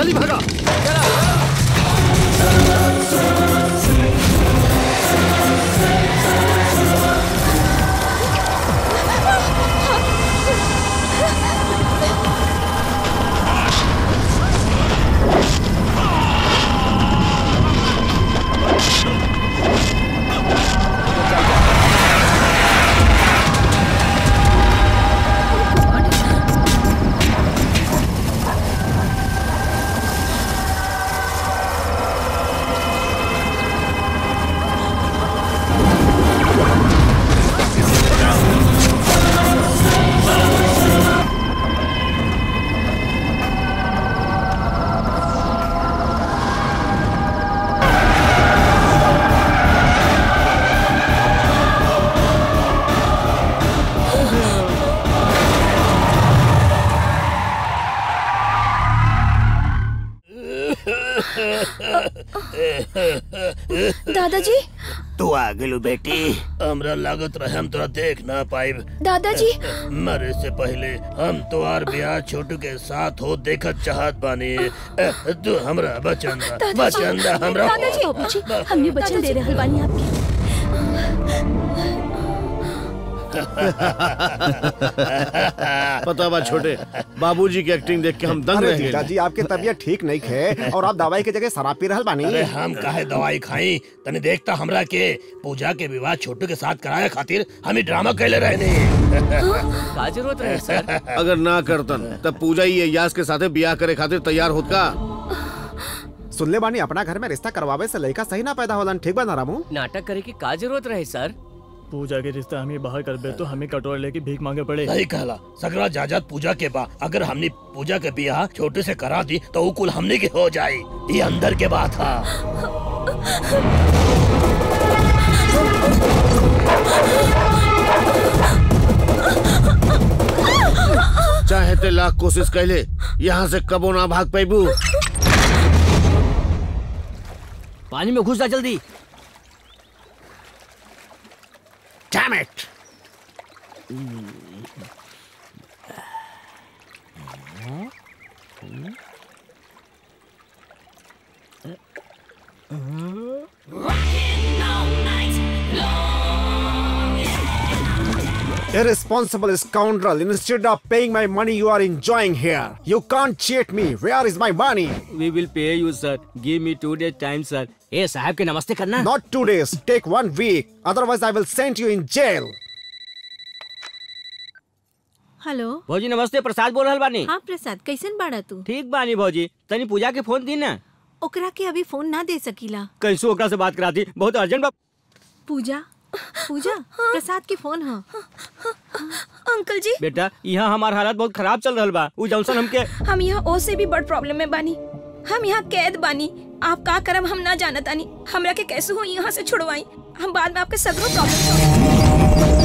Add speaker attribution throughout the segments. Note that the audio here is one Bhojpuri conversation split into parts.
Speaker 1: जल्दी भागा
Speaker 2: दादाजी
Speaker 3: तू आ गेलू बेटी
Speaker 4: हमरा लागत रहे हम तोरा देख ना पाइब
Speaker 2: दादाजी
Speaker 4: मरे से पहले हम तोहार ब्याह छोटू के साथ हो देखत चाहत बानी ए, तू हमरा बचन दा बचन दा हमरा
Speaker 2: दादाजी बाबूजी हमने बचन दे रहल बानी आपके
Speaker 1: पता बा छोटे बाबूजी की एक्टिंग देख के हम दंग
Speaker 5: अरे
Speaker 1: रह गए
Speaker 5: जीजाजी आपकी तबीयत ठीक नहीं है और आप दवाई की जगह शराब पी रहल बानी
Speaker 4: अरे हम काहे दवाई खाई तने देखता हमरा के पूजा के विवाह छोटू के साथ कराए खातिर हम ही ड्रामा कैले रहने
Speaker 6: का जरूरत रहे सर
Speaker 1: अगर ना करतन तब पूजा ही अयास के साथे ब्याह करे खातिर तैयार होत का
Speaker 5: सुनले बानी अपना घर में रिश्ता करवावे से लड़का सही ना पैदा होलन ठीक बा ना रामू
Speaker 6: नाटक करे की का जरूरत रहे सर
Speaker 7: पूजा के रिश्ता हमें बाहर कर बे तो हमें कटोरा लेके भीख मांगे पड़े
Speaker 4: सही कहला सगरा जाजात पूजा के बा अगर हमने पूजा के ब्याह छोटे से करा दी तो वो कुल हमने के हो जाई ये अंदर के बात था
Speaker 1: चाहे ते लाख कोशिश कैले यहाँ से कबो ना भाग पैबू
Speaker 6: पानी में घुस जा जल्दी
Speaker 1: Damn it!
Speaker 5: Irresponsible scoundrel. Instead of paying my money, you are enjoying here. You can't cheat me. Where is my money?
Speaker 6: We will pay you sir give me two days time sir ए साहब के नमस्ते करना
Speaker 5: Not two days. Take one week. Otherwise, I will send you in jail.
Speaker 8: Hello
Speaker 6: भौजी नमस्ते प्रसाद बोल रहल बानी
Speaker 8: हाँ प्रसाद कैसन बाड़ा तू
Speaker 6: ठीक बानी भौजी तनी पूजा के फोन दी ना
Speaker 8: ओकरा के अभी फोन ना दे सकीला
Speaker 6: कैसो ओकरा से बात करा दी बहुत अर्जेंट बा
Speaker 8: पूजा पूजा प्रसाद के फोन हाँ
Speaker 2: अंकल जी
Speaker 6: बेटा यहाँ हमार हालत बहुत खराब चल रहल बा उ जौनसन हमके
Speaker 2: हम यहाँ ओ से भी बड़ प्रॉब्लम में बानी हम यहाँ कैद बानी आप का करम हम ना जानत आनी हमरा के कैसे हो यहाँ से छुड़वाई हम बाद में आपके सगरों प्रॉब्लम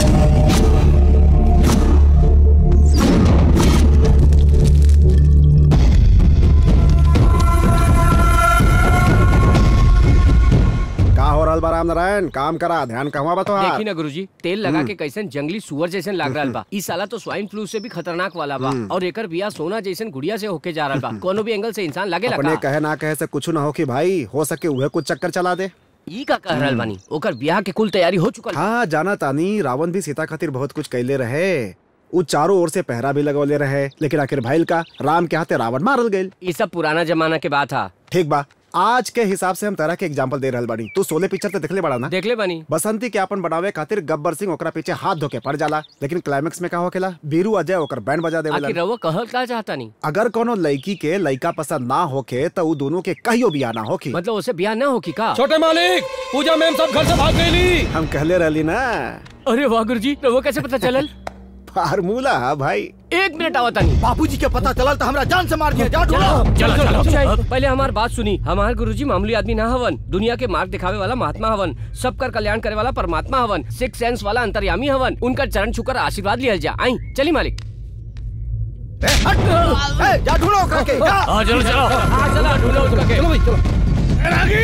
Speaker 5: का हो रहल बा राम नारायण काम करा ध्यान कहवा बा तोहार
Speaker 6: देखी ना गुरुजी तेल लगा के कैसन जंगली सुअर जैसन लाग रहल बा ई साला तो स्वाइन फ्लू से भी खतरनाक वाला बा और एकर बिया सोना जैसन गुड़िया से होके जा रहल बा कोनो भी एंगल से इंसान लगे
Speaker 5: अपने
Speaker 6: लगा
Speaker 5: कहे ना कहे से कुछ ना हो कि भाई हो सके उहे कुछ चक्कर चला दे
Speaker 6: ई का कह रहल बानी ओकर बियाह के कुल तैयारी हो चुकल
Speaker 5: हाँ जाना तानी रावण भी सीता खातिर बहुत कुछ कैले रहे उ चारों ओर से पहरा भी लगौले रहे लेकिन आखिर भाईल का राम के हाथे रावण मारल गईल
Speaker 6: ई सब पुराना जमाना के बात था
Speaker 5: ठीक बा आज के हिसाब से हम तरह के एग्जाम्पल दे रहल बानी तू सोले पिक्चर तो देखले बड़ा ना
Speaker 6: देख ले बानी
Speaker 5: बसंती के अपन बनावे खातिर गब्बर सिंह ओकरा पीछे हाथ धोके पड़ जाला लेकिन क्लाइमेक्स में का होखेला बीरू अजय ओकर बैंड बजा
Speaker 6: आखिर
Speaker 5: देवेला
Speaker 6: रवा कहल का चाहता नहीं
Speaker 5: अगर कोनो लड़की के लड़का पसंद ना होखे तो उ दोनों के कहियो बिया ना होखी
Speaker 6: मतलब उसे बियाह ना हो की का
Speaker 9: छोटे मालिक पूजा मैम सब घर से भाग गई
Speaker 5: हम कहले रहली ना
Speaker 6: अरे वाह गुरुजी रवा कैसे पता चलल
Speaker 5: फार्मूला है भाई
Speaker 6: एक मिनट आवता नहीं
Speaker 3: बाबूजी के पता चलल तो हमरा जान से मार दिया जा ढूंढो
Speaker 6: चलो चलो चलो पहले हमार बात सुनी हमार गुरुजी मामूली आदमी ना हवन दुनिया के मार्ग दिखावे वाला महात्मा हवन सबकर कल्याण करे वाला परमात्मा हवन सिक्स सेंस वाला अंतर्यामी हवन उनका चरण छुकर आशीर्वाद लिया जा आई चली मालिक
Speaker 3: ए, हट ए, जा ढूंढो ओकरा के जा
Speaker 6: हाँ चलो चलो हाँ चलो ढूंढो उसका के चलो भाई चलो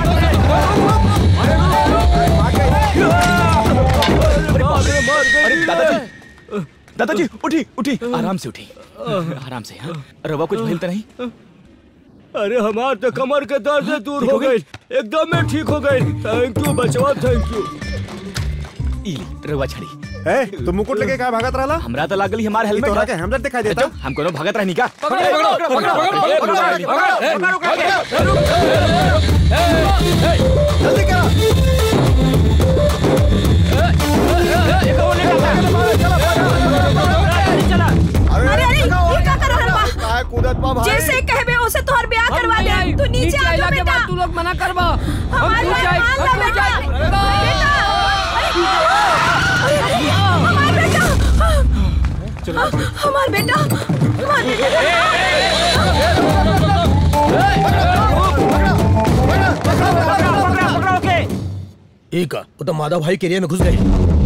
Speaker 9: अरे दादाजी दादाजी उठी उठी आराम से उठी आराम से हाँ रवा कुछ भइल तो नहीं
Speaker 6: अरे हमार तो कमर के दर्द से दूर हो गई एकदम में ठीक हो गई थैंक यू बचवा थैंक यू
Speaker 3: इली रवा छड़ी
Speaker 5: ए तू मुकुट लेके का भागत रहला
Speaker 3: हमरा तो लागल ही हमार
Speaker 5: ई
Speaker 3: हेलमेट
Speaker 5: तोरा
Speaker 3: है।
Speaker 5: के हेमलेट दिखाई देता
Speaker 3: चुप, हम कोनो भगत रहनी का
Speaker 6: पकड़ो, पकड़ो, पकड़ो, पकड़ो, पकड़ो, पकड़ो,
Speaker 5: जल्दी करा
Speaker 2: अरे अरे ये क्या कर रहल बा
Speaker 5: काय कूदत बा भाई
Speaker 2: जैसे कहबे उसे तोहर ब्याह
Speaker 6: हम
Speaker 2: करवा
Speaker 6: नहीं आई।
Speaker 2: दे तू नीचे आ जा
Speaker 6: के
Speaker 2: बेटा
Speaker 6: बाद तू लोग मना करबा हम
Speaker 2: हमारे
Speaker 6: टूट
Speaker 2: बात
Speaker 6: जाए
Speaker 2: मान
Speaker 6: हम
Speaker 2: ले
Speaker 6: टूट
Speaker 2: बेटा
Speaker 6: जाए
Speaker 2: बेटा अरे, हमार बेटा हमार बेटा हमार बेटा
Speaker 4: एक वो तो माधव भाई के एरिया में घुस गई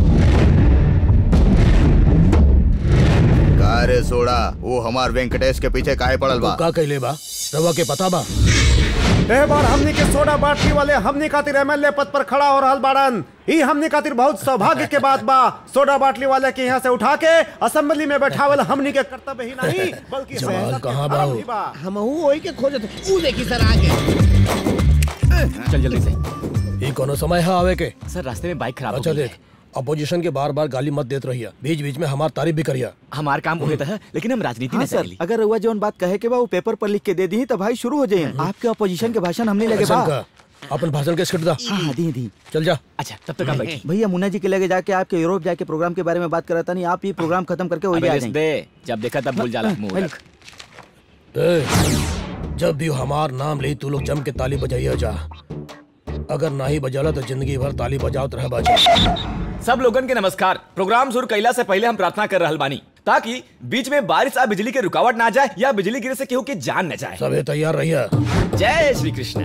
Speaker 10: का रे सोड़ा वो हमार वेंकटेश के पीछे काहे पड़ल बा
Speaker 4: का कहले बा रवा के पता बा
Speaker 5: ए बार हमनी के सोडा बाटली वाले हमनी खातिर एमएलए पद पर खड़ा हो रहल बाड़न ई हमनी खातिर बहुत सौभाग्य के बात बा सोडा बाटली वाले के यहाँ से उठा के असेंबली में बैठावल हमनी के कर्तव्य ही नहीं बल्कि
Speaker 4: जमाल
Speaker 5: सियासत के
Speaker 4: कहाँ बा
Speaker 5: धर्म
Speaker 4: वो?
Speaker 5: भी बा
Speaker 1: हम वही के खोजत ऊ देखी सर आगे
Speaker 3: चल जल्दी से
Speaker 4: ये कोनो समय है आवे के
Speaker 3: सर रास्ते में बाइक खराब हो
Speaker 4: अच्छा
Speaker 3: गई
Speaker 4: देख अपोजिशन के बार बार गाली मत देत रहिया बीच बीच में हमार तारीफ भी करिया
Speaker 3: हमार काम होता है लेकिन हम राजनीति
Speaker 11: हाँ
Speaker 3: में
Speaker 11: सर
Speaker 3: सर
Speaker 11: अगर रउआ जौन बात कहे के बा वो पेपर पर लिख के दे दी तो भाई शुरू हो जाए आपके अपोजिशन के भाषण हमने लगे
Speaker 4: ऐसा
Speaker 11: बा
Speaker 4: का अपन भाषण के स्क्रिप्ट दा
Speaker 11: हाँ हाँ दी दी
Speaker 4: चल जा
Speaker 3: अच्छा तब तक आप बैठिए
Speaker 11: भैया मुन्ना जी के लगे जाके आपके यूरोप जाके प्रोग्राम के बारे में बात कराता नहीं आप ये प्रोग्राम खत्म करके वही
Speaker 3: अबे
Speaker 11: आ
Speaker 3: लिस्ट
Speaker 11: जाएंगे
Speaker 3: दे जब देखा तब भूल जाला मुंह रख
Speaker 4: ए, जब भी हमार नाम ली तू लोग जम के ताली बजाइया जा अगर ना ही बजाला तो जिंदगी भर ताली बजावत रह बाजा
Speaker 3: सब लोगन के नमस्कार प्रोग्राम शुरू कैला से पहले हम प्रार्थना कर रहल बानी ताकि बीच में बारिश आ बिजली के रुकावट ना जाए या बिजली गिरे से केहू के जान न जाए
Speaker 4: सबे तैयार रहिया
Speaker 3: जय श्री कृष्ण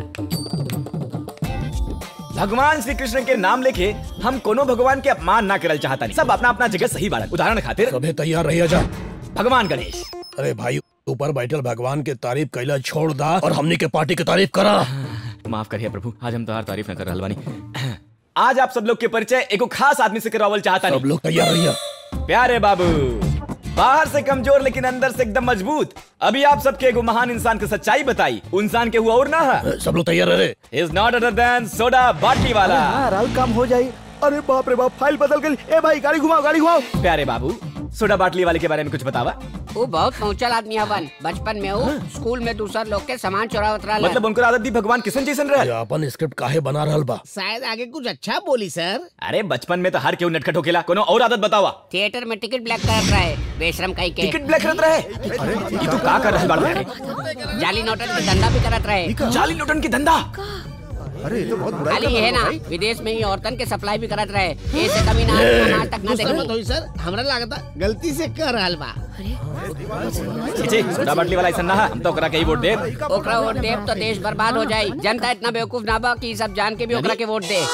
Speaker 3: भगवान श्री कृष्ण के नाम लेके हम कोनो भगवान के अपमान ना करल चाहता सब अपना अपना जगह सही बाड़न उदाहरण खातिर
Speaker 4: सबे तैयार रहिया जा
Speaker 3: भगवान गणेश
Speaker 4: अरे भाई ऊपर बैठल भगवान के तारीफ कैला छोड़ दा और हमनी के पार्टी की तारीफ करा
Speaker 3: माफ करिए प्रभु आज हम तोहार तारीफ न कर रहल बानी आज आप सब लोग के परिचय एगो खास आदमी से करावल चाहता
Speaker 4: सब लोग तैयार रहिया
Speaker 3: प्यारे बाबू बाहर से कमजोर लेकिन अंदर से एकदम मजबूत अभी आप सबके एगो महान इंसान की सच्चाई बताई वो इंसान के हुआ और ना है
Speaker 4: सब लोग तैयार रहे
Speaker 3: is not other than soda बाटली वाला
Speaker 11: हाँ राहुल काम हो जाए अरे बाप रे बाप फाइल बदल गई ए भाई गाड़ी घुमाओ गाड़ी घुमाओ
Speaker 3: प्यारे बाबू सोडा बाटली वाले के बारे में कुछ बतावा
Speaker 12: वो बहुत पहुंचल आदमी हवन बचपन में वो स्कूल में दूसर लोग के सामान चुरावत रहा
Speaker 3: मतलब उनको आदत दी भगवान किशन जैसन
Speaker 4: ये
Speaker 3: रहे
Speaker 4: अपन स्क्रिप्ट काहे बना रहल बा
Speaker 1: शायद आगे कुछ अच्छा बोली सर
Speaker 3: अरे बचपन में तो हर केहू नटखट होकेला कोनो और आदत बतावा
Speaker 12: थिएटर में टिकट ब्लैक कर रहा है बेशरम कहीं के
Speaker 3: टिकट ब्लैक करत रहे ये तू का कर रहल बाड़ा
Speaker 12: जाली नोटन के धंधा भी करत रहे
Speaker 3: जाली नोटन की धंधा
Speaker 5: अरे ये तो बहुत बुरा
Speaker 12: खाली है ना विदेश में ही औरतन के सप्लाई भी करत रहे ऐसे कमी ना आज तक ना
Speaker 1: गुस्सा मत
Speaker 12: देखी
Speaker 1: होई सर हमरा लागता गलती से कर रहल बा
Speaker 3: छीछे सोडा बाटली वाला ऐसा ना है, हम तो ओकरा के ही वोट दे
Speaker 12: ओकरा वोट देब तो देश बर्बाद हो जाई जनता इतना बेवकूफ ना बा कि ई सब जान के भी ओकरा के वोट दे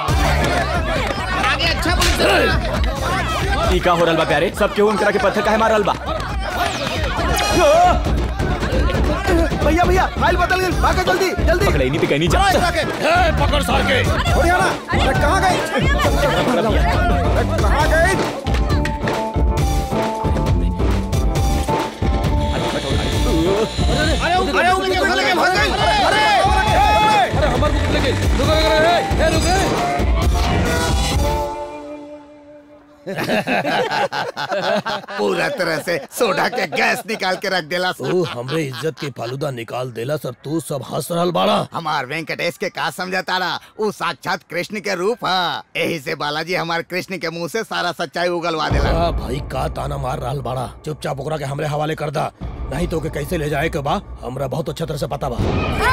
Speaker 1: आगे अच्छा बोली सर
Speaker 3: ई का हो रहल बा प्यारे सब केहू उनकरा के पत्थर काहे मार रहल बा
Speaker 11: भैया भैया फाइल बदल गई भागो जल्दी जल्दी
Speaker 3: पकड़े नहीं पिकई नहीं जा
Speaker 4: ए, पकड़ सार के
Speaker 5: बढ़िया ना अरे कहाँ गई अरे कहाँ गई
Speaker 1: अरे अरे उनके उठा लेके भाग गई अरे
Speaker 9: अरे हमारे को लेके रुको रुको ए रुको
Speaker 10: पूरा तरह से सोडा के गैस निकाल के रख देला सर
Speaker 4: तू हमरे इज्जत के फालूदा निकाल देला सर तू सब हंस रहल बाड़ा
Speaker 10: हमार वेंकटेश के का समझता रहा वो साक्षात कृष्ण के रूप है यही से बालाजी हमार कृष्ण के मुंह से सारा सच्चाई उगलवा देला
Speaker 4: आ, भाई का ताना मार रहल बाड़ा चुपचाप ओकरा के हमरे हवाले कर दा नहीं तो के कैसे ले जाए के बा हमरा बहुत अच्छा तरह से पता बा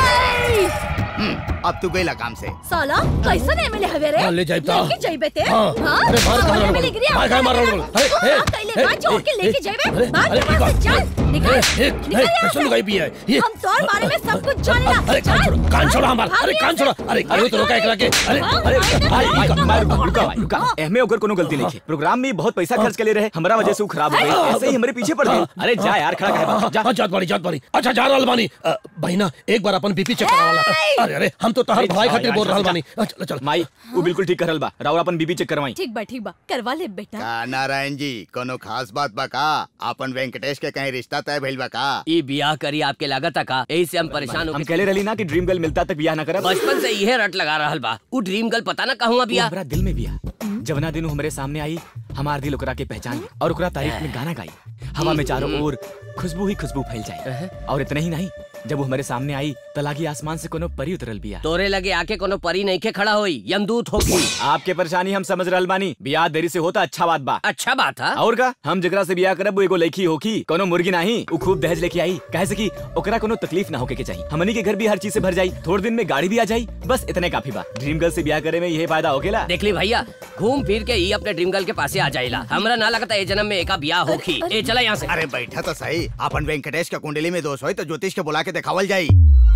Speaker 10: अब तू गईला काम से
Speaker 2: साला कैसन एमएलए हवे रे
Speaker 4: हाँ, ले जाइब ता।
Speaker 2: लेके जाइबे ते
Speaker 4: हाँ। अरे बाहर कहाँ रहल
Speaker 2: एमएलए
Speaker 4: बा?
Speaker 2: गिरी
Speaker 4: बाहर कहाँ मार रहल बा? अरे,
Speaker 2: तू
Speaker 4: ए,
Speaker 2: हाँ कैले
Speaker 4: ए,
Speaker 2: बा जोड़ के
Speaker 4: ए,
Speaker 2: लेके
Speaker 4: ए,
Speaker 2: जाइबे
Speaker 4: अरे,
Speaker 2: भाग
Speaker 4: अरे,
Speaker 2: यहाँ से
Speaker 4: ई का-
Speaker 2: चल निकल
Speaker 4: ए, ए,
Speaker 2: निकल
Speaker 4: ए,
Speaker 2: यहाँ
Speaker 4: कैसे
Speaker 2: से।
Speaker 4: लुगाई भी है? ये-
Speaker 2: हम तोर बारे में सब कुछ जानेला
Speaker 4: अरे कान छोड़ो कान छोड़ो हमार अरे कान छोड़ो अरे अरे तो रोका एकरा के अरे अरे
Speaker 3: भाई भाई भाई रुका रुका भाई, रुका एहमे ओकर कोनो गलती नहीं है प्रोग्राम में बहुत पैसा खर्च के ले रहे हमरा वजह से वो खराब हो गई ऐसे ही हमारे पीछे पड़ गई अरे जा यार खड़ा काहे बा? जा
Speaker 4: हाँ, जात बाड़ी जात बाड़ी अच्छा जा रहल बानी अ, बहिना एक बार अपन बीपी चेक करावाला अरे अरे हम तो तहर
Speaker 3: अरे,
Speaker 4: भाई
Speaker 3: जा,
Speaker 4: खातिर
Speaker 3: यार,
Speaker 4: बोल
Speaker 3: जा,
Speaker 4: रहल
Speaker 3: जा।
Speaker 4: बानी अ, चल चल
Speaker 3: माई वो बिल्कुल ठीक करल बा राउर अपन बीबी चेक करवाई
Speaker 2: ठीक बा ठीक बा करवा ले बेटा
Speaker 10: का नारायण जी कोनो खास बात बा का अपन वेंकटेश के कहीं रिश्ता रिश्ता तय भइल बा का
Speaker 6: ई बियाह करी आपके लागत का यही से हम परेशान हो
Speaker 3: हम कहले रही ना कि ड्रीम गर्ल मिलता तक बियाह ना करब
Speaker 6: बचपन से इहे रट लगा रहल बा उ ड्रीम गर्ल पता ना कहूँ
Speaker 3: वो
Speaker 6: बियाह
Speaker 3: हमरा दिल में बिया जवना दिन उ हमरे सामने आई हमार दिल ओकरा के पहचान और ओकरा तारीफ में गाना गाई हवा में चारों ओर खुशबू ही खुशबू फैल जाए और इतना ही नहीं जब वो हमारे सामने आई त लागी आसमान से कोनो परी उतरल बिया
Speaker 6: तोरे लगे आके कोनो परी नहीं के खड़ा होई यमदूत होगी
Speaker 3: आपके परेशानी हम समझ रहल बानी बियाह देरी से होता अच्छा बात बा
Speaker 6: अच्छा बात है
Speaker 3: और का हम जकरा से बियाह करब वो एगो लड़की होकी कोनो मुर्गी नहीं उ खूब दहेज लेके आई कहे से कि ओकरा कोनो तकलीफ ना होके के चाहिए हमनी के घर भी हर चीज से भर जाई थोड़े दिन में गाड़ी भी आ जाई बस इतने काफी बा ड्रीम गर्ल से बियाह करे में यही फायदा होकेला
Speaker 6: देख ली भैया घूम फिर के ई अपने ड्रीम गर्ल के पासे आ जाइला हमरा ना लगता ए जन्म में एका बियाह होखी ए चला यहाँ से
Speaker 10: अरे बैठा तो सही अपन वेंकटेश के कुंडली में दोष होई तो ज्योतिष के बुला के दिखावल जाई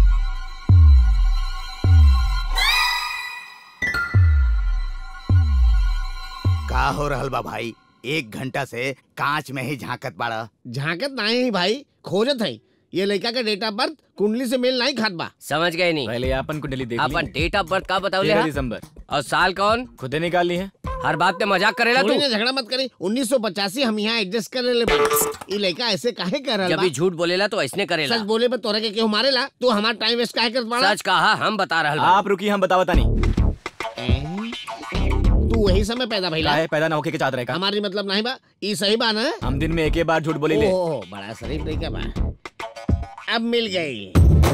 Speaker 10: का हो रहल बा भाई एक घंटा से कांच में ही झांकत बाड़ा
Speaker 13: झांकत नहीं है भाई खोजत है ये लड़का का डेट ऑफ बर्थ कुंडली से मेल नहीं खात बा
Speaker 6: समझ गए नहीं
Speaker 3: पहले अपन कुंडली देख
Speaker 6: अपन डेट ऑफ बर्थ का बताओ
Speaker 3: तेरह दिसंबर
Speaker 6: और साल कौन
Speaker 3: खुदे निकाल ली है
Speaker 6: हर बात पे मजाक करेला
Speaker 13: थोड़ी
Speaker 6: तू
Speaker 13: ना झगड़ा मत करी 1985 हम यहाँ एडजस्ट कर ले ये लड़का ऐसे काहे कर रहा
Speaker 6: जब भी झूठ बोलेला तो ऐसने करेला
Speaker 13: सच बोले पे तोरे के केहू मारेला तू हमारा टाइम वेस्ट काहे करत बाड़ा
Speaker 6: सच कहा हम बता रहल बा
Speaker 3: आप रुकी हम बतावता नहीं
Speaker 13: तू वही समय पैदा भइला
Speaker 3: काहे पैदा ना होके के चाहत रहे का
Speaker 13: हमारी मतलब नहीं बा ई सही बा ना
Speaker 3: हम दिन में एक ही बार झूठ बोले ले
Speaker 13: ओहो बड़ा शरीफ नहीं बा अब मिल गई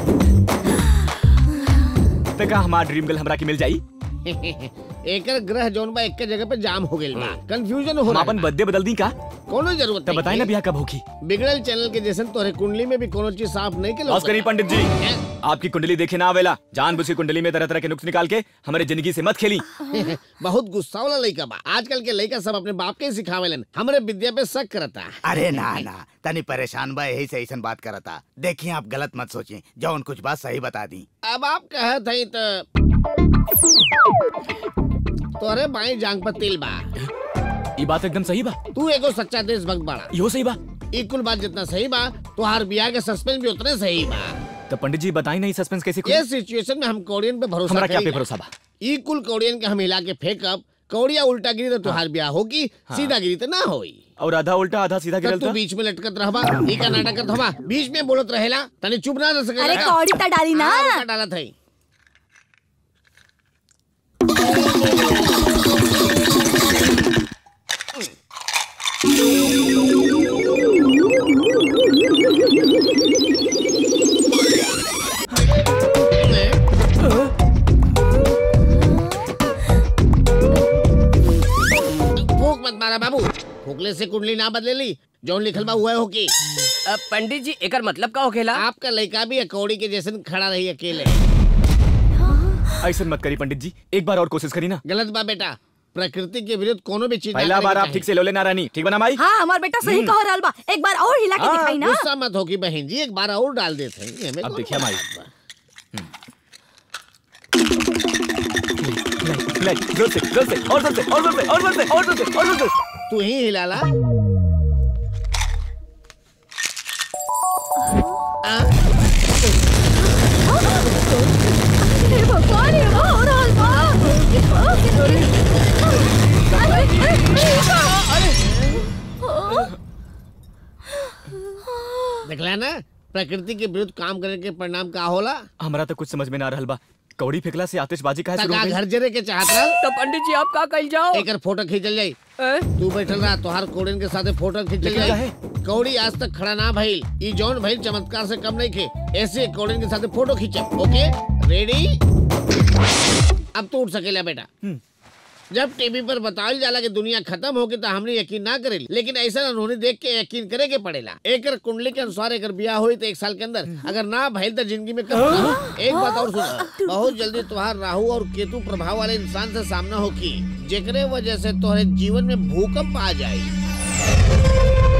Speaker 3: तक हमार ड्रीम गर्ल हमरा के मिल जाई
Speaker 13: एकर ग्रह जोन बा एक के जगह पे जाम हो गइल बा कंफ्यूजन हो
Speaker 3: हम
Speaker 13: रहा
Speaker 3: अपन बर्थडे बदल दी का
Speaker 13: कोनो जरूरत
Speaker 3: तब बताई ना बियाह कब होगी
Speaker 13: बिगड़ल चैनल के जैसे तोरे कुंडली में भी कोनो चीज साफ नहीं के
Speaker 3: बस करी पंडित जी आपकी कुंडली देखे ना आवेला जान बुझ की कुंडली में तरह तरह के नुक्स निकाल के हमारे जिंदगी से मत खेली
Speaker 13: बहुत गुस्सा वाला लड़का बा आजकल के लड़का सब अपने बाप के ही सिखावेलन हमरे विद्या पे शक करता
Speaker 10: अरे ना ना तनी परेशान बा यही से ऐसन बात करता देखिए आप गलत मत सोचिए जौन कुछ बात सही बता दी
Speaker 13: अब आप कहत हई तो तोरे बाई जांग पर तिल बा
Speaker 3: ये बात एकदम सही बा
Speaker 13: तू एगो सच्चा देशभक्त बाड़ा
Speaker 3: यो सही बा
Speaker 13: ई कुल बात जितना सही बा तुहार बियाह के सस्पेंस भी उतने सही बा
Speaker 3: तो पंडित जी बताई नहीं सस्पेंस कैसे
Speaker 13: ये
Speaker 3: खुली
Speaker 13: सिचुएशन में हम कौड़ियन पे भरोसा
Speaker 3: हमरा क्या पे
Speaker 13: करीला।
Speaker 3: भरोसा बा
Speaker 13: ई कुल कौड़ियन के हम हिला के फेंकब कौड़िया उल्टा गिरी तो तुहार ब्याह होगी
Speaker 3: हाँ।
Speaker 13: सीधा गिरी तो ना होई
Speaker 3: और आधा उल्टा आधा सीधा
Speaker 13: तब
Speaker 3: गिरल
Speaker 13: तू
Speaker 3: था
Speaker 13: बीच में लटकत रहबा ई का नाटक करत हवा बीच में बोलत रहेला तनी चुप ना रह सकेला
Speaker 8: अरे
Speaker 13: का?
Speaker 8: कौड़ी ता डाली ना।
Speaker 13: हाँ, रुका डालत है फूक मत मारा बाबू फूकले से कुंडली ना बदले ली जौन लिखल बा हुआ होकी
Speaker 6: अब पंडित जी एकर मतलब का होखेला
Speaker 13: आपका लड़का भी कौड़ी के जैसे खड़ा रही अकेले
Speaker 3: ऐसा मत करी पंडित जी एक बार और कोशिश करी ना
Speaker 13: गलत बा बेटा प्रकृति के विरुद्ध कोनो भी चीज ना
Speaker 3: पहला
Speaker 13: करे
Speaker 3: बार
Speaker 13: के
Speaker 3: आप
Speaker 13: चाही।
Speaker 3: ठीक से लोले ना रानी ठीक बना माई
Speaker 8: हाँ हमार बेटा सही
Speaker 3: हम्म।
Speaker 8: कह रहल बा एक बार और हिला के
Speaker 13: हाँ,
Speaker 8: दिखाई ना
Speaker 13: गुस्सा मत होगी बहन जी एक बार और डाल देते हैं ये में
Speaker 3: अब
Speaker 13: कौन
Speaker 3: देखिए
Speaker 13: बड़ा
Speaker 3: माई।
Speaker 13: बात बा।
Speaker 3: ले, ले, जोर से जोर से और जोर से और जोर से और जोर से और जोर से और जोर से
Speaker 13: तू ही हिलाला
Speaker 8: हे भगवान ये का हो रहल बा
Speaker 13: देखला ना प्रकृति के विरुद्ध काम करे के परिणाम का होला
Speaker 3: हमारा तो कुछ समझ में ना रहल बा कौड़ी फेंकला से आतिशबाजी का शुरू
Speaker 13: तका
Speaker 3: हो गई
Speaker 13: घर जरे के चाहत रहल
Speaker 6: तो पंडित जी आप का कल जाओ
Speaker 13: एकर फोटो खींचल जाई तू बैठल रहा तोहार कोड़िन के साथे फोटो खींचल
Speaker 3: लेकिन
Speaker 13: जाई कौड़ी आज तक खड़ा ना भइल ई जौन भइल चमत्कार से कम नहीं खे ऐसे कोड़िन के साथे फोटो खींचब ओके रेडी अब तू उठ सकेला बेटा जब टीवी पर बतावल जाला कि दुनिया खत्म होगी तो हमने यकीन ना करेली लेकिन ऐसा उन्होंने देख के यकीन करे के पड़ेला एकर कुंडली के अनुसार एकर ब्याह हुई तो एक साल के अंदर अगर ना भइल तो जिंदगी में कब होगा? एक बात और सुनो बहुत जल्दी तुहार राहु और केतु प्रभाव वाले इंसान से सामना होगी जेकरे वजह से तोहरे जीवन में भूकंप आ जाए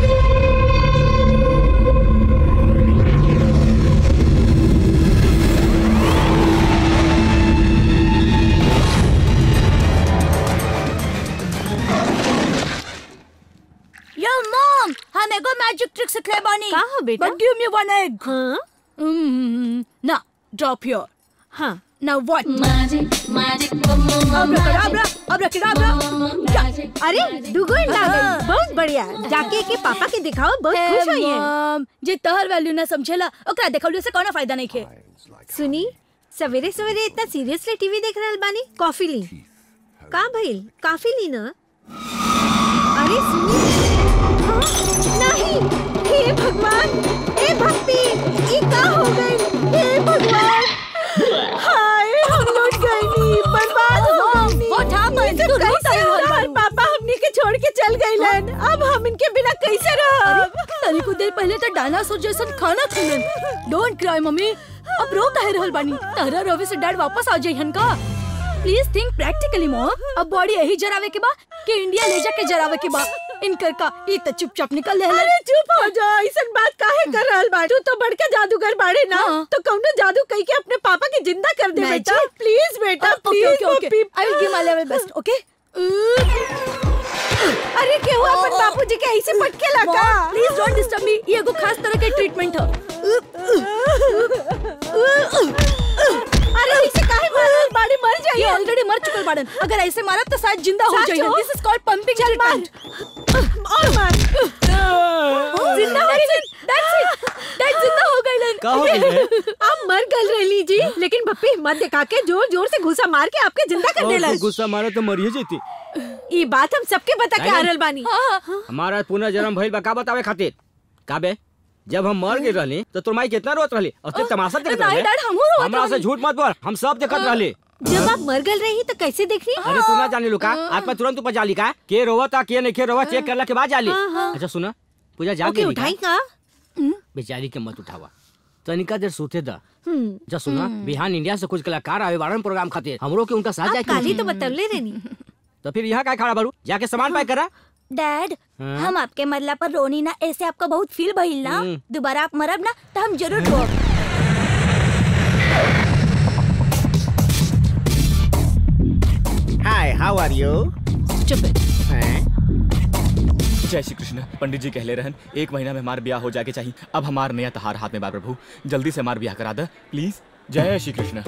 Speaker 8: Yo mom, हम एगो मैजिक ट्रिक सिखले बानी
Speaker 2: का हो बेटा?
Speaker 8: But give me one egg. Hmm, ना ड्रॉप योर हाँ
Speaker 2: नाउ व्हाट
Speaker 8: अब्राकडाब्रा, अब्राकडाब्रा। क्या- अरे दुगो अंडा आ गई। बहुत बढ़िया जाके के पापा के दिखाओ बहुत खुश हुई है
Speaker 2: मॉम जे तहर वैल्यू ना समझेला ओकरा देखौले से कोनो फायदा नहीं खे
Speaker 8: सुनी सवेरे सवेरे इतना सीरियसली टीवी देख रहल बानी कॉफी ली का भइल काफी ली ना अरे सुनी हाँ, नहीं हे भगवान हे भक्ति ये का हो गई हे भगवान हाय हम लौट गए नी बर्बाद हो गए नी
Speaker 2: What happened?
Speaker 8: ये सब
Speaker 2: तू रो
Speaker 8: कैसे
Speaker 2: रही
Speaker 8: हो
Speaker 2: हो,
Speaker 8: रहा है? पापा हमने के छोड़ के चल गए लन अब हम इनके बिना कैसे रहब
Speaker 2: तनी कुछ देर पहले तो डायनासोर जैसन खाना खिलन डोंट क्राई मम्मी अब रो काहे रहल बानी तारा रोवे से डैड वापस आ जाइहन का प्लीज थिंक प्रैक्टिकली मॉम अब बॉडी यही जरावे के बा कि इंडिया ले जाके जरावे के बा इनकर का ई त चुपचाप निकल ले
Speaker 8: अरे चुप हो जा ऐसन बात काहे कर रहल बा तू तो बड़का जादूगर बाड़े ना तो कौनो जादू कह के अपने पापा के जिंदा कर दे बेटा
Speaker 2: Magic?
Speaker 8: प्लीज बेटा
Speaker 2: okay
Speaker 8: please
Speaker 2: okay okay I will give my level best okay
Speaker 8: अरे क्या हुआ अपन बापूजी के ऐसे पटके लगा
Speaker 2: प्लीज डोंट डिस्टर्ब मी ये एगो खास तरह के ट्रीटमेंट है
Speaker 8: अरे ऐसे काहे मारल बाड़ी मर
Speaker 2: ये
Speaker 8: जाइए
Speaker 2: ऑलरेडी मर चुकल बाड़न अगर ऐसे मारा तो शायद जिंदा हो
Speaker 8: सच
Speaker 2: जाइए
Speaker 8: हो?
Speaker 2: This is called pumping treatment
Speaker 8: और मार
Speaker 2: जिंदा हो गई दैट्स इट दैट जिंदा हो गई
Speaker 11: का हो गई है?
Speaker 8: आप मर गल रही जी लेकिन पप्पी हिम्मत दिखा के जोर जोर से घुसा मार के आपके जिंदा कर देला
Speaker 11: और गुस्सा मारे तो मरिए जेती
Speaker 8: ये बात हम सबके बता के आ रहल बानी
Speaker 6: हमारा पुनर्जन्म भइल बा का बतावे खातिर का बे जब हम मर गए रहली तो तोर माई कितना रोत रहली और तू तमाशा देखत
Speaker 2: नहीं,
Speaker 6: रहले
Speaker 2: डैड, हमहू रोवत
Speaker 6: हमरा से
Speaker 2: रहली।
Speaker 6: झूठ मत बोल हम सब देखत रहली
Speaker 8: जब आप मर गल रही तो कैसे देख रही
Speaker 6: अरे तू ना जाने लुका आत्मा तुरंत ऊपर जाली का के रोवता के नहीं के रोवा चेक करला के बाद जाली
Speaker 8: हाँ, हाँ।
Speaker 6: अच्छा सुना पूजा जाग
Speaker 8: ओके
Speaker 6: गई
Speaker 8: उठाई का
Speaker 6: बेचारी के मत उठावा तनिका देर सोते दा
Speaker 8: हम्म
Speaker 6: जा सुना बिहान इंडिया से कुछ कलाकार आवे बारन प्रोग्राम खातिर हमरो के उनका साथ
Speaker 8: आप
Speaker 6: जाए
Speaker 8: काली तो बतवले रहनी
Speaker 6: तो फिर यहाँ काय खड़ा बारू जाके सामान पैक करा
Speaker 2: डैड
Speaker 6: हाँ?
Speaker 2: हम आपके मरला पर रोनी ना ऐसे आपको बहुत फील भइल ना
Speaker 6: हम्म।
Speaker 2: दोबारा आप मरब ना तो हम जरूर रो
Speaker 5: हाय हाउ आर यू
Speaker 2: चुप
Speaker 3: जय श्री कृष्ण पंडित जी कहले रहन एक महीना में हमार ब्याह हो जाके चाहिए अब हमार नया तहार हाथ में बा प्रभु जल्दी से हमार ब्याह करा दे प्लीज जय श्री कृष्ण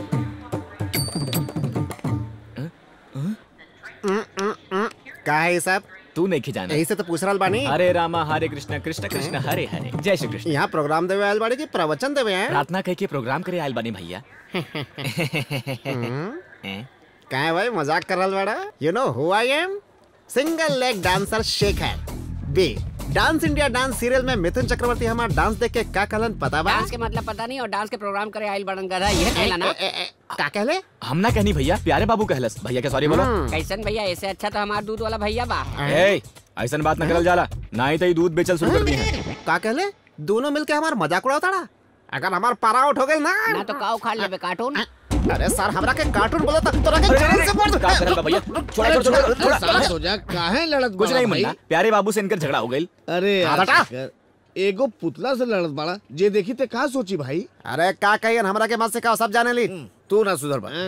Speaker 5: का है ये सब
Speaker 3: तू नहीं खिजाना
Speaker 5: यही से तो पूछ रहल बानी
Speaker 3: हरे रामा हरे कृष्ण कृष्ण कृष्ण हरे हरे जय श्री कृष्ण
Speaker 5: यहाँ प्रोग्राम देवे आयल बाड़ी की प्रवचन देवे हैं
Speaker 3: प्रार्थना कह के प्रोग्राम करे आयल बानी भैया
Speaker 5: का है भाई मजाक कर रहल बाड़ा you know who I am single leg dancer Shekhar B dance India dance serial में मिथुन चक्रवर्ती हमारा डांस देख के का कहलन पता बा
Speaker 12: डांस के मतलब पता नहीं और डांस के प्रोग्राम करे आइल बड़न गधा ये कहला ना
Speaker 5: का कहले
Speaker 3: हम ना कहनी भैया प्यारे बाबू कहलस भैया के सॉरी बोलो
Speaker 12: कैसन भैया ऐसे अच्छा तो हमार दूध वाला भैया बा
Speaker 3: ए ऐसन बात न करल जाला ना ही तई दूध बेचल शुरू कर दी है
Speaker 5: का कहले दोनों मिलके हमार मजाक उड़ावताड़ा अगर हमार पारा आउट हो गए ना
Speaker 12: ना तो का उखाड़ लेबे कार्टून
Speaker 5: अरे सर हमरा के कार्टून बोला था तोरा के जान से मार
Speaker 3: का करल बा भैया छोड़ा छोड़ा छोड़ा छोड़ा
Speaker 13: शांत हो जा काहे लड़त
Speaker 3: कुछ
Speaker 13: बाड़ा
Speaker 3: नहीं
Speaker 13: भाई?
Speaker 3: मुन्ना प्यारे बाबू से इनकर झगड़ा हो गई
Speaker 13: अरे
Speaker 5: हाँ,
Speaker 13: यार
Speaker 5: बेटा।
Speaker 13: शेखर, एगो पुतला से लड़त बाड़ा जे देखी ते का सोची भाई
Speaker 5: अरे का कहियन हमरा के मत से का सब जाने ली
Speaker 1: तू ना सुधर बा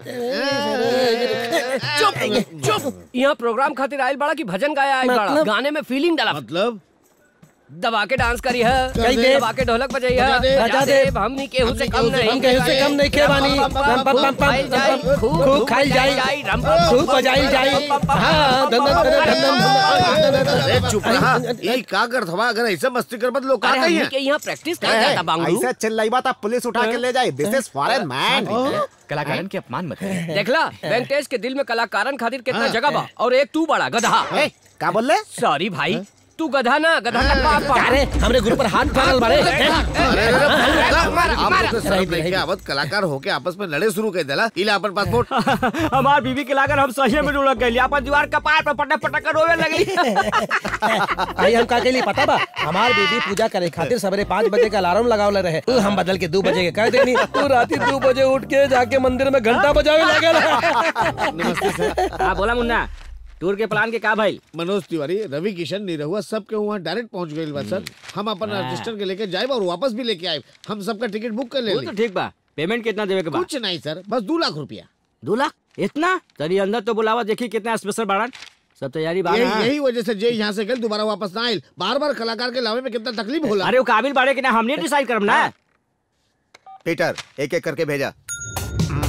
Speaker 6: चुप चुप यहाँ प्रोग्राम खातिर आयल बड़ा की भजन गाया आयल बड़ा
Speaker 13: मतलब?
Speaker 6: गाने में फीलिंग डाला
Speaker 13: मतलब
Speaker 6: दबा के डांस करी है
Speaker 13: कर दे।
Speaker 6: दबा के ढोलक बजाई है
Speaker 13: बजा दे।
Speaker 6: बजा दे हमनी केहू से कम नहीं
Speaker 13: हम केहू से कम नहीं के बानी।
Speaker 6: रम पम पम पम पम पम
Speaker 13: खूब खाइल जाई।
Speaker 6: रम पम
Speaker 13: खूब बजाइल जाई। हाँ, धन धन धन धन धन
Speaker 1: अरे चुप रहा ये का करत हवा अगर ऐसे मस्ती कर बत लोग का
Speaker 6: अरे
Speaker 1: कही
Speaker 6: हमनी के
Speaker 1: हैं
Speaker 6: यहाँ प्रैक्टिस कर जाता बांगड़ू
Speaker 5: ऐसे चिल्लाइबा था पुलिस उठा के ले जाए दिस इज फॉरेन मैन
Speaker 3: कलाकारन के अपमान मत कर
Speaker 6: देखला वेंकटेश के दिल में कलाकारन खातिर कितना
Speaker 5: हाँ,
Speaker 6: जगह बा और एक तू बड़ा गधा
Speaker 5: ए, का बोले
Speaker 6: सॉरी भाई तू गधा ना गधा का पाप पा
Speaker 13: अरे हमरे गुरु पर हाथ डालल बाड़े
Speaker 1: अरे अरे, अरे,
Speaker 6: मारा,
Speaker 1: आप
Speaker 6: मारा।
Speaker 1: लोग के शर्म नहीं के आवत कलाकार होके आपस में लड़े शुरू कर देला इला अपन पासपोर्ट
Speaker 6: हमार बीवी के लागल हम सही में ढूंढ गई अपन दीवार कपार पर पटक पटक कर रोवे लगली
Speaker 13: आई हम का कहली पता बा हमार बेबी पूजा करे खातिर सवेरे पाँच बजे का अलार्म लगावले रहे उ हम बदल के दो बजे के कह देनी तू राती दो बजे उठ के जाके मंदिर में घंटा बजावे लागल
Speaker 1: नमस्ते सर
Speaker 6: हाँ बोला मुन्ना टूर के प्लान के का भाई
Speaker 1: मनोज तिवारी रवि किशन निरहुआ सबके वहाँ डायरेक्ट पहुँच गए बा सर हम अपन रजिस्टर के लेके जाए और वापस भी लेके आए हम सबका टिकट बुक कर ले
Speaker 6: वो तो ठीक बा पेमेंट कितना देवे के बा
Speaker 1: कुछ नहीं सर बस दो लाख रुपया
Speaker 6: दो लाख इतना तरी अंदर तो बुलावा देखी कितना स्पेशल बाड़न सब तैयारी बा
Speaker 1: यही
Speaker 6: ना?
Speaker 1: यही वजह से जे यहाँ से गए दोबारा वापस ना आए बार बार कलाकार के लावे में कितना तकलीफ होला
Speaker 6: अरे वो काबिल बाड़े कि ना हमने डिसाइड करम ना
Speaker 10: पीटर एक एक करके भेजा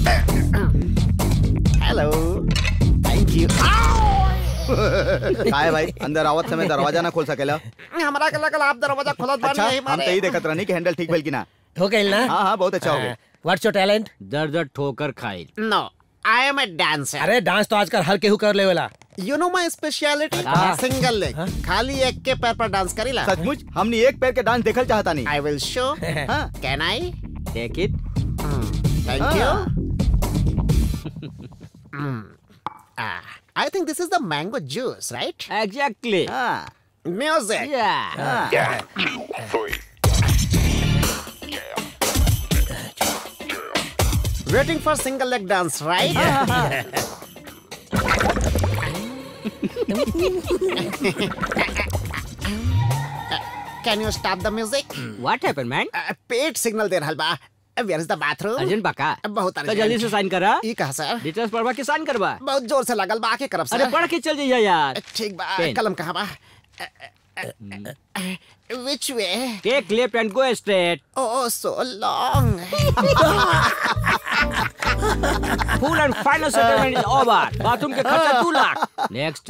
Speaker 11: हेलो थैंक यू काय भाई अंदर आवत समय दरवाजा ना खोल सकेला
Speaker 5: हमरा के लगल आप दरवाजा खोलत
Speaker 11: अच्छा
Speaker 5: बानी
Speaker 11: हम तो ही देखत रहनी कि हैंडल ठीक भेल कि ना
Speaker 14: हो गइल ना
Speaker 11: हाँ हाँ बहुत अच्छा हो गया
Speaker 14: व्हाट्स योर टैलेंट
Speaker 6: दर दर ठोकर खाई
Speaker 13: no I am a dancer
Speaker 14: अरे डांस तो आजकल हर केहू कर लेवेला
Speaker 5: यू नो माय स्पेशलिटी
Speaker 14: हाँ।
Speaker 5: सिंगल लेग खाली एक के पैर पर डांस करीला
Speaker 11: सचमुच हमने एक पैर के डांस देखल चाहता नहीं
Speaker 5: आई विल शो
Speaker 11: हाँ
Speaker 5: can I
Speaker 6: take it
Speaker 5: thank you I think this is the mango juice right
Speaker 6: exactly
Speaker 5: music Waiting for single leg dance, right? Can you stop the music?
Speaker 6: What happened man
Speaker 5: पेट सिग्नल दे रहल बा where is the bathroom
Speaker 6: urgent बाका
Speaker 5: बहुत
Speaker 6: तो
Speaker 5: अर्जेंट
Speaker 6: जल्दी से साइन करा
Speaker 5: ई कहा सर
Speaker 6: डिटेल्स पढ़वा के साइन करवा
Speaker 5: बहुत जोर से लगल बा आके करब सर
Speaker 6: अरे पढ़ के चल जाइए यार
Speaker 5: ठीक बा
Speaker 6: पेन।
Speaker 5: कलम कहाँ बा Which way?
Speaker 6: Take left and go straight
Speaker 5: Oh, so long.
Speaker 6: Full and final settlement is over bathroom के खर्चा 2 लाख नेक्स्ट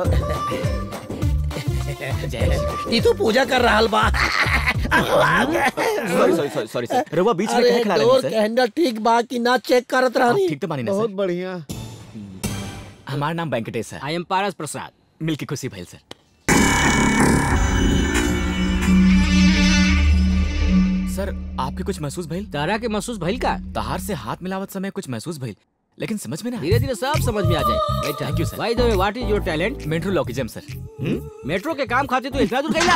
Speaker 14: ई तू पूजा कर रहल बा
Speaker 3: sorry sorry sorry sorry sir रउआ बीच में
Speaker 14: अरे
Speaker 3: कहे खड़ा
Speaker 14: डोर
Speaker 3: रही
Speaker 14: के हैंडल ठीक बा कि ना चेक करत रहनी
Speaker 3: ठीक तो बानी ना
Speaker 1: बहुत
Speaker 3: सर
Speaker 1: बढ़िया
Speaker 3: हमारा नाम वेंकटेश है
Speaker 6: आई एम पारस प्रसाद
Speaker 3: मिल की खुशी भइल सर सर आपके कुछ महसूस भइल
Speaker 6: तारा के महसूस भइल का
Speaker 3: तहार से हाथ मिलावत समय कुछ महसूस भइल लेकिन समझ में ना
Speaker 6: धीरे धीरे सब समझ में आ जाए
Speaker 3: thank you sir
Speaker 6: by the way what is your talent
Speaker 3: metrologism sir
Speaker 6: metro के काम खातिर तू इतना दूर गइला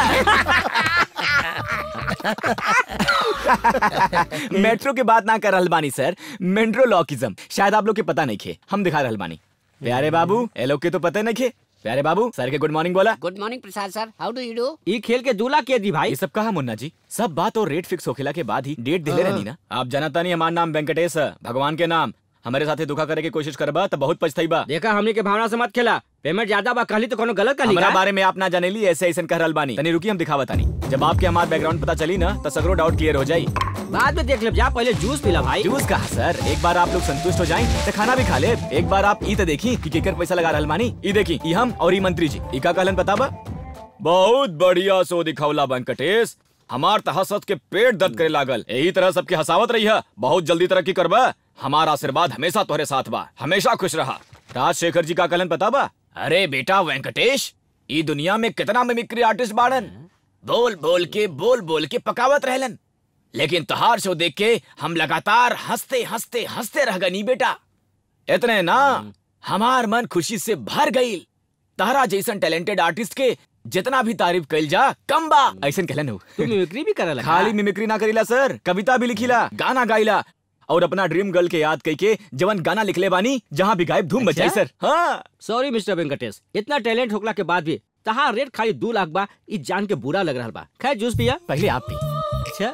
Speaker 3: मेट्रो के बात ना कर रहल बानी सर मेट्रोलॉकिज्म शायद आप लोग के पता नहीं खे हम दिखा रहल बानी प्यारे बाबू ए लोग के तो पता नहीं खे प्यारे बाबू सर के गुड मॉर्निंग बोला
Speaker 12: good morning Prasad sir how do you do
Speaker 6: ई खेल के दूल्हा के दी भाई
Speaker 3: ये सब कहा मुन्ना जी सब बात और रेट फिक्स होखेला के बाद ही डेट दिले रहनी ना आप जानता नहीं हमार नाम वेंकटेश है भगवान के नाम हमारे साथे धोखा करे की कोशिश करबा तो बहुत पछताईबा
Speaker 6: देखा हमने के भावना से मत खेला पेमेंट ज्यादा बा कहली तो कोनो गलत कहली
Speaker 3: हमारा
Speaker 6: का
Speaker 3: बारे में आप ना जानेली ऐसे ऐसे कह रहल बानी तनी रुकी हम दिखावा तानी जब आपके हमार बैकग्राउंड पता चली ना तो सगरो डाउट क्लियर हो जाई
Speaker 6: बाद में देख ले जा पहले जूस पीला भाई
Speaker 3: जूस कहा सर एक बार आप लोग संतुष्ट हो जाएं तो खाना भी खा ले एक बार आप ई तो देखी कि केकर पैसा लगा रहल बानी ई देखी ई हम और ई मंत्री जी ई का कहलन पता बा बहुत बढ़िया सो दिखौला वेंकटेश हमार त हंसत के पेट दर्द करे लागल यही तरह सबके हंसावत रही है बहुत जल्दी तरक्की करबा हमारा आशीर्वाद हमेशा तोहरे साथ बा हमेशा खुश रहा राजशेखर जी का कहलन पता बा अरे बेटा वेंकटेश ई दुनिया में कितना मिमिक्री आर्टिस्ट बाड़न बोल बोल के बोल बोल के पकावत रहलन लेकिन तहार शो देख के हम लगातार हंसते हंसते हंसते रह गनी बेटा इतने ना हमार मन खुशी से भर गई तारा जैसन टैलेंटेड आर्टिस्ट के जितना भी तारीफ कइल जा कम बा ऐसन कहलन हो
Speaker 6: तू मिमिक्री भी करला
Speaker 3: खाली मिमिक्री ना करीला सर कविता भी लिखीला गाना गाइला और अपना ड्रीम गर्ल के याद करके जवन गाना लिखले बानी जहाँ भी गायब धूम बजाई
Speaker 6: अच्छा?
Speaker 3: सर हाँ
Speaker 6: सॉरी मिस्टर वेंकटेश इतना टैलेंट होखला के बाद भी तहार रेट खाली दो लाख बा ई जान के बुरा लग रहा बा खैर जूस पिया
Speaker 3: पहले आप पी
Speaker 6: अच्छा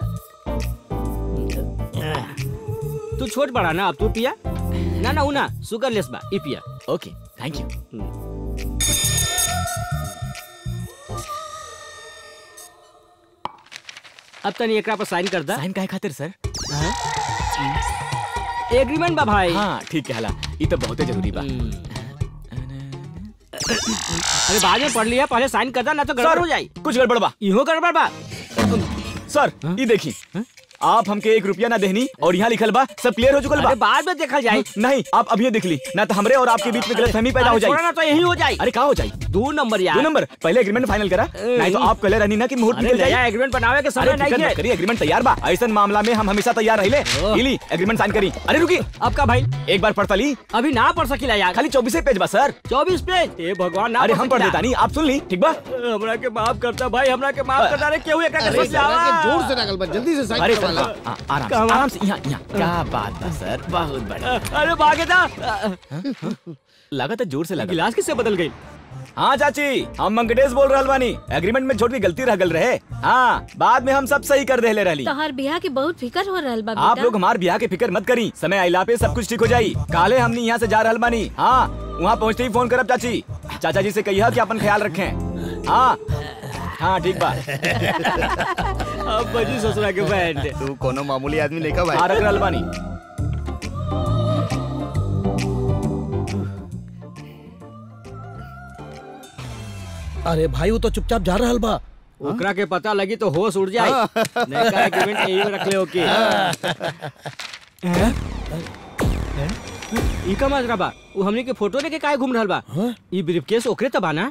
Speaker 6: तू छोट बड़ा ना अब तू पिया ना ना उना शुगर लेस बा ई पिया
Speaker 3: ओके थैंक यू
Speaker 6: अब तनी एकरा पर साइन कर दा
Speaker 3: साइन काहे खातिर सर
Speaker 6: एग्रीमेंट बा भाई
Speaker 3: हाँ ठीक कहला ई तो बहुते जरूरी बा
Speaker 6: अरे बाद में पढ़ लिया पहले साइन कर दा ना तो गड़बड़ हो जाई
Speaker 3: कुछ गड़बड़ बा
Speaker 6: इहो गड़बड़ बा
Speaker 3: सर ई देखी आप हमके एक रुपया ना देहनी और यहाँ लिखल बा सब क्लियर हो चुकल बा
Speaker 6: अरे बाद में देखल जाई
Speaker 3: नहीं आप अभी देख ली ना तो हमरे और आपके बीच में गलतफहमी पैदा हो
Speaker 6: अरे छोड़ा
Speaker 3: जाए
Speaker 6: ना तो यही हो जाई
Speaker 3: अरे का हो जाए
Speaker 6: दो नंबर यार
Speaker 3: दो नंबर पहले एग्रीमेंट फाइनल करा नहीं तो आप कहले रहनी ना कि मुहूर्त
Speaker 6: अरे
Speaker 3: निकल
Speaker 6: नया
Speaker 3: जाए
Speaker 6: एग्रीमेंट बनावे के समय
Speaker 3: अरे
Speaker 6: नहीं
Speaker 3: फिकर
Speaker 6: है
Speaker 3: मत करिए एग्रीमेंट तैयार बा ऐसा मामला में हम हमेशा तैयार रहिले इली एग्रीमेंट साइन करी अरे रुकी
Speaker 6: अब का भाई
Speaker 3: एक बार पढ़ता ली
Speaker 6: अभी ना पढ़ सकीला यार
Speaker 3: खाली चौबीस पेज बा सर
Speaker 6: चौबीस पेज ए भगवान ना
Speaker 3: अरे हम पढ़
Speaker 6: सकीला।
Speaker 3: देता नहीं आप सुन ली ठीक बा
Speaker 6: हमरा के माफ करता भाई हमरा के माफ करता रे केहू एकरा के
Speaker 1: अरे
Speaker 6: सोच
Speaker 1: जरा
Speaker 6: लावा
Speaker 1: के जोर से नकल बा जल्दी से साइन
Speaker 3: अरे
Speaker 1: करवा
Speaker 3: सर
Speaker 1: ला
Speaker 3: हाँ, आराम से आराम से यहाँ यहाँ क्या बात बा सर बहुत बढ़िया
Speaker 6: अरे भागे था
Speaker 3: लगा था जोर से लगा
Speaker 6: गिलास किससे बदल गई
Speaker 3: हाँ चाची हम मंगटेश बोल रहल बानी एग्रीमेंट में छोटी गलती रह गल रहे हाँ बाद में हम सब सही कर देले रहली
Speaker 8: तोहर बियाह के बहुत फिकर हो रहल बा
Speaker 3: आप
Speaker 8: बेटा
Speaker 3: लोग हमार ब्याह के फिक्र मत करी समय आइला पे सब कुछ ठीक हो जाई काले हमनी यहाँ से जा रहल बानी हाँ वहाँ पहुँचते ही फोन करब चाची चाचा जी से कहिया कि अपन ख्याल रखें हाँ हाँ ठीक बा
Speaker 6: अब बजी ससुरा के बैंड
Speaker 11: तू कोनो मामूली आदमी नहीं का भाई
Speaker 3: हाँ रख रहल बानी
Speaker 14: अरे भाई वो तो चुपचाप जा रहल बा
Speaker 6: ओकरा के पता लगी तो होश उड़ जाए नया एग्रीमेंट यही में रख ले ओके ई का माजरा बा उ हमनी के फोटो लेके काहे घूम रहल बा ई ब्रीफकेस ओकरे त बा ना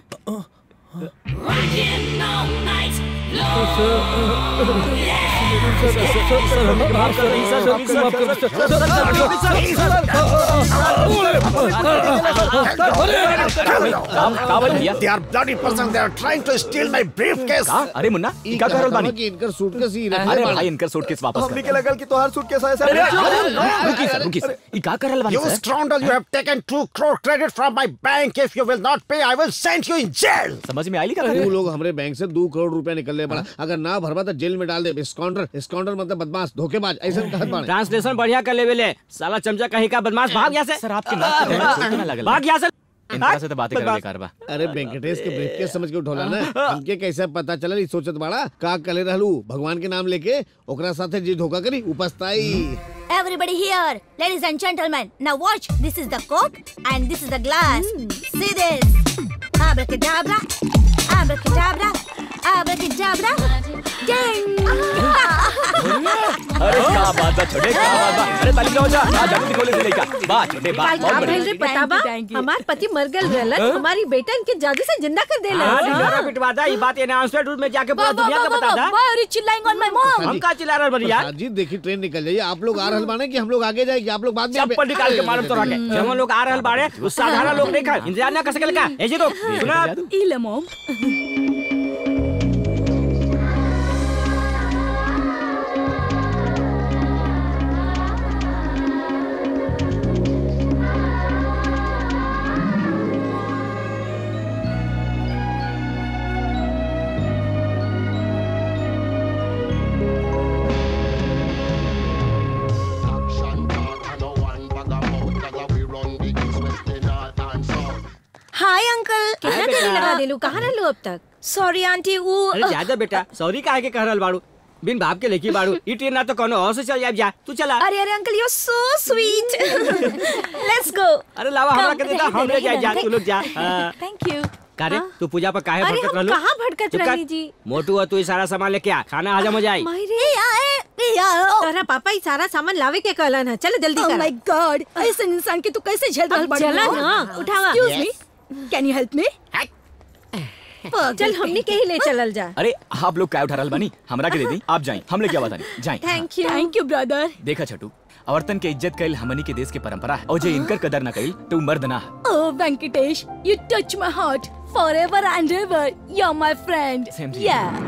Speaker 5: They are bloody person. They are trying to steal my briefcase.
Speaker 3: अरे मुन्ना
Speaker 1: ई
Speaker 3: क्या कर रहल बानी
Speaker 1: कि इनकर सूटकेस ही
Speaker 3: अरे भाई इनकर सूटकेस वापस
Speaker 11: हमनी
Speaker 3: कर
Speaker 11: के लगल कि तोहार सूटकेस ऐसा
Speaker 3: अरे, अरे, अरे, रुकी सर रुकी सर ई का कर रहल बानी
Speaker 5: You
Speaker 3: sir
Speaker 5: scoundrel, you have taken two crore credit from my bank. If you will not pay, I will send you in jail.
Speaker 3: समझ में आई का
Speaker 1: तू लोग हमारे बैंक से दो करोड़ रुपया निकलने पड़ा अगर ना भरबा तो जेल में डाल दे स्काउंडर स्काउंडर मतलब बदमाश धोखेबाज ऐसा कहत बाड़े
Speaker 6: ट्रांसलेशन बढ़िया कर लेवे ले साला चमचा कहीं का बदमाश भाग यहाँ से
Speaker 3: सर आपके नाक पे दर्द सोचने लगल
Speaker 6: भाग यहाँ से
Speaker 3: इनका से तो बातें करे बेकार बा
Speaker 1: अरे वेंकटेश के ब्रीफकेस समझ के उठौला ना हमके कैसे पता चलल ई सोचत बाड़ा का कले रहलू भगवान के नाम लेके ओकरा साथे जी धोखा करी उपस्ताई
Speaker 2: Everybody here, ladies and gentlemen, now watch. This is the coke and this is the glass. See this? Abracadabra, abracadabra, abracadabra. Ding!
Speaker 3: अरे क्या बात बा छोटे क्या बात बा अरे ताली बजाओ जा आ जा खोले से लेका बा छोटे बा
Speaker 8: काल
Speaker 3: बहुत
Speaker 8: का
Speaker 3: बढ़िया
Speaker 8: भइल रे पता बा हमार पति मर गल रहलन हमारी बेटा इनके जादू से जिंदा कर देलन
Speaker 6: हाँ ढिंढोरा पिटवा दा ये बात अनाउंसमेंट रूम में जाके पूरा दुनिया को बता दा
Speaker 2: Why are you chilling on my mom?
Speaker 6: हम का चिल्ला रहे बढ़िया
Speaker 1: प्रसाद जी देखी ट्रेन निकल जाइए आप लोग आ रहल बाने कि हम लोग आगे जाए कि आप लोग बाद में
Speaker 6: चप्पल निकाल के मारम तोरा के जब हम लोग आ रहल बाड़े उस साधारण लोग नहीं खा इंतजार ना कर सकेल का ऐसे तो सुना
Speaker 2: Ile mom.
Speaker 8: हाय अंकल कितना
Speaker 6: हाय
Speaker 8: देरी
Speaker 6: बेटा।
Speaker 8: लगा देलू कहाँ रहलू अब तक
Speaker 2: सॉरी आंटी वो
Speaker 6: अरे ज्यादा बेटा सॉरी काहे के कह रहल बाड़ू बिन भाप के लेके बाड़ू ई ट्रेन ना तो कोनो और से चल जाए जा तू चला
Speaker 2: अरे अरे uncle you so sweet let's go
Speaker 6: अरे लावा हमरा के देता हम ले जाए जा तू लोग जा हाँ।
Speaker 2: थैंक यू
Speaker 6: कारे तू पूजा पर काहे
Speaker 8: अरे
Speaker 6: भटकत
Speaker 8: हम
Speaker 6: रहलू
Speaker 8: कहाँ भटकत
Speaker 6: चुप कर।
Speaker 8: रहली जी
Speaker 6: मोटू और तू ये सारा सामान लेके आ खाना हजम हो जाए
Speaker 8: मायरे तोरा पापा ही सारा सामान लावे के कहलन है चलो जल्दी
Speaker 2: Oh
Speaker 8: कर
Speaker 2: my god ऐसे इंसान के तू कैसे झेल रहल
Speaker 8: अब
Speaker 2: बाड़ू
Speaker 8: चला
Speaker 2: हो?
Speaker 8: ना, उठावा।
Speaker 2: Excuse me can you help me
Speaker 8: चल हमनी के ही ले चलल जा
Speaker 3: अरे आप लोग क्या उठा रहल बानी हमरा के दे दी आप जाएं हम लेके आवा तानी जाएं
Speaker 8: thank you
Speaker 2: thank you brother
Speaker 3: देखा छटू औरतन के इज्जत कैल हमनी के देश के परंपरा है और जे इनकर कदर न कैल तो उ मर्द ना है
Speaker 2: Oh, Venkatesh, you touch my heart forever and ever. You're my friend.
Speaker 3: Same to you.
Speaker 2: Yeah.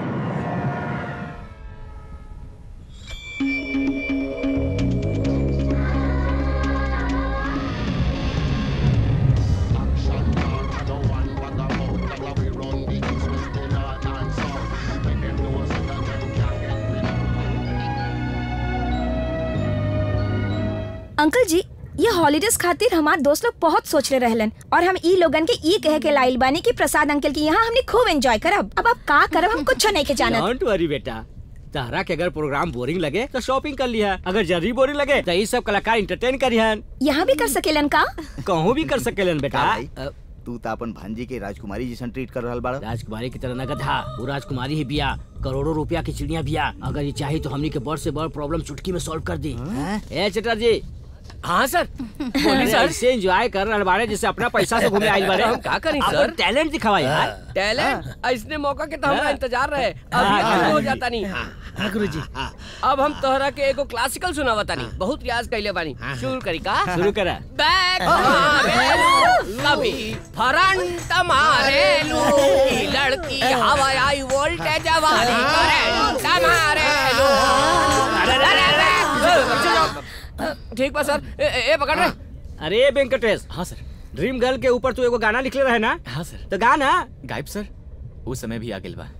Speaker 15: Uncle ji ये हॉलीडेज खातिर हमार दोस्त लोग बहुत सोच रहे रहलन और हम ई लोगन के ई कहे के लाइल बानी कि प्रसाद अंकल के यहाँ हमने खूब एंजॉय करब अब आप का करब हम कुछ नहीं के जानत
Speaker 6: डोंट वरी बेटा तारा के अगर प्रोग्राम बोरिंग लगे तो शॉपिंग कर लिया अगर जरूरी बोरिंग लगे तो ये सब कलाकार इंटरटेन करिहन
Speaker 15: यहाँ भी कर सकेलन का
Speaker 6: कहूँ भी कर सकेलन बेटा
Speaker 11: का भाई? तू तो अपन भांजी के राजकुमारी जैसन ट्रीट कर रहल बाड़ा
Speaker 6: राजकुमारी की तरह नगद था वो राजकुमारी ही बिया करोड़ों रुपया की चिड़िया बिया अगर ये चाहे तो हमनी के बड़ से बड़ प्रॉब्लम चुटकी में सॉल्व कर दी ए चटर्जी हाँ सर बोलिए सर ऐसे एंजॉय कर रहे बारे जिससे अपना पैसा से घूमे आइल बारे
Speaker 16: हम का करी,
Speaker 6: अपन
Speaker 16: सर?
Speaker 6: टैलेंट दिखावा यार
Speaker 16: टैलेंट इसने मौका के तो हमरा
Speaker 6: हाँ।
Speaker 16: इंतजार रहे
Speaker 6: हाँ,
Speaker 16: अभी
Speaker 6: हाँ,
Speaker 16: शुरू हो
Speaker 6: जी।
Speaker 16: जाता नहीं हाँ गुरुजी अब हम तोहरा के एगो क्लासिकल सुनावता तानी बहुत रियाज कइले बानी शुरू करी का
Speaker 6: शुरू करा
Speaker 16: बैक मारेलू कभी फ्रंट मारेलू ई लड़की हवाई आई वोल्टेज वाली करंट मारेलू अरे अरे अरे ठीक बा सर ए, ए, ए पकड़ रे
Speaker 6: अरे वेंकटेश
Speaker 3: हाँ सर
Speaker 6: ड्रीम गर्ल के ऊपर तू एगो गाना लिखले रहे ना
Speaker 3: हाँ सर
Speaker 6: तो गाना
Speaker 3: गायब सर उस समय भी आ गेल बा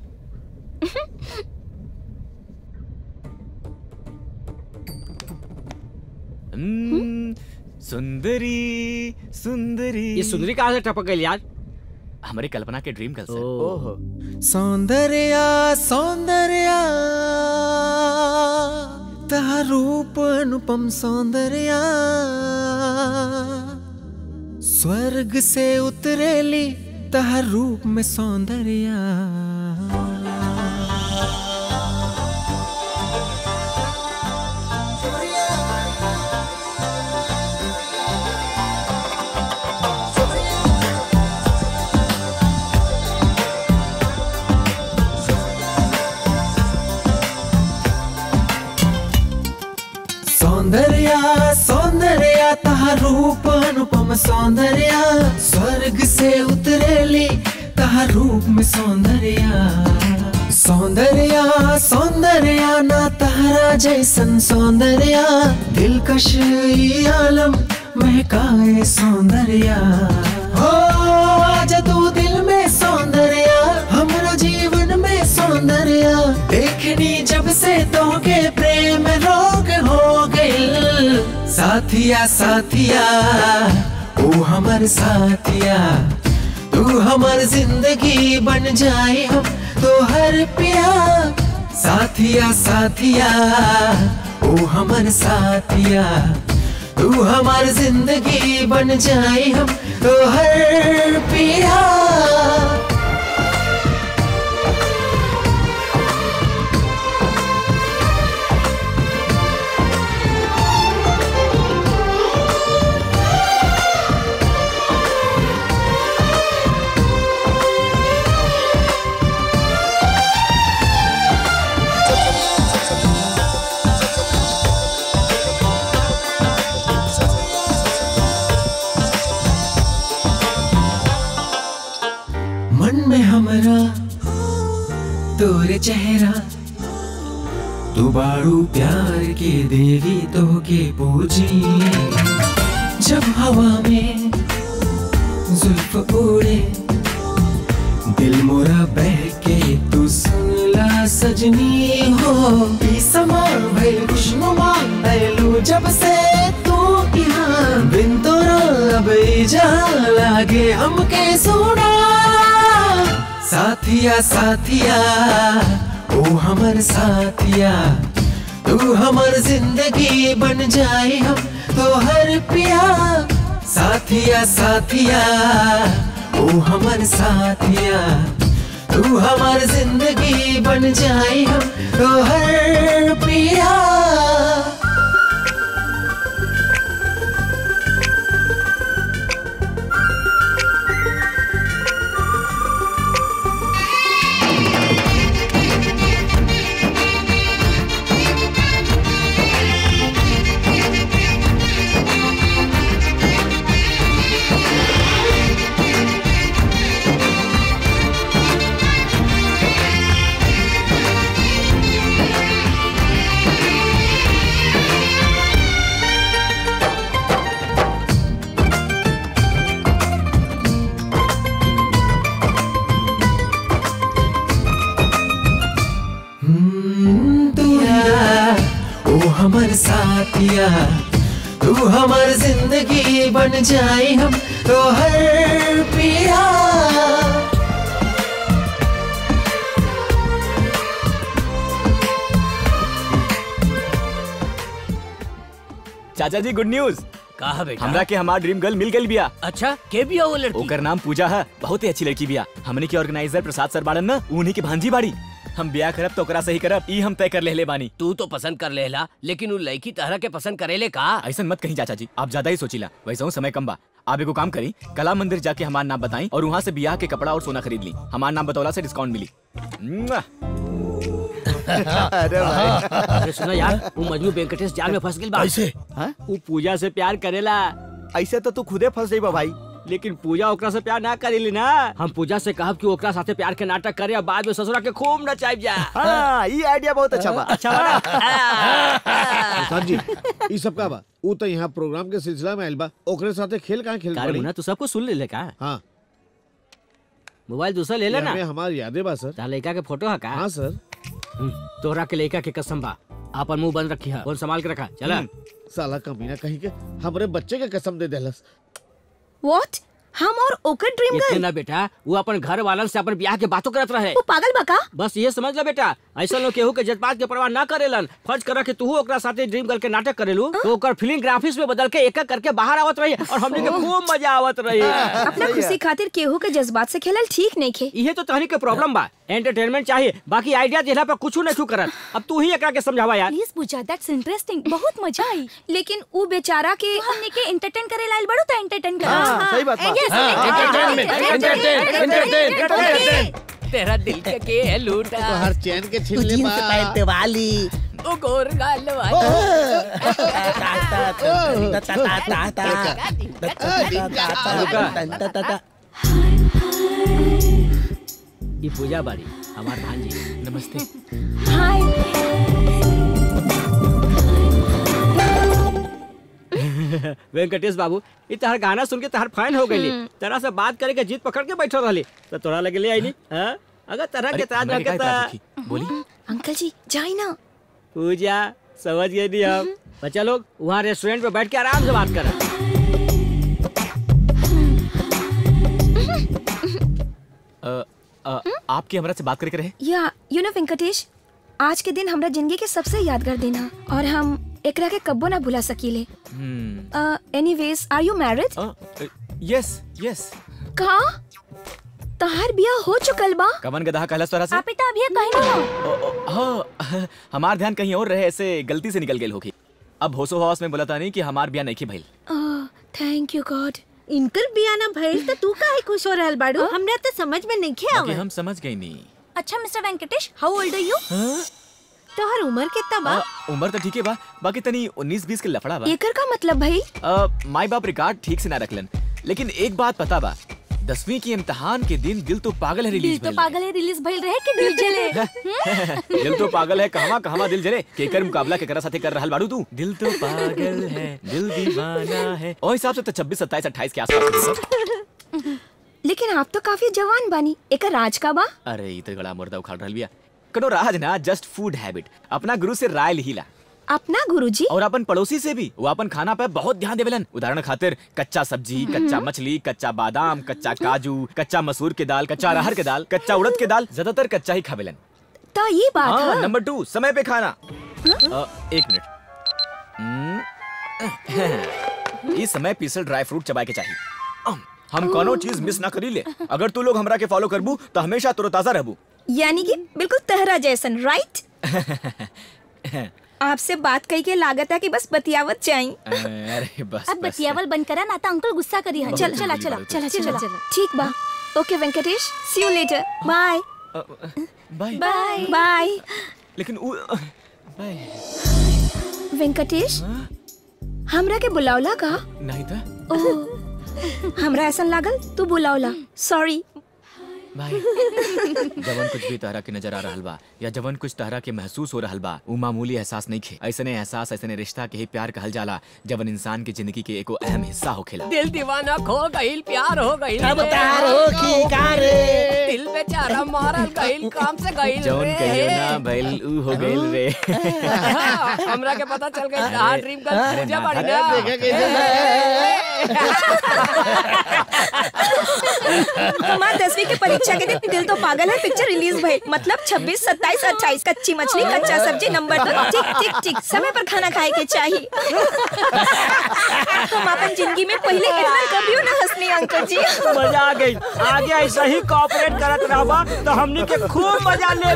Speaker 3: हम्म, सुंदरी सुंदरी
Speaker 6: ये सुंदरी कहाँ से टपक गई यार
Speaker 3: हमारे कल्पना के dream girl sir
Speaker 17: Soundarya Soundarya तहा रूप अनुपम सौंदर्या स्वर्ग से उतरेली तहर रूप में सौंदर्या सौंदर्या सौंदर्या तहार रूप अनुपम सौंदर्या स्वर्ग से उतरेली तहार रूप में सौंदर्या सौंदर्या सौंदर्या ना तहरा जैसन सौंदर्या दिलकश ई आलम महकाए सौंदर्या हो आजा तू दिल में सौंदर्या हमरा जीवन में सौंदर्या देखनी जब से तोके प्रेम रोग हो गइल साथिया साथिया ओ हमर साथिया तू हमर जिंदगी बन जाए हम तो हर पिया साथिया साथिया ओ हमर साथिया तू हमार जिंदगी बन जाए हम तो हर पिया मन में हमरा तोरे चेहरा तू बाड़ू प्यार के देवी तो के पूजी जब हवा में जुल्फ उड़े दिल मोरा बह के तू सुनला सजनी हो ई समा भइल खुशनुमा भइलू जब से तू यहाँ बिन तोरा अब ई जा लागे हमके सोना साथिया साथिया ओ हमर साथिया तू हमर जिंदगी बन जाए हम तो हर पिया साथिया साथिया ओ हमर साथिया तू हमर जिंदगी बन जाए हम तो हर पिया दुनिया ओ हमर साथिया तू हमर जिंदगी बन जाए हम तो हर पिया
Speaker 3: चाचा जी गुड न्यूज
Speaker 6: कहा बेटा
Speaker 3: हमरा के हमार ड्रीम गर्ल मिल गई बिया
Speaker 6: अच्छा के बिया वो लड़की
Speaker 3: ओकर नाम पूजा है बहुत ही अच्छी लड़की बिया हमने के ऑर्गेनाइजर प्रसाद सर बाड़न ना उन्हीं की भांजी बाड़ी हम ब्याह करब तो ओकरा सही करब ई हम तय कर लेले बानी
Speaker 6: तू तो पसंद कर लेला लेकिन उ लड़की तहरा के पसंद करेले का
Speaker 3: ऐसा मत कहीं चाचा जी आप ज्यादा ही सोचिला वैसे हूँ समय कम बा आप एगो काम करी कला मंदिर जाके हमार नाम बताई और वहाँ से ब्याह के कपड़ा और सोना खरीद ली हमार नाम बतौला से डिस्काउंट मिली मुआ।
Speaker 10: अरे भाई।
Speaker 6: अरे सुना यार वो मजनू वेंकटेश जाल में फंस गई बा
Speaker 11: कैसे?
Speaker 6: वो पूजा से प्यार करेला
Speaker 11: ऐसे तो तू खुदे फंस जाइबा भाई
Speaker 6: लेकिन पूजा ओकरा से प्यार ना करेली ना हम पूजा से कहब कि ओकरा साथे प्यार के नाटक करे और बाद में ससुरा के खूब नचाइब जा
Speaker 11: हाँ ये आइडिया बहुत अच्छा बा
Speaker 6: अच्छा बा
Speaker 1: प्रसाद जी ई सब का बा ऊ तो यहाँ प्रोग्राम के सिलसिला में आइल बा ओकरे साथे खेल कहाँ खेल
Speaker 6: कार मुन्ना तू सबको सुन ले ले का
Speaker 1: हाँ
Speaker 6: मोबाइल दूसरा ले लेना
Speaker 1: हमें हमारी यादें बा सर
Speaker 6: ता लड़का के फोटो है का
Speaker 1: हाँ सर
Speaker 6: तोरा के लड़का के कसम बा आपन मुंह बंद रखी है फोन संभाल के रखा चला
Speaker 1: साला कमीना कहीं के हमरे बच्चे के कसम दे देलस
Speaker 15: व्हाट हम और ओकर ड्रीम
Speaker 6: इतने
Speaker 15: गर्ल
Speaker 6: ना बेटा वो अपन घर वालन से अपन ब्याह के बातों करत रहे
Speaker 15: वो पागल बका
Speaker 6: बस ये समझ ले बेटा ऐसा लोग केहू के जज्बात के परवाह ना करेलन फर्ज कर कि तू ओकरा साथे ड्रीम गर्ल के नाटक करेलू तो ओकर फिल्म ग्राफिक्स में बदल के एक एक करके बाहर आवत रही और हमने के खूब मजा आवत रही
Speaker 15: अपना खुशी खातिर केहू के जज्बात से खेलल ठीक नहीं खे
Speaker 6: ये तो तहनी के प्रॉब्लम बा एंटरटेनमेंट चाहिए बाकी आइडिया देला पर कुछ नहीं करत अब तू ही एकरा के समझावा यार
Speaker 2: प्लीज पूछा दैट्स इंटरेस्टिंग बहुत मजा आई
Speaker 15: लेकिन ऊ बेचारा के
Speaker 2: हमने के एंटरटेन करे लाइल बड़ो तो एंटरटेन कर
Speaker 11: हाँ, सही बात बा।
Speaker 16: तेरा दिल के के है लूटा
Speaker 13: तो हर चैन के छीन ले
Speaker 14: जीन्स
Speaker 13: बा
Speaker 14: पैंट वाली
Speaker 16: ओ गोर गाल
Speaker 6: ये पूजा बाड़ी हमार भांजी
Speaker 3: नमस्ते
Speaker 15: हाय
Speaker 6: वेंकटेश बाबू ये तहर गाना सुन के तहर फैन हो गई तरह से बात करे के जीत पकड़ के बैठो रहली तो तोरा लगे ले आई नहीं हाँ? अगर तरह के
Speaker 3: अरे,
Speaker 6: ताज
Speaker 3: हमरा के
Speaker 6: रखे
Speaker 3: काहे ताज
Speaker 6: तो
Speaker 3: रखी? बोली
Speaker 15: अंकल जी जाई ना
Speaker 6: पूजा समझ गए नहीं हम बच्चा लोग वहाँ रेस्टोरेंट पे बैठ के आराम से बात कर
Speaker 3: अ, अ, आपकी हमरा से बात करके रहे
Speaker 15: या यू नो वेंकटेश आज के दिन हमरा जिंदगी के सबसे यादगार दिन है और हम एकरा के कब्बो ना भुला सकीले
Speaker 3: hmm
Speaker 15: anyways are you married
Speaker 3: yes yes
Speaker 15: का तहार बिया हो चुकल बा
Speaker 3: कवन गधा कहलस तोरा से
Speaker 2: आप इतना अभी कहीं ना
Speaker 3: हाँ हमार ध्यान कहीं और रहे ऐसे गलती से निकल गेल होगी अब होशो हवास में बोला था नहीं कि हमार बिया नहीं भइल
Speaker 15: थैंक यू गॉड
Speaker 8: इनकर बियाना भइल तो तू काहे खुश हो रहल बाड़ू हमरा तो समझ में नहीं
Speaker 3: बाकी
Speaker 8: आवत
Speaker 3: हम समझ गई नहीं
Speaker 2: अच्छा mister Venkatesh how old are you
Speaker 8: तोहर उम्र कितना बा
Speaker 3: आ, उम्र तो ठीक है बा बाकी तनी 19 20 के लफड़ा बा
Speaker 15: एकर का मतलब भाई
Speaker 3: आ, माई बाप रिकॉर्ड ठीक से ना रखलन लेकिन एक बात पता बा दसवीं की इम्तिहान के दिन दिल तो पागल है
Speaker 2: दिल
Speaker 3: रिलीज
Speaker 2: तो पागल है रिलीज भइल रहे कि दिल जले
Speaker 3: दिल तो पागल है कहवा कहवा दिल जले केकर मुकाबला केकरा साथे कर रहल बाड़ू तू दिल तो पागल है दिल दीवाना है ओ हिसाब से तो 26 27 28 के आसपास
Speaker 15: लेकिन आप तो काफी जवान बानी एकर राज का बा
Speaker 3: अरे ई तो गला मुर्दा उखाड़ रहल बिया कनो राज ना जस्ट फूड हैबिट अपना गुरु से राय लिहिला
Speaker 15: अपना गुरुजी
Speaker 3: और अपन पड़ोसी से भी वो अपन खाना पे बहुत ध्यान देवेलन उदाहरण खातिर कच्चा सब्जी कच्चा मछली कच्चा बादाम कच्चा काजू कच्चा मसूर के दाल कच्चा अरहर के दाल कच्चा उड़द के दाल ज्यादातर कच्चा ही खावेलन
Speaker 15: तो ये बात
Speaker 3: हाँ
Speaker 15: है
Speaker 3: नंबर टू समय पे खाना अ, एक मिनट हम्म, इस समय पीसल ड्राई फ्रूट चबाए के चाहिए अम, हम कोनो चीज मिस ना करी ले अगर तू लोग हमरा के फॉलो करबू तो हमेशा तरोताजा रहबू
Speaker 15: यानी कि बिल्कुल तहरा जैसन राइट आपसे बात कही के लागत है कि बस बतियावत चाहिए
Speaker 3: अरे बस
Speaker 2: अब बतियावल बंद करा ना तो अंकल गुस्सा करी है चल चला चला
Speaker 15: चला चला ठीक बा okay Venkatesh see you later bye
Speaker 3: bye
Speaker 15: bye bye
Speaker 3: लेकिन उ, बाय
Speaker 15: वेंकटेश हमरा के बुलावला का
Speaker 3: नहीं था
Speaker 15: ओह हमरा ऐसा लागल तू बुलावला सॉरी
Speaker 3: भाई जवन कुछ भी तहरा के नजर आ रहल बा या जवन कुछ तहरा के महसूस हो रहल बा उ मामूली एहसास नहीं खे ऐसने एहसास ऐसने रिश्ता के ही प्यार कहल जाला जवन इंसान की जिंदगी के एको अहम हिस्सा होखेला
Speaker 16: दिल दीवाना खो गईल प्यार हो गईल
Speaker 14: अब
Speaker 16: रे।
Speaker 14: तार हो की का रे?
Speaker 16: दिल बेचारा मारल गईल काम से गईल
Speaker 3: जवन
Speaker 16: रे।
Speaker 3: कहियो ना भइल उ हो गइल रे
Speaker 16: हमरा के पता चल गई कहाँ ड्रीम कर
Speaker 3: अरे
Speaker 16: पूजा
Speaker 3: ना,
Speaker 16: बड़ी
Speaker 3: अरे
Speaker 16: ना
Speaker 3: देखा कैसे
Speaker 15: हमार दसवीं के परीक्षा के दिन दिल तो पागल है पिक्चर रिलीज भइल मतलब 26, 27, 28 कच्ची मछली कच्चा सब्जी नंबर दो ठीक ठीक ठीक समय पर खाना खाए के चाहिए हम अपन जिंदगी में पहले इतना कभी ना हंसनी अंकल जी
Speaker 6: मजा आ गई आगे ऐसा ही कॉपरेट करत रहबा तो हमनी के खूब मजा ले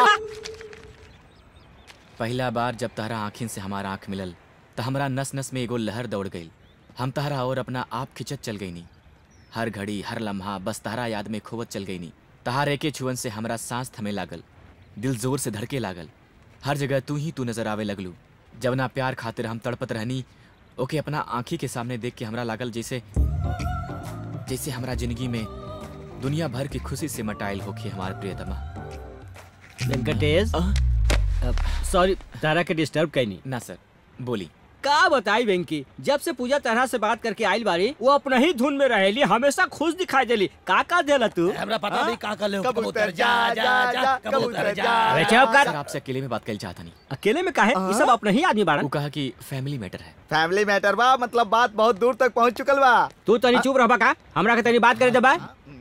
Speaker 3: पहला बार जब तहरा आँखिन से हमारा आँख मिलल तो हमरा नस नस में एगो लहर दौड़ गई हम तहरा और अपना आप खिंचत चल गई नी हर घड़ी हर लम्हा बस तहरा याद में खोवत चल गई नी तहारे के छुअन से हमरा सांस थमे लागल दिल जोर से धड़के लागल हर जगह तू ही तू नजर आवे लगलू जब ना प्यार खातिर हम तड़पत रहनी ओके अपना आँखी के सामने देख के हमरा लागल जैसे जैसे हमरा जिंदगी में दुनिया भर की खुशी से मटाइल होके हमार प्रियतमा
Speaker 6: वेंकटेश सॉरी तारा के डिस्टर्ब कैनी
Speaker 3: ना सर बोली
Speaker 6: का बताई वेंकी जब से पूजा तरह से बात करके आइल बारी वो अपना ही धुन में रहेली हमेशा खुश दिखाई देली का का देला तू
Speaker 4: हमरा पता नहीं का कर ले
Speaker 11: कबूतर जा जा जा कबूतर जा
Speaker 6: अरे चुप कर
Speaker 3: सर आपसे अकेले में बात कर चाहता नहीं
Speaker 6: अकेले में काहे ये सब अपना ही आदमी बाड़ा
Speaker 3: वो कहा कि फैमिली मैटर है
Speaker 11: फैमिली मैटर बा मतलब बात बहुत दूर तक पहुंच चुकल बा
Speaker 6: तू तनी चुप रहबा का हमरा के तनी बात करे दबा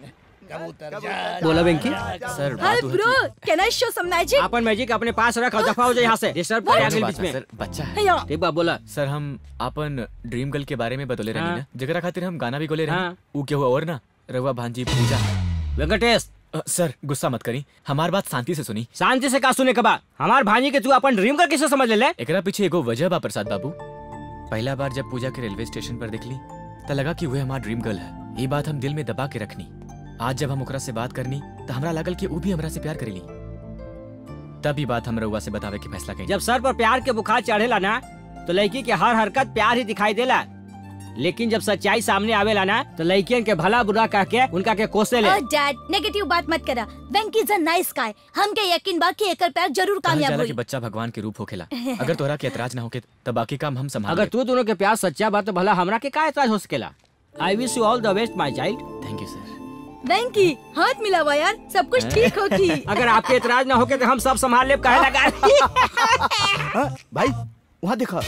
Speaker 6: बोला Venky
Speaker 3: sir
Speaker 2: hi bro can I show some magic
Speaker 6: अपन मैजिक अपने पास रख और दफा हो जाए यहाँ से डिस्टर्ब करे आगे बीच में
Speaker 3: सर बच्चा है
Speaker 2: या
Speaker 6: ठीक बा बोला
Speaker 3: सर हम अपन ड्रीम गर्ल के बारे में बतौले रही
Speaker 6: हाँ।
Speaker 3: ना जगरा खातिर हम गाना भी गोले रही
Speaker 6: हाँ।
Speaker 3: ऊ के हुआ और ना रवा भांजी पूजा
Speaker 6: वेंकटेश
Speaker 3: अ, सर गुस्सा मत करी हमार बात शांति से सुनी
Speaker 6: शांति से का सुने के बा हमार भांजी के तू अपन ड्रीम का किसे समझ ले ले
Speaker 3: एकरा पीछे एगो वजह बा प्रसाद बाबू पहला बार जब पूजा के रेलवे स्टेशन पर देखली त लगा कि वह हमार ड्रीम गर्ल है ये बात हम दिल में दबा के रखनी आज जब हम ओकरा से बात करनी तो हमरा लागल कि वो भी हमरा से प्यार करेली तब ये बात हम रउआ से बतावे के फैसला कई
Speaker 6: जब सर पर प्यार के बुखार चढ़ेला ना तो लड़की के हर हरकत प्यार ही दिखाई देला लेकिन जब सच्चाई सामने आवेला ना तो लड़कियन के भला बुरा कह के उनका के कोसे ले
Speaker 2: ओह डैड नेगेटिव बात मत करा Venky is a nice guy हमके यकीन बा कि एकर प्यार जरूर
Speaker 3: कहल
Speaker 2: कामयाब
Speaker 3: जाला
Speaker 2: होई
Speaker 3: कि बच्चा भगवान के रूप होखेला अगर तोहरा के एतराज ना होके तब बाकी काम हम संभाल
Speaker 6: अगर तू दोनों के प्यार सच्चा बा तो भला हमरा के का एतराज हो सकेला I wish you all the best my child
Speaker 3: thank you sir
Speaker 2: Venky हाथ मिलावा यार सब कुछ ठीक होगी
Speaker 6: अगर आपके एतराज ना होके तो हम सब संभाल लेब काहे लगा
Speaker 11: हाँ, भाई वहाँ देखा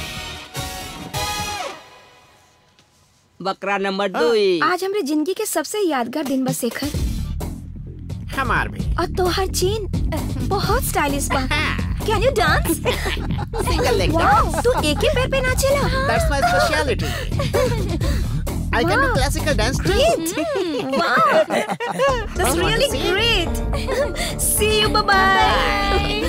Speaker 6: बकरा नंबर दो
Speaker 15: आज हमरे जिंदगी के सबसे यादगार दिन बा शेखर
Speaker 13: हमार भी
Speaker 15: और तोहर चेन बहुत स्टाइलिश बा can you dance
Speaker 14: Single leg
Speaker 15: wow तू एक ही पैर पे नाचेला
Speaker 14: That's my speciality. I can do classical dance too.
Speaker 15: Great. wow. That's really great. See you. Bye bye.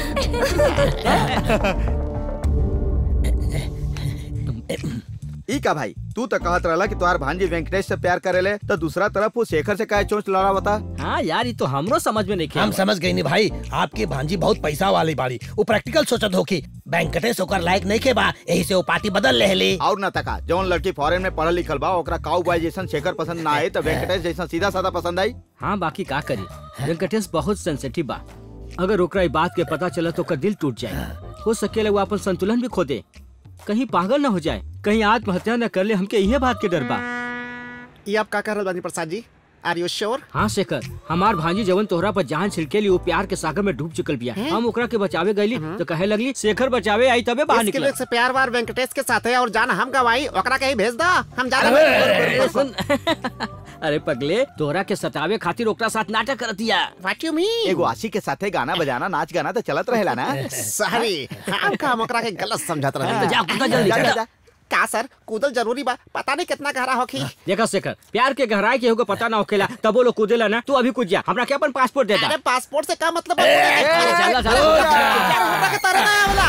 Speaker 11: ई का भाई तू तो कहत रहला कि तोहार भांजी वेंकटेश से प्यार करेले तो दूसरा तरफ वो शेखर से काहे चोंच लड़ा बता
Speaker 6: हाँ यार ये तो हमरो समझ में नहीं
Speaker 4: हम समझ गई नहीं भाई आपकी भांजी बहुत पैसा वाली बाड़ी वो प्रैक्टिकल सोचत होकी वेंकटेश ओकर लायक नहीं के बा यही से वो पार्टी बदल ले ली
Speaker 11: और न तका जौन लड़की फॉरेन में पढ़ल लिखल बा ओकरा काऊ बाई जैसन शेखर पसंद ना आए तो वेंकटेश जैसन सीधा साधा पसंद आई
Speaker 6: हाँ बाकी का करी वेंकटेश बहुत सेंसिटिव बा अगर ओकरा ई बात के पता चला तो ओकर दिल टूट जाए हो सकेला वो अपन संतुलन भी खो दे कहीं पागल न हो जाए कहीं आत्महत्या न कर ले हमके इहे बात के डर बा
Speaker 13: ये आप का कर रहल बानी प्रसाद जी आर यू श्योर
Speaker 6: हाँ शेखर हमार भांजी जवन तोहरा पर जान छिड़के ली वो प्यार के सागर में डूब चुकल बिया हम ओकरा के बचावे गईली तो कहे लगली शेखर बचावे आई तबे बाहर
Speaker 13: इसके
Speaker 6: निकला
Speaker 13: लिए से प्यार वार वेंकटेश के साथ है और जान हम गवाई ओकरा कहीं भेज दा हम जा
Speaker 6: अरे, सुन अरे पगले तोहरा के सतावे खातिर ओकरा साथ नाटक कर दिया
Speaker 13: व्हाट यू मीन
Speaker 11: एगो आशी के साथे गाना बजाना नाच गाना तो चलत रहेला ना
Speaker 13: सॉरी हम का हम ओकरा के गलत समझत रहे
Speaker 11: तो जा, कूदा जल्दी,
Speaker 13: जा,
Speaker 11: जा,
Speaker 13: जा,
Speaker 11: जा।
Speaker 13: का सर कूदल जरूरी बा पता नहीं कितना गहरा होखी
Speaker 6: देखा शेखर प्यार के गहराई के होगा पता ना होकेला तब वो लोग कूदेला ना तू अभी कूद जा हमरा के अपन पासपोर्ट दे दा
Speaker 13: अरे पासपोर्ट से का मतलब
Speaker 6: चला, चला,
Speaker 13: हमरा के तारे ना आवेला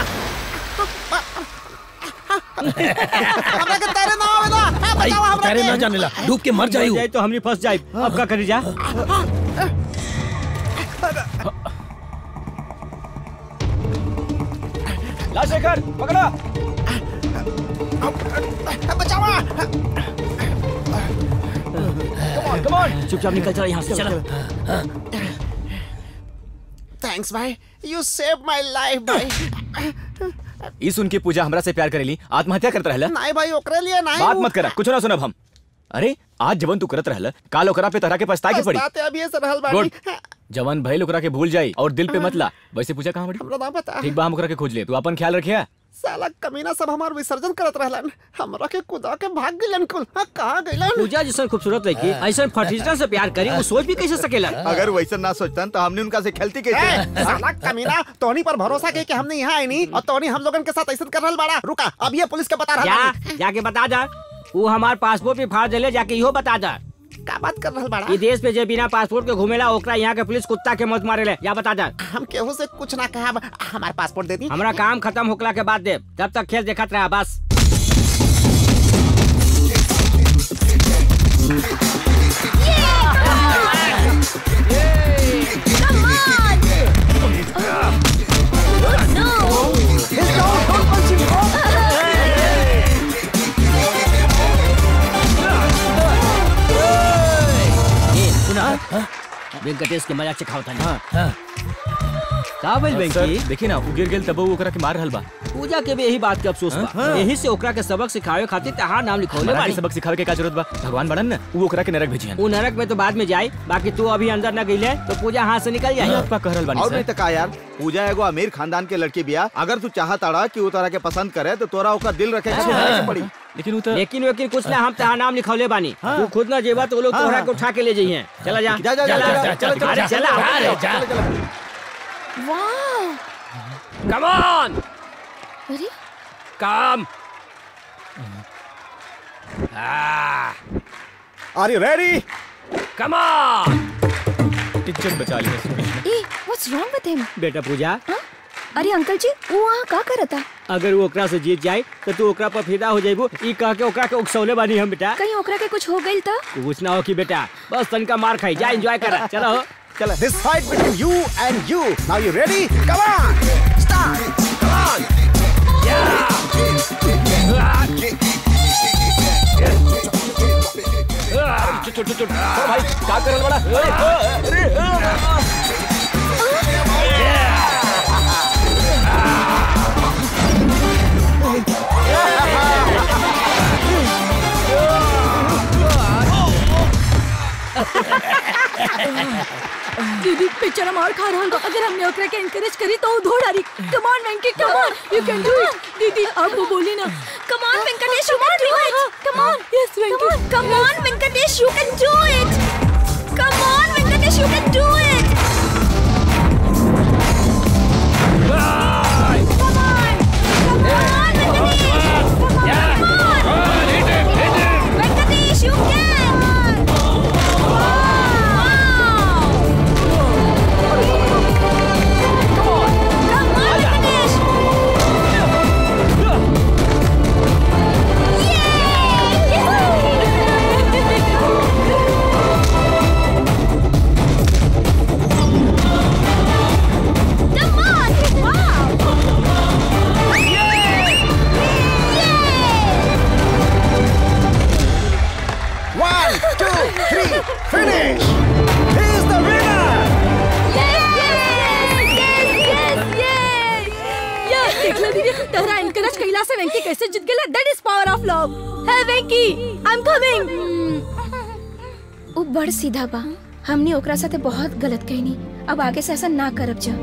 Speaker 13: हमरा के तारे ना आवेला हाँ,
Speaker 4: भाई
Speaker 13: बचाओ हमरा
Speaker 4: तेरे
Speaker 13: के
Speaker 4: ना जाने ला डूब के मर जाई
Speaker 6: जाए तो हमनी फंस जाए अब का करी जा ला शेखर पकड़ा
Speaker 13: बचावा
Speaker 6: कम ऑन चुपचाप निकल चला यहाँ से चला
Speaker 13: थैंक्स भाई यू सेव माय लाइफ भाई
Speaker 3: ई सुन के पूजा हमरा से प्यार करेली आत्महत्या करत रहला
Speaker 13: नहीं भाई ओकरे लिए नहीं
Speaker 3: बात मत करा कुछ ना सुनब हम अरे आज जवन तू करत रहला काल ओकरा पे तरह के पछताए के पड़ी
Speaker 13: पछताते अभी ये रहल बानी
Speaker 3: गुड जवन भइल ओकरा के भूल जाई और दिल पे मत ला वैसे पूजा कहाँ बड़ी
Speaker 13: हमरा ना पता
Speaker 3: ठीक बा हम ओकरा के खोज ले तू अपन ख्याल रखिया
Speaker 13: साला कमीना सब हमार विसर्जन करत रहलन हमरा के कुदा के भाग गेलन कुल हाँ, कहाँ गेलन
Speaker 6: पूजा जैसन खूबसूरत लड़की ऐसा फटीचर से प्यार करी वो सोच भी कैसे सकेला
Speaker 11: अगर वैसा ना सोचतन तो हमने उनका से खेलती
Speaker 13: ए,
Speaker 11: कैसे
Speaker 13: साला कमीना तोनी पर भरोसा के कि हमने यहाँ आई नहीं और तोनी हम लोगन के साथ ऐसा कर रहल बाड़ा रुका अब ये पुलिस के बता
Speaker 6: जा
Speaker 13: रहा
Speaker 6: जाके बता जा वो हमार पासपोर्ट पे फाड़ देले जाके इहो बता जा
Speaker 13: का बात कर रहल बाड़ा
Speaker 6: ये देश पे जे बिना पासपोर्ट के घूमेला ओकरा यहाँ के पुलिस कुत्ता के मौत मारे ले या बता जा
Speaker 13: हम केहू से कुछ ना कहा हमारे पासपोर्ट दे दी
Speaker 6: हमरा काम खत्म होकला के बाद दे तब तक खेल देखत रहा बस ए, सुना वेंकटेश के मजाक सिखाओ था का भइल वेंकी
Speaker 3: देखी ना उ गिर गेल तब ओकरा के मार रहल बा
Speaker 6: पूजा के भी यही बात के अफसोस बा
Speaker 3: हाँ।
Speaker 6: यही से ओकरा के सबक सिखावे खातिर तहार नाम लिखौले
Speaker 3: हमरा के
Speaker 6: बाड़ी
Speaker 3: सबक सिखावे के का जरूरत बा भगवान बड़न ना उ ओकरा के नरक भेजियन
Speaker 6: उ नरक में तो बाद में जाए बाकी तू अभी अंदर न गईले तो पूजा हाथ से निकल जाए
Speaker 3: आपका कह रहल बानी
Speaker 11: और
Speaker 3: सर
Speaker 11: नहीं तो का यार पूजा एगो अमीर खानदान के लड़की बिया अगर तू चाहत अड़ा कि वो तोरा के पसंद करे तो तोरा ओकर दिल रखे के सुधारे के पड़ी
Speaker 3: लेकिन
Speaker 6: लेकिन लेकिन कुछ ना हम तहार नाम लिखौले बानी तू खुद ना जेबा तो वो लोग
Speaker 11: हाँ,
Speaker 6: तोहरा
Speaker 11: हाँ।
Speaker 6: के उठा के ले जाइए चला जा
Speaker 11: जा, जा, जा,
Speaker 6: चला,
Speaker 11: जा, जा,
Speaker 6: चला,
Speaker 11: चला,
Speaker 6: अरे,
Speaker 11: चला,
Speaker 6: चला,
Speaker 11: जा,
Speaker 6: अरे,
Speaker 11: जा,
Speaker 6: जा।
Speaker 2: वाह
Speaker 6: कम ऑन
Speaker 2: अरे
Speaker 6: come
Speaker 5: are you ready
Speaker 6: come on
Speaker 3: इज्जत बचा ली
Speaker 15: ए व्हाट्स रॉन्ग विद हिम
Speaker 6: बेटा पूजा
Speaker 15: अरे अंकल जी वो वहाँ का करता
Speaker 6: अगर वो ओकरा से जीत जाए तो तू ओकरा पर फिदा हो जाइबू ई कह के ओकरा के उकसौले बानी हम बेटा
Speaker 15: कहीं ओकरा के कुछ हो गई तो
Speaker 6: कुछ ना हो कि बेटा बस तनका मार खाई जा एंजॉय कर चलो
Speaker 5: चलो this fight between you and you now you ready come on start come on
Speaker 3: भाई का करल बड़ा अरे, अरे
Speaker 2: दीदी बेचारा मार खा रहा होगा अगर हमने ओकरा के एनकरेज करी तो वो धो डाली come on Venky come on you can do it दीदी अब वो बोली ना
Speaker 15: Come on, Venkatesh, you can do it.
Speaker 2: Come on. Yes, Venki.
Speaker 15: Come on, Venkatesh, you can do it. Come on, Venkatesh, you can do it. Come on. Come on, Venkatesh. Come on. Venkatesh, you can. Come on, Venkatesh. Come on! Wow!
Speaker 5: One, two, three, finish! He's the winner!
Speaker 2: Yes, देख लो दीदी तहरा एनकरेज कैला से वेंकी कैसे जीत गेला that is power of love hey Venky I am coming
Speaker 15: उ बड़ सीधा बा हमने ओकरा साथे बहुत गलत कहनी अब आगे से ऐसा ना करब जा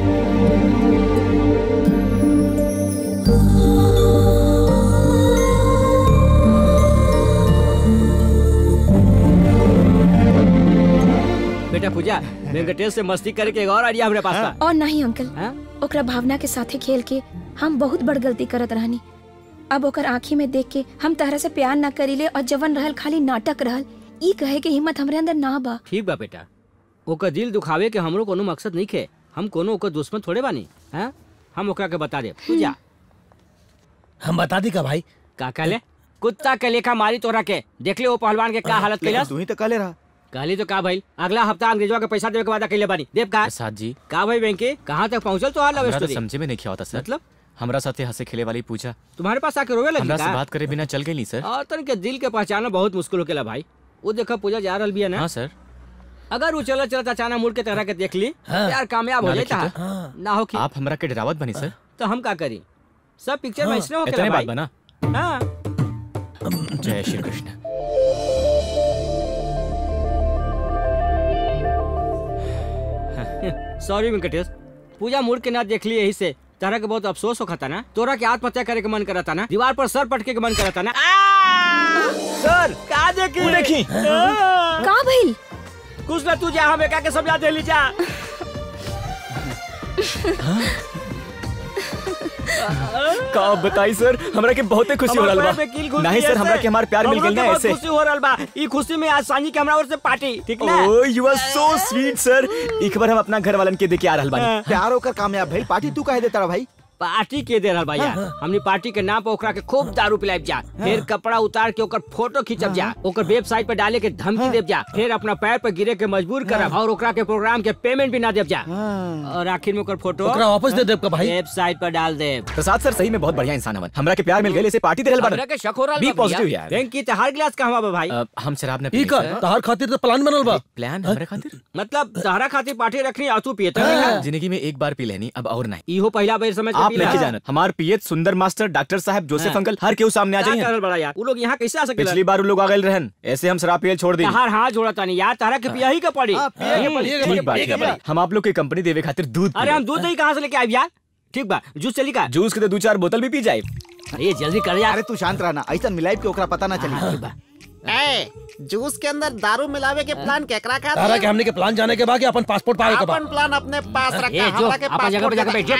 Speaker 6: बेटा पूजा वेंकटेश से मस्ती करके एक और आइडिया हमारे पास था
Speaker 15: और नहीं अंकल
Speaker 6: हाँ?
Speaker 15: ओकरा भावना के साथे खेल के हम बहुत बड़ गलती करत रहनी अब ओकर आँखी में देख के हम तहरा से प्यार ना करीले और जवन रहल खाली नाटक रहल ई कहे के हिम्मत हमरे अंदर ना बा
Speaker 6: ठीक बा बेटा ओकर दिल दुखावे के हमरो कोनो मकसद नहीं खे हम कोनो ओकर दुश्मन थोड़े बानी हैं हम ओकरा के बता दे पूजा
Speaker 4: हम बता दी का भाई
Speaker 6: का कहले कुत्ता के लेखा मारी तोरा के देख ले वो पहलवान के का हालत
Speaker 11: लेकिन
Speaker 6: कैलस
Speaker 11: तू ही तो कहले रहा
Speaker 6: कहली तो का भाई अगला हफ्ता अंग्रेजवा के पैसा देवे के वादा कैले बानी देव का
Speaker 3: प्रसाद जी
Speaker 6: का भाई वेंकी कहाँ तक पहुँचल तो हाल लव
Speaker 3: हमरा तो
Speaker 6: स्टोरी
Speaker 3: समझे में नहीं क्या होता सर
Speaker 6: मतलब
Speaker 3: हमरा साथे हंसे खेले वाली पूजा
Speaker 6: तुम्हारे पास आके रोवे लगी
Speaker 3: हमरा से
Speaker 6: का
Speaker 3: बात करे बिना चल गई सर
Speaker 6: और तन के दिल के पहचाना बहुत मुश्किल होकेला भाई वो देखा पूजा जा रहल बिया ना
Speaker 3: हाँ सर
Speaker 6: अगर वो चलत चलत अचानक मुड़ के तरह के देख ली
Speaker 3: हाँ।
Speaker 6: यार कामयाब हो
Speaker 3: ना
Speaker 6: जाता
Speaker 3: देखी
Speaker 6: है ना हो कि
Speaker 3: आप हमरा के डरावत बनी सर
Speaker 6: तो हम का करी सब पिक्चर में
Speaker 3: हाँ,
Speaker 6: इसने हो
Speaker 3: इतने
Speaker 6: भाई
Speaker 3: बात बना
Speaker 6: हाँ
Speaker 3: जय श्री कृष्ण
Speaker 6: सॉरी वेंकटेश पूजा मुड़ के ना देख ली यही से तरह के बहुत अफसोस होता ना तोरा के आत्महत्या करे के मन करता ना दीवार पर सर पटके के मन करता ना सर का देखी
Speaker 3: वो देखी।
Speaker 15: का भइल
Speaker 6: कुछ ना तू जा हम एका के समझा दे ली जा
Speaker 3: का आप बताई सर हमरा के बहुते खुशी हो रहल बा नहीं सर हमरा के हमार प्यार मिल गेल ना ऐसे
Speaker 6: खुशी हो रहल बा ई खुशी में आज सांझी के हमरा ओर से पार्टी ठीक ना
Speaker 3: oh you are so sweet सर एक बार हम अपना घर वालन के देके आ रहल बानी
Speaker 11: प्यार होकर कामयाब भाई पार्टी तू काहे देता रहा भाई
Speaker 6: पार्टी के दे रहल बा यार हमनी पार्टी के नाम पे ओकरा के खूब दारू पिलाइब जा फिर कपड़ा उतार के ओकर फोटो खींचब जा ओकर वेबसाइट पे डाले के धमकी देब जा फिर अपना पैर पे गिरे के मजबूर करब और ओकरा के प्रोग्राम के पेमेंट भी ना देब जा और आखिर में ओकर फोटो
Speaker 9: ओकरा वापस दे देब का भाई?
Speaker 6: वेबसाइट पर डाल देब
Speaker 3: प्रसाद सर सही में बहुत बढ़िया इंसान हवन हमरा के प्यार मिल गए इसे पार्टी दे रहल
Speaker 6: हमरा के शक हो रहल
Speaker 3: बी
Speaker 6: बा भैया।
Speaker 3: पॉजिटिव यार
Speaker 6: बैंक की तहार गिलास कहवा बा भाई
Speaker 3: अ, हम शराब न
Speaker 9: ई का तहार खातिर तो प्लान बनल बा
Speaker 3: प्लान हमारे खातिर
Speaker 6: मतलब तहरा खातिर पार्टी रखनी आ तू पिए तो
Speaker 3: जिंदगी में एक बार पी लेनी अब और नहीं
Speaker 6: इहो पहला बेर समझ के
Speaker 3: आप
Speaker 6: पी
Speaker 3: नहीं
Speaker 6: ला।
Speaker 3: जानत हमार पीएच सुंदर मास्टर डॉक्टर साहब जोसेफ
Speaker 6: हाँ।
Speaker 3: अंकल हर केहू सामने आ
Speaker 6: क्या
Speaker 3: जाइए
Speaker 6: करल बड़ा यार वो लोग यहाँ कैसे आ सके
Speaker 3: पिछली बार वो लोग आ गए रहन ऐसे हम शराब पियल छोड़ दी
Speaker 6: तहार हाथ जोड़ा तानी यार तहरा के पिया ही के पड़ी हम्म।
Speaker 3: ठीक बात है हम आप लोग की कंपनी देवे खातिर दूध
Speaker 6: अरे हम दूध नहीं कहाँ से लेके आए यार ठीक बा जूस चली का
Speaker 3: जूस के तो दो चार बोतल भी पी जाए
Speaker 6: अरे जल्दी कर यार
Speaker 11: अरे तू शांत रहना ऐसा मिलाई के ओकरा पता ना चली
Speaker 14: ए जूस के अंदर दारू मिलावे के प्लान केकरा का
Speaker 9: तारा के हमने के प्लान जाने के बाद कि अपन पासपोर्ट पावे के बाद
Speaker 14: अपन प्लान अपने पास रखा
Speaker 6: ए, जो,
Speaker 14: हमरा के
Speaker 6: अपन जगह पे जाके बैठ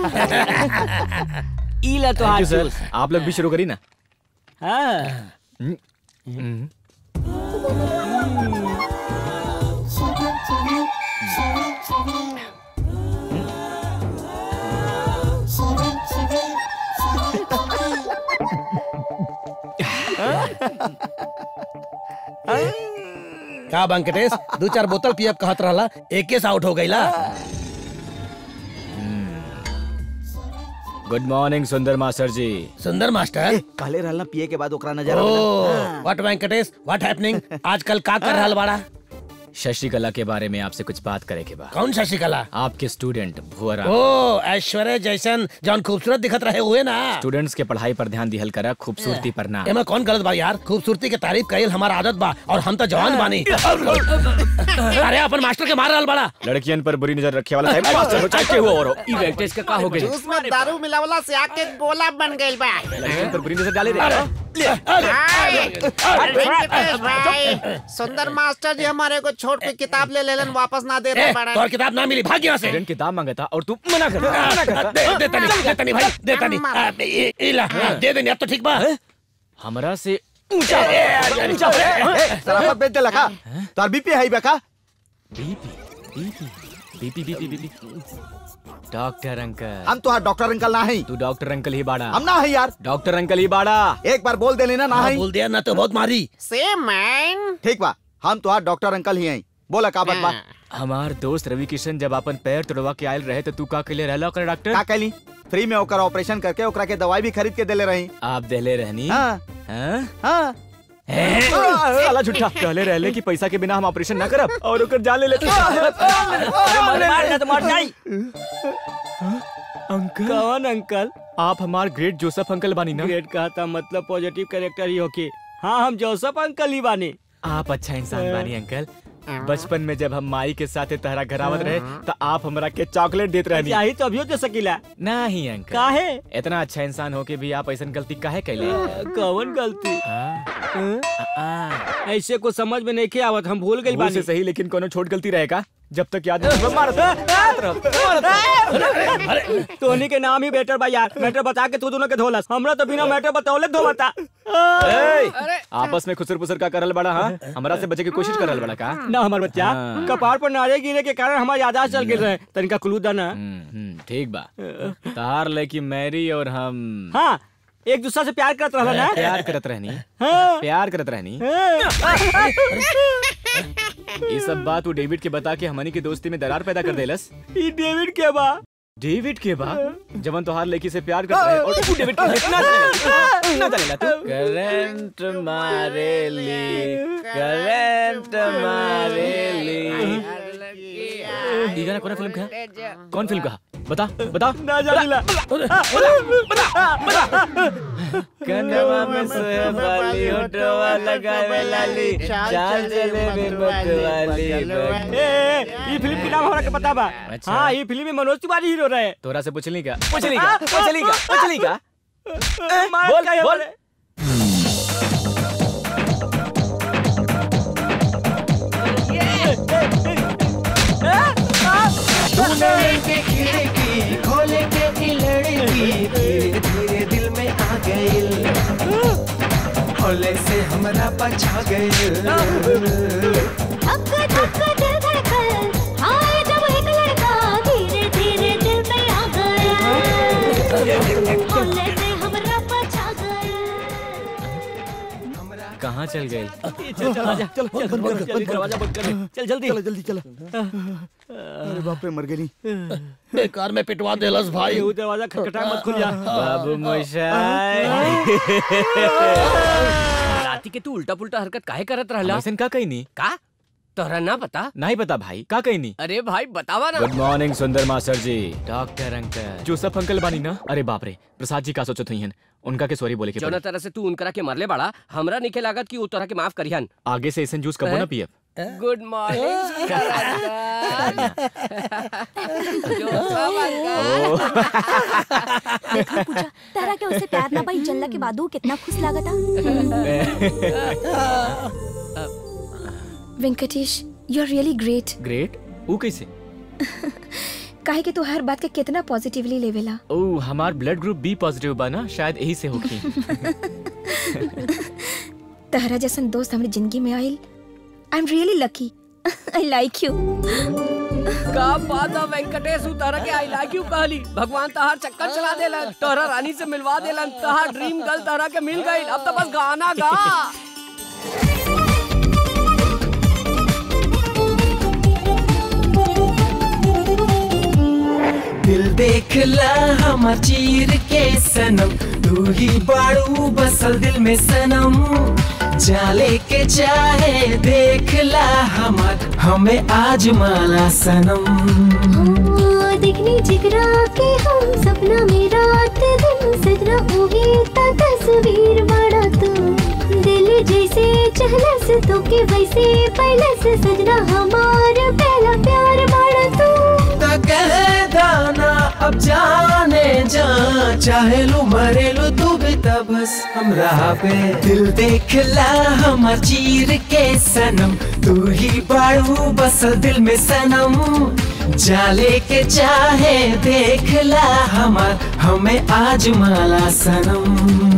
Speaker 6: ई ला तो
Speaker 3: Thank
Speaker 6: हाथ
Speaker 3: you, sir.
Speaker 6: जूस
Speaker 3: आप लोग भी शुरू करी ना
Speaker 6: हाँ
Speaker 9: का वेंकटेश दो चार बोतल पियब कहत रहला एके से आउट हो गईला
Speaker 3: गुड मॉर्निंग सुंदर मास्टर जी
Speaker 9: सुंदर मास्टर
Speaker 11: कहले रहला पिए के बाद ओकरा नजर
Speaker 9: ओ
Speaker 11: आवेला।
Speaker 9: व्हाट वेंकटेश व्हाट हैपनिंग आजकल का कर रहल बाड़ा
Speaker 3: शशिकला के बारे में आपसे कुछ बात करे के बाद
Speaker 9: कौन शशिकला
Speaker 3: आपके स्टूडेंट भुवरा
Speaker 9: ओ ऐश्वर्या जैसन जौन खूबसूरत दिखत रहे हुए ना
Speaker 3: स्टूडेंट्स के पढ़ाई पर ध्यान दिहल करा खूबसूरती पर ना
Speaker 9: एमा कौन गलत बा यार खूबसूरती के तारीफ कईल हमारा आदत बा और हम तो जवान बानी अरे अपन मास्टर के मार रहल बड़ा
Speaker 3: लड़कियन पर बुरी नजर रखे वाला साहब मास्टर हो चाहे केहू और हो
Speaker 6: ई वेंकटेश का का हो गई
Speaker 14: जूस में दारू मिलावला से आके गोला बन गइल बा
Speaker 3: लड़कियन पर बुरी नजर डाले रे
Speaker 14: हाय, वेंकटेश भाई सुंदर मास्टर जी हमारे को छोड़ के किताब ले लेलन वापस ना दे रहे बड़ा
Speaker 9: तोर किताब ना मिली भाग यहाँ से
Speaker 3: स्टूडेंट किताब मांगा और तू मना कर मना कर
Speaker 9: दे दे तनी दे तनी भाई दे तनी आ, ए- ए- ला हाँ, दे दे अब तो ठीक बा
Speaker 3: हमरा से ऊंचा
Speaker 11: ए, ए, ऊंचा ए, ए, शराफत बेच दे लखा तोर बीपी है बेका
Speaker 3: BP BP BP BP BP doctor uncle
Speaker 11: हम तो डॉक्टर अंकल ना है
Speaker 3: तू डॉक्टर अंकल ही बाड़ा
Speaker 11: हम ना है यार
Speaker 3: डॉक्टर अंकल ही बाड़ा
Speaker 11: एक बार बोल दे लेना ना है
Speaker 9: बोल दिया ना तो बहुत मारी
Speaker 14: सेम मैन
Speaker 11: ठीक बा हम तो डॉक्टर अंकल ही हैं बोला का बात बा
Speaker 3: हमार दोस्त रवि किशन जब अपन पैर तोड़वा के आयल रहे तो तू का के लिए रहला ओकर डॉक्टर
Speaker 11: का कहली फ्री में ओकर ऑपरेशन करके ओकरा के दवाई भी खरीद के देले रही
Speaker 3: आप देले रहनी
Speaker 11: हाँ
Speaker 3: हाँ
Speaker 11: हाँ
Speaker 3: साला झूठा कहले रहले कि पैसा के बिना हम ऑपरेशन ना करब और ओकर जान ले लेते
Speaker 6: अरे मार मार ना तो मर जाई
Speaker 3: अंकल
Speaker 6: कौन अंकल
Speaker 3: आप हमार ग्रेट जोसेफ अंकल बानी ना
Speaker 6: ग्रेट कहा था मतलब पॉजिटिव कैरेक्टर ही होके हाँ हम जोसफ अंकल ही बानी
Speaker 3: आप अच्छा इंसान बानी अंकल बचपन में जब हम माई के साथ तहरा घर आवत रहे तो आप हमरा के चॉकलेट देत रहनी
Speaker 6: यही तो अभियो दे सकीला
Speaker 3: नहीं अंकल
Speaker 6: काहे
Speaker 3: इतना अच्छा इंसान हो के भी आप ऐसा गलती काहे कैले
Speaker 6: कौन गलती
Speaker 3: हाँ?
Speaker 6: ऐसे को समझ में नहीं के आवत हम भूल गई
Speaker 3: भूल से
Speaker 6: बानी
Speaker 3: सही लेकिन कोनो छोट गलती रहेगा जब तक याद नहीं मारत मारत रहो, मारत रहो।
Speaker 6: तोनी के नाम ही बेटर बा यार मैटर बता के तू दोनों के धोलस हमरा तो बिना मैटर बतावले धोवता
Speaker 3: ए, आपस में खुसर पुसर का करल बड़ा हाँ हमरा से बचे की कोशिश करल बड़ा का
Speaker 6: ना हमार बच्चा
Speaker 3: हाँ।
Speaker 6: कपार पर नारे गिरे के कारण हमारी यादाश्त चल गिर रहे तनिका क्लू दा ना
Speaker 3: हम्म, हम्म, ठीक बा तार लेकी मैरी और हम
Speaker 6: हाँ एक दूसरे से प्यार करत रहला ना
Speaker 3: प्यार करत रहनी
Speaker 6: हाँ।
Speaker 3: प्यार करत रहनी
Speaker 6: हाँ।
Speaker 3: ये सब बात वो डेविड के बता के हमनी की दोस्ती में दरार पैदा कर देलस
Speaker 6: ई डेविड के बा
Speaker 3: डेविड के बा जवन तोहार लड़की से प्यार करता है और तू डेविड के लिए ना चलेला ना चलेला तू करंट मारे ली करंट मारे ली ये गाना कौन फिल्म का है? कौन फिल्म का बता बता
Speaker 6: ना जानिला
Speaker 3: कनवा में सोहे वाली होठवा लगावे लाली चाल चले में मत वाली
Speaker 6: ए, ए, ई फिल्म के नाम हमरा के पता बा
Speaker 3: अच्छा।
Speaker 6: हाँ ई फिल्म में मनोज तिवारी हीरो रहे
Speaker 3: तोरा से पूछली का पूछली का पूछली का पूछली का
Speaker 6: बोल
Speaker 3: बोल
Speaker 17: तूने के खिड़की खोले के की लड़की धीरे धीरे दिल में आ गई होले से हमरा पछा गई
Speaker 18: धक धक दिल धड़कन आए जब एक लड़का धीरे धीरे दिल में आ गया
Speaker 3: कहाँ चल गए
Speaker 7: चल चल आजा चल चल जल्दी दरवाजा बंद कर दे। चल जल्दी
Speaker 11: चलो जल्दी चलो अरे बाप रे मर गई
Speaker 4: बेकार में पिटवा देलस भाई
Speaker 7: वो दरवाजा खटखटा मत खुल जा
Speaker 3: बाबू मोशाय
Speaker 6: राती के तू उल्टा पुल्टा हरकत काहे करत रहला
Speaker 3: ऐसन का कही नहीं
Speaker 6: का तोहरा ना पता
Speaker 3: नहीं पता भाई का कही नहीं
Speaker 6: अरे भाई बतावा ना
Speaker 3: good morning Sundar master ji doctor uncle Joseph uncle बानी ना अरे बाप रे प्रसाद जी का सोचत हुई उनका के सॉरी बोले के
Speaker 6: जौना
Speaker 3: पड़ी।
Speaker 6: तरह से तू उनकरा के मरले बाड़ा हमरा निके लागत कि वो तोरा के माफ करिहन
Speaker 3: आगे से ऐसन जूस कबो ना पियब
Speaker 6: गुड मॉर्निंग
Speaker 2: देखा पूजा तारा के उससे प्यार ना पाई जल्ला के बाद वो कितना खुश लागता
Speaker 15: Venkatesh you are really great
Speaker 3: great वो कैसे
Speaker 15: काहे कि तू हर बात के कितना पॉजिटिवली लेवेला
Speaker 3: ओ हमार ब्लड ग्रुप बी पॉजिटिव बा ना शायद यही से होगी
Speaker 15: तहरा जैसन दोस्त हमारी जिंदगी में आइल I am really lucky I like you
Speaker 6: का बात है वेंकटेश उतारा के आई लाइक यू कहली भगवान तहार चक्कर चला देलन तोहरा रानी से मिलवा देलन तहार ड्रीम गर्ल तोहरा के मिल गई अब तो बस गाना गा
Speaker 17: दिल देख ला हम चीर के सनम तू ही बाड़ू बसल दिल में सनम जाले के चाहे देख ला हमार हमें आज माला सनम
Speaker 18: दिखनी जिगरा के हम सपना में रात दिन सजना होगी ता तस्वीर बड़ा तू दिल जैसे चहला से तो के वैसे पहले से सजना हमार पहला प्यार बड़ा तू
Speaker 17: तो कह दाना अब जाने जा चाहे लो मरे लो तू भी तब बस हम राह पे दिल देख ला हम चीर के सनम तू ही बाड़ू बसल दिल में सनम जाले के चाहे देख ला हमार हमें आज माला सनम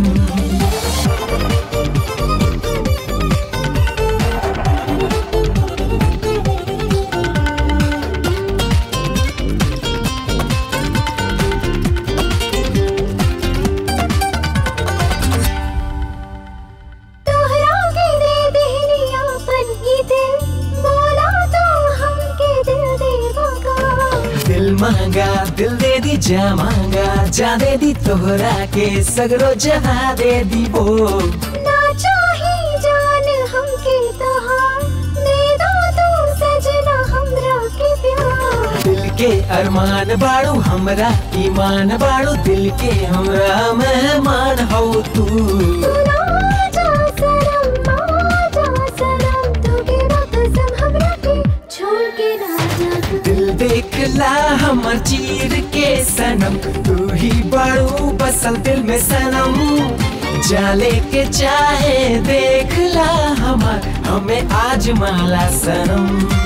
Speaker 18: तोहरा के दे देहनी अपन ही दिल बोला तो हमके दिल देवा का
Speaker 17: दिल मांगा दिल दे दी जा मांगा जा दे दी तोहरा के सगरो जहा दे दी वो
Speaker 18: ना चाही जान हमके तहार दे दो तू सजना हमरा के प्यार
Speaker 17: दिल के अरमान बाड़ू हमरा ईमान बाड़ू दिल के हमरा मेहमान हो तू
Speaker 18: तू ना जा सनम आ जा सनम तू के कसम हमरा के छोड़ के ना जा तू
Speaker 17: दिल देख ला हमर चीर के सनम तू ही बाड़ू बसल दिल में सनम जाले के चाहे देख ला हमार हमें आज माला सनम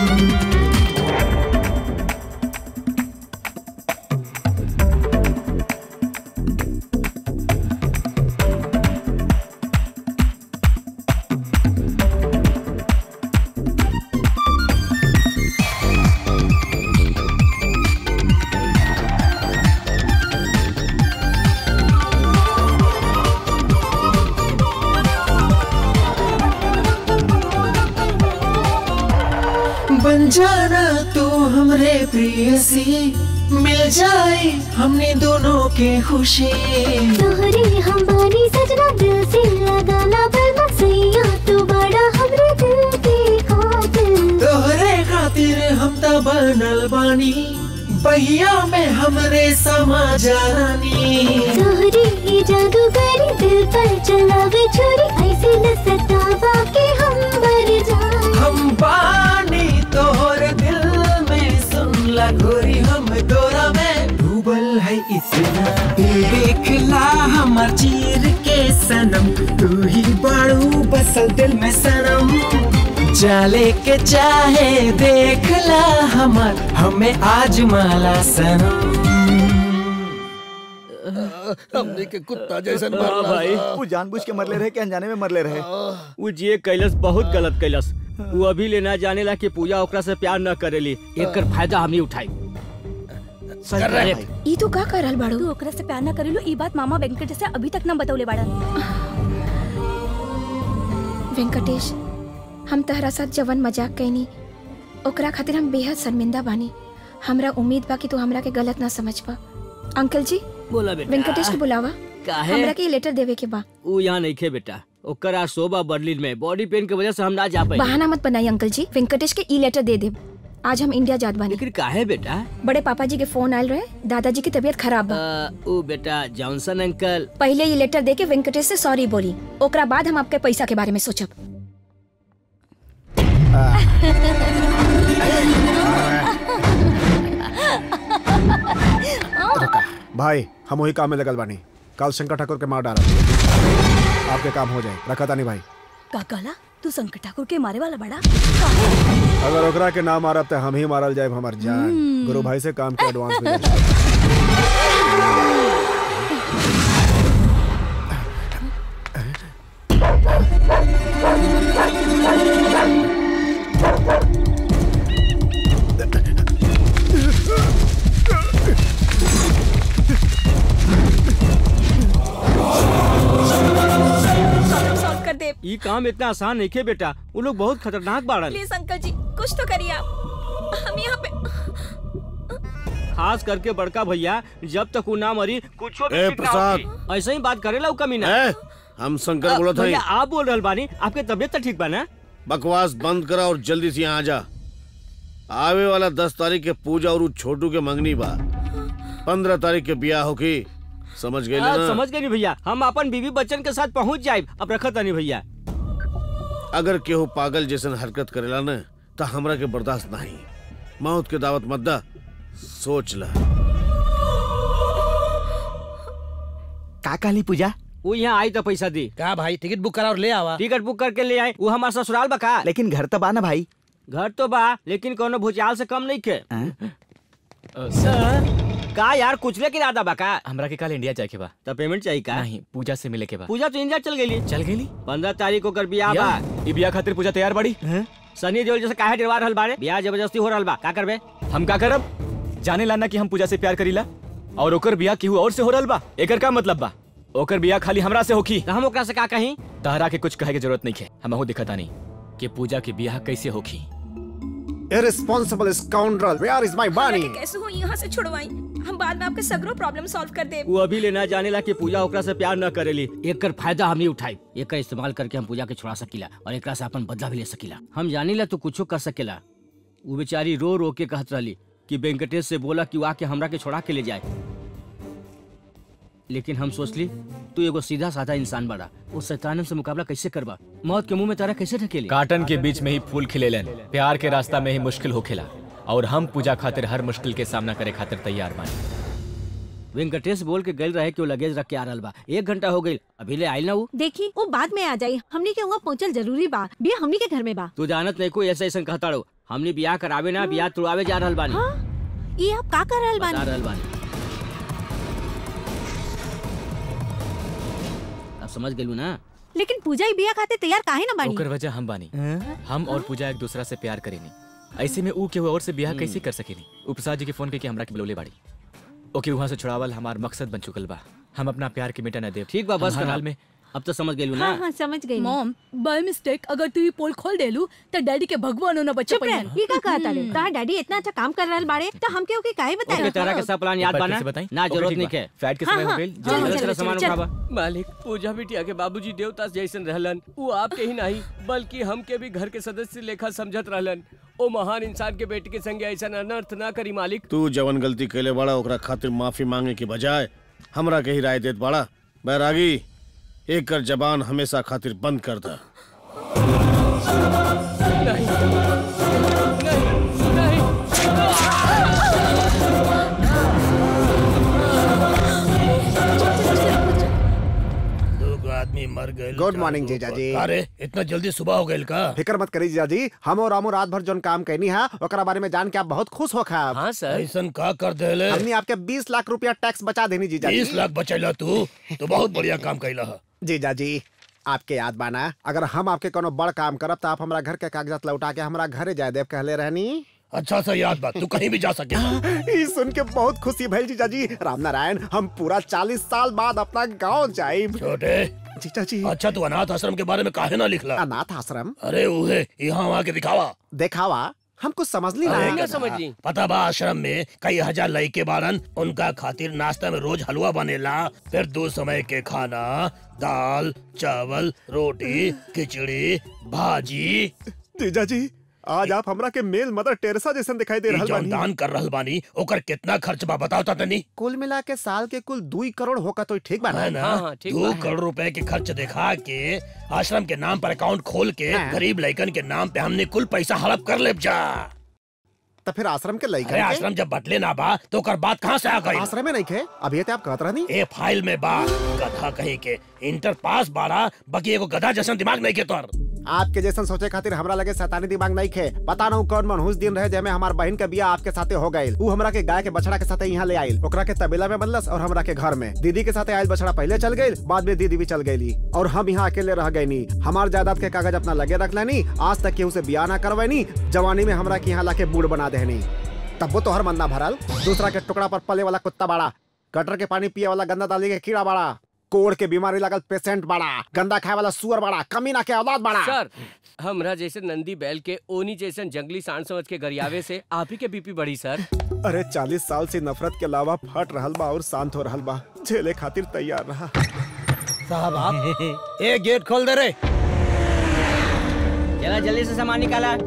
Speaker 17: बन जाना तू हमरे प्रियसी मिल जाए हमने दोनों के खुशी
Speaker 18: तोहरी हमारी सजना दिल से लगाना बल मसैया तू बड़ा हमरे दिल के खातिर
Speaker 17: तोहरे खातिर हम त बनल बानी बहिया में हमरे समा जानी
Speaker 18: तोहरी ये जादूगरी दिल पर चलावे छुरी ऐसे न सतावा के हम मर जाए
Speaker 17: हम बानी तोहर दिल में सुन ला गोरी हम तोरा में डूबल है इतना दिल देख ला हमर चीर के सनम तू ही बाड़ू बसल दिल में सनम जाले के चाहे देख ला हमर हमें आज माला सनम
Speaker 4: हमने के कुत्ता जैसन
Speaker 7: हाँ
Speaker 4: मरला
Speaker 7: भाई
Speaker 4: सा।
Speaker 11: वो जानबूझ के मरले रहे कि अनजाने में मरले रहे
Speaker 7: वो जे कैलस बहुत गलत कैलस वो अभी ले ना जाने ला कि पूजा ओकरा से प्यार न करेली
Speaker 6: एकर फायदा हमनी उठाई
Speaker 15: ई तू का कर रहल बाड़ू
Speaker 2: तू ओकरा से प्यार ना करेलो ई बात मामा वेंकट से अभी तक ना बतौले बाड़न
Speaker 15: वेंकटेश हम तहरा साथ जवन मजाक कैनी ओकरा खातिर हम बेहद शर्मिंदा बानी हमरा उम्मीद बा कि तू हमरा के गलत ना समझ पा अंकल जी
Speaker 7: बोला बेटा
Speaker 15: वेंकटेश के बुलावा
Speaker 7: काहे?
Speaker 15: हमरा के लेटर देवे के बा
Speaker 7: ऊ यहाँ नहीं खे बेटा ओकर आज शोभा बर्लिन में बॉडी पेन की वजह से हम ना जा पाए
Speaker 15: बहाना मत बनाई अंकल जी वेंकटेश के ई लेटर दे दे आज हम इंडिया जात बानी
Speaker 7: लेकिन काहे बेटा
Speaker 15: बड़े पापा जी के फोन आयल रहे दादाजी की तबीयत खराब बा
Speaker 7: अ, ऊ बेटा जॉनसन अंकल
Speaker 15: पहले ये लेटर दे के वेंकटेश से सॉरी बोली ओकरा बाद हम आपके पैसा के बारे में सोचब
Speaker 5: भाई हम वही काम में लगल बानी कल शंकर ठाकुर के मार डाला आपके काम हो जाए रखा तानी भाई
Speaker 2: का कहला तू संकट ठाकुर के मारे वाला बड़ा
Speaker 5: अगर ओकरा के ना मारब तो हम ही मारल जाए हमार जान गुरु भाई से काम के एडवांस में दे।
Speaker 15: सॉल्व कर दे
Speaker 7: ई काम इतना आसान नहीं खे बेटा वो लोग बहुत खतरनाक बाड़न
Speaker 15: प्लीज अंकल जी कुछ तो करिए आप हम यहाँ पे
Speaker 7: खास करके बड़का भैया जब तक वो ना मरी कुछ
Speaker 1: ए, प्रसाद।
Speaker 7: ऐसे ही बात करेला उ कमीना
Speaker 1: ए, हम शंकर बोलत
Speaker 7: भैया
Speaker 1: हई
Speaker 7: आप बोल रहल बानी आपके तबियत तो ठीक बा ना
Speaker 1: बकवास बंद करा और जल्दी से यहाँ आ जा आवे वाला दस तारीख के पूजा और उ छोटू के मंगनी बा पंद्रह तारीख के ब्याह होगी समझ गए
Speaker 7: हाँ,
Speaker 1: ना
Speaker 7: समझ गए नी भैया हम अपन बीवी बच्चन के साथ पहुंच जाए अब रखत नहीं भैया
Speaker 1: अगर केहू पागल जैसन हरकत करेला न तो हमरा के बर्दाश्त नहीं मौत के दावत मत दा सोच ला
Speaker 11: का काली पूजा
Speaker 7: वो यहाँ आई तो पैसा दी
Speaker 9: का भाई टिकट बुक करा और ले आवा
Speaker 7: टिकट बुक करके ले आए वो हमारा ससुराल बा का
Speaker 11: लेकिन घर तो बा ना भाई
Speaker 7: घर तो बा लेकिन कोनो भुजाल से कम नहीं के सर का यार कुछ लेके इरादा बा का
Speaker 3: हमरा के कल इंडिया जाए के बा
Speaker 7: तो पेमेंट चाहिए का
Speaker 3: नहीं पूजा से मिले के बा
Speaker 7: पूजा तो इंडिया चल गई
Speaker 3: चल गई
Speaker 7: पंद्रह तारीख को कर बियाह बा
Speaker 3: ई बियाह खातिर पूजा तैयार बाड़ी
Speaker 7: सनी देओल जैसे काहे डरवा रहल बारे बियाह जबरदस्ती हो रहल बा का करबे
Speaker 3: हम का करब जाने लाना कि हम पूजा से प्यार करीला और ओकर बियाह केहू और से हो रहल बा एकर का मतलब बा ओकर बियाह खाली हमरा से होखी
Speaker 7: तो हम ओकरा से का कहीं
Speaker 3: तहरा के कुछ कहे के जरूरत नहीं है हमहू दिखता नहीं कि पूजा के बियाह कैसे होखी
Speaker 5: irresponsible scoundrel where is my money
Speaker 15: कैसे हो यहाँ से छुड़वाई हम बाद में आपके सगरो प्रॉब्लम सॉल्व कर दे
Speaker 7: वो अभी लेना जाने ला कि पूजा ओकरा से प्यार न करेली एकर फायदा हमनी उठाई एकर इस्तेमाल करके हम पूजा के छुड़ा सकीला और एकरा से अपन बदला भी ले सकीला हम जानी ला तू कुछो कर सकेला वो बेचारी रो रो के कहत रहली कि वेंकटेश से बोला कि वो आके हमरा के छोड़ा के ले जाए लेकिन हम सोचली तू एगो सीधा साधा इंसान बड़ा वो शैतानन से मुकाबला कैसे करबा मौत के मुंह में तारा कैसे ढकेली
Speaker 3: काटन के बीच में ही फूल खिलेलन प्यार के रास्ता में ही मुश्किल होखेला और हम पूजा खातिर हर मुश्किल के सामना करे खातिर तैयार बानी
Speaker 7: वेंकटेश बोल के गल रहे कि वो लगेज रख के आ रहल बा एक घंटा हो गई अभी ले आइल ना वो
Speaker 8: देखी वो बाद में आ जाई हमनी के वहाँ पहुँचल जरूरी बा बिया हमनी के घर में बा
Speaker 7: तू जानत नहीं कोई ऐसा ऐसा कहता रहो हमने बियाह करावे ना बियाह तुड़ावे जा रहल बानी
Speaker 8: ये आप का कर रहल
Speaker 7: बता
Speaker 8: बानी
Speaker 7: रहल बानी अब समझ गेलू ना
Speaker 8: लेकिन पूजा ही बिया खाते तैयार काहे ना बानी
Speaker 3: ओकर वजह हम बानी हम और पूजा एक दूसरा से प्यार करेनी ऐसे में ऊ केहू और से ब्याह कैसे कर सकेनी ऊ प्रसाद जी के फोन करके हमरा के बुलौले बाड़ी ओके वहाँ से छुड़ावल हमार मकसद बन चुकल बा हम अपना प्यार के मिटा न देव
Speaker 7: ठीक बा बस
Speaker 3: हम हर
Speaker 7: कर
Speaker 3: हाल में
Speaker 7: अब तो समझ गेलू
Speaker 8: हाँ हाँ समझ गई
Speaker 2: मॉम बाय मिस्टेक अगर तू ये पोल खोल देलू तो डैडी के भगवान होना बच्चा
Speaker 8: चुप रह ये का कहता रे तार डैडी इतना अच्छा काम कर रहल बाड़े तो हम के ओके काहे
Speaker 7: ओके
Speaker 8: बताई
Speaker 7: तेरा के सब प्लान याद
Speaker 3: एक बार
Speaker 7: बा
Speaker 3: फिर
Speaker 7: ना
Speaker 3: से बताई?
Speaker 7: ना
Speaker 3: ओके,
Speaker 7: जरूरत
Speaker 3: ठीक
Speaker 7: नहीं
Speaker 3: बा।
Speaker 7: के
Speaker 3: फ्लाइट के
Speaker 8: हाँ,
Speaker 3: समय हो
Speaker 8: हाँ,
Speaker 3: गई
Speaker 8: चल,
Speaker 3: जल्दी
Speaker 8: चल,
Speaker 3: से
Speaker 8: चल,
Speaker 3: सामान
Speaker 8: चल।
Speaker 3: उठावा
Speaker 6: मालिक पूजा बिटिया के बाबूजी देवता जैसन रहलन वो आपके ही नहीं बल्कि हमके भी घर के सदस्य लेखा समझत रहलन ओ महान इंसान के बेटी के संगे ऐसा अनर्थ ना करी मालिक
Speaker 1: तू जवन गलती कैले बाड़ा ओकरा खातिर माफी मांगे के बजाय हमरा के ही राय देत बाड़ा बैरागी एक कर जबान हमेशा खातिर बंद कर दा
Speaker 4: दो गो आदमी मर गए
Speaker 5: गुड मॉर्निंग जीजा जी
Speaker 4: अरे इतना जल्दी सुबह हो गई का
Speaker 5: फिक्र मत करी जीजा जी हम और रामू रात भर जोन काम कहनी है ओकरा बारे में जान के आप बहुत खुश हो खा
Speaker 6: हाँ सर
Speaker 4: ऐसन का कर देले
Speaker 5: हमने आपके 20 लाख रुपया टैक्स बचा देनी जीजा जी
Speaker 4: बीस लाख बचैला तू तो बहुत बढ़िया काम कैला है
Speaker 5: जीजा जी आपके याद बाना अगर हम आपके कोनो बड़ काम करब तो आप हमरा घर के कागजात लौटा के हमरा घरे जाए देव कहले रहनी
Speaker 4: अच्छा सा याद बात तू कहीं भी जा सके
Speaker 5: ई सुन के बहुत खुशी भइल जीजा जी राम नारायण हम पूरा चालीस साल बाद अपना गांव जाइब
Speaker 4: छोटे
Speaker 5: जीजा जी
Speaker 4: अच्छा तू अनाथ आश्रम के बारे में काहे ना लिखला
Speaker 5: अनाथ आश्रम
Speaker 4: अरे उहे यहाँ वहाँ के दिखावा
Speaker 5: देखावा हम कुछ समझ ली
Speaker 4: अरे
Speaker 5: ना
Speaker 4: गधा, पता बा आश्रम में कई हजार लड़के बारन उनका खातिर नाश्ता में रोज हलवा बनेला फिर दो समय के खाना दाल चावल रोटी खिचड़ी भाजी
Speaker 5: जीजा जी आज आप हमरा के मेल मदर टेरेसा जैसन दिखाई दे
Speaker 4: ई
Speaker 5: रहल
Speaker 4: जौन
Speaker 5: बानी
Speaker 4: दान कर रहल बानी ओकर कितना खर्च बा बताओ ता तनी
Speaker 5: कुल मिला के साल के कुल दुई करोड़ होगा तो ठीक बा
Speaker 4: है ना दो करोड़ रुपए के खर्च दिखा के आश्रम के नाम पर अकाउंट खोल के
Speaker 5: हाँ।
Speaker 4: गरीब लड़कन के नाम पे हमने कुल पैसा हड़प कर ले जा
Speaker 5: तो फिर आश्रम के
Speaker 4: अरे
Speaker 5: लइका
Speaker 4: आश्रम जब बटले ना बा तो ओकर बात कहाँ से आ गई
Speaker 5: आश्रम में नहीं खे अभी ते आप कहत रहनी
Speaker 4: ए फाइल में बा गधा कहीं के इंटर पास बाड़ा बाकी एगो गधा जैसन दिमाग नहीं के तोर
Speaker 5: आपके जैसन सोचे खातिर हमरा लगे शैतानी दिमाग नहीं खे पता ना कौन मनहूस दिन रहे जेमे हमार बहन के बिया आपके साथे हो गइल ऊ हमरा के गाय के बछड़ा के साथे यहाँ ले आइल ओकरा के तबेला में बनलस और हमरा के घर में दीदी के साथे आइल बछड़ा पहले चल गइल बाद में दीदी भी चल गईली और हम यहाँ अकेले रह गईनी हमार जायदाद के कागज अपना लगे रख लेनी आज तक केहू से बिया ना करवैनी जवानी में हमरा के यहाँ लाके बूढ़ बना देनी तब वो तोहर मन ना भरल दूसरा के टुकड़ा पर पले वाला कुत्ता बाड़ा गटर के पानी पिए वाला गंदा दाली के कीड़ा बाड़ा कोड़ के बीमारी लागल पेशेंट बाड़ा गंदा खाए वाला सुअर बाड़ा कमीना के औलाद बाड़ा
Speaker 6: सर हमरा जैसे नंदी बैल के ओनी जैसे जंगली सांड समझ के गरियावे से आप ही के बीपी बढ़ी सर
Speaker 5: अरे चालीस साल से नफरत के अलावा फट रहल बा और शांत हो रहल बा झेले खातिर तैयार रहा
Speaker 9: साहब आप एक गेट खोल दे रे
Speaker 7: चला जल्दी से सामान निकाला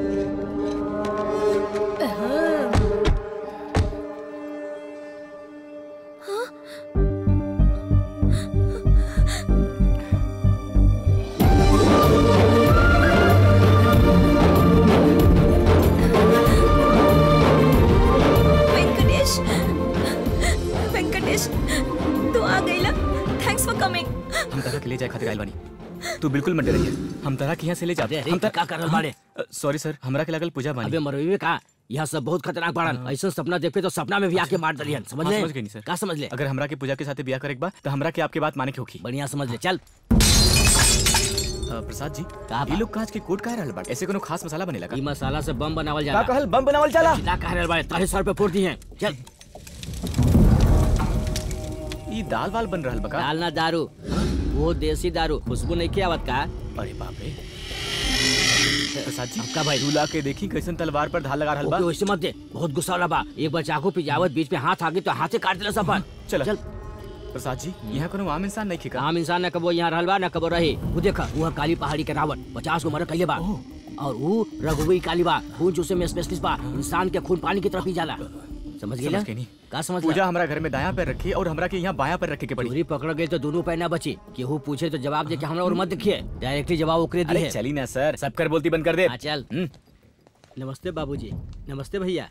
Speaker 15: वेंकटेश वेंकटेश तू आ गईला थैंक्स फॉर कमिंग
Speaker 3: हम तरह के ले जाए खातिर आइल बानी तू बिल्कुल मत डरिए हम तरह के यहाँ से ले जाते
Speaker 7: अरे, का कर रहल बाड़े?
Speaker 3: सॉरी सर हमरा के लागल पूजा बानी
Speaker 7: अबे मरवी का यह सब बहुत खतरनाक बाड़न ऐसा सपना देखते तो सपना में भी आके मार दलियन समझ
Speaker 3: हाँ,
Speaker 7: ले
Speaker 3: समझ गई नहीं सर
Speaker 7: का समझ ले
Speaker 3: अगर हमरा के पूजा के साथ ब्याह करे एक बार तो हमरा के आपके बात माने के होगी
Speaker 7: बढ़िया समझ ले चल
Speaker 3: प्रसाद जी ये लोग कांच के कोट काहे रहल बाटे ऐसे कोनो खास मसाला बनेला का
Speaker 7: ई मसाला से बम बनावल
Speaker 3: का
Speaker 7: जाला
Speaker 3: कहल बम बनावल जाला
Speaker 7: ना कह रहल बाड़े तारे सर पे फोड़ दी हैं चल
Speaker 3: ई दाल वाल बन रहल बका
Speaker 7: दाल ना दारू वो देसी दारू खुशबू नहीं किया आवत का
Speaker 3: अरे बाप रे प्रसाद जी का भाई रूला के देखी कैसन तलवार पर धार लगा रहल बा
Speaker 7: ओके वैसे मत दे बहुत गुस्सा वाला बा एक बार चाकू पिजावत बीच में हाथ आगे तो हाथे काट दिला सफर
Speaker 3: चल
Speaker 7: चल
Speaker 3: प्रसाद जी यहाँ कोनो आम इंसान नहीं खिका
Speaker 7: आम इंसान न कबो यहाँ रहल बा न कबो रहे वो देखा वहाँ काली पहाड़ी के रावण पचास गो मर कइले बा और वो रघुवी काली बा खून चूसे में स्पेशलिस्ट बा इंसान के खून पानी की तरफ ही जाला समझ गेला
Speaker 3: समझ के नहीं
Speaker 7: का समझ
Speaker 3: पूजा हमरा घर में दाया पैर रखी और हमरा के यहाँ बाया पैर रखे के पड़ी
Speaker 7: चोरी पकड़ गए तो दोनों पैर ना बची केहू पूछे तो जवाब दे के हमरा और मत देखिए डायरेक्टली जवाब ओकरे
Speaker 3: अरे
Speaker 7: दिए
Speaker 3: चली ना सर सब कर बोलती बंद कर दे
Speaker 7: हाँ, चल नमस्ते बाबूजी नमस्ते भैया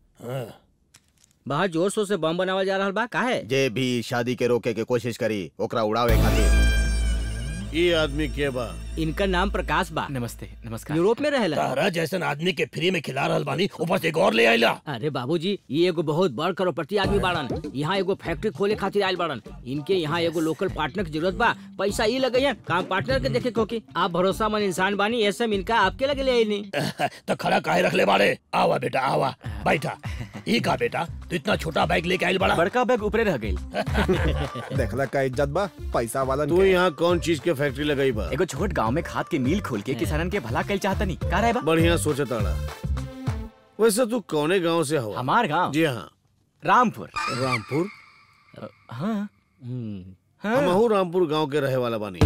Speaker 7: बाहर जोर शोर से बम बनावल जा रहा बा काहे
Speaker 11: जे भी शादी के रोके के कोशिश करी ओकरा उड़ावे खातिर
Speaker 1: ये आदमी के बा
Speaker 7: इनका नाम प्रकाश बा
Speaker 3: नमस्ते नमस्कार
Speaker 7: यूरोप में रहेला
Speaker 4: तारा जैसन आदमी के फ्री में खिला रहल बानी ऊपर से एक और ले आइला
Speaker 7: अरे बाबूजी ये एगो बहुत बड़ करोड़पति आदमी बाड़न यहाँ एगो फैक्ट्री खोले खातिर आयल बाड़न इनके यहाँ एगो लोकल पार्टनर की जरूरत बा पैसा ये लगे है काम पार्टनर के देखे कोकी आप भरोसा मन इंसान बानी ऐसे में इनका आपके लगे ले आई नहीं
Speaker 4: तो खड़ा काहे रख ले बाड़े आवा बेटा आवा बैठा ई का बेटा तू इतना छोटा बैग लेके आइल बड़ा
Speaker 3: बड़का बैग ऊपरे रह गई
Speaker 5: देखला का इज्जत बा पैसा वाला
Speaker 1: तू यहाँ कौन चीज के फैक्ट्री लगाई बा
Speaker 3: एगो छोट गांव में खाद के मिल खोल के किसानन के भला कल चाहता नहीं का रहे बा
Speaker 1: बढ़िया सोचा ताड़ा वैसे तू कौने गांव से हो
Speaker 3: हमार गांव
Speaker 1: जी हाँ
Speaker 3: रामपुर
Speaker 1: रामपुर
Speaker 3: हाँ
Speaker 1: हम रामपुर गांव के रहे वाला बानी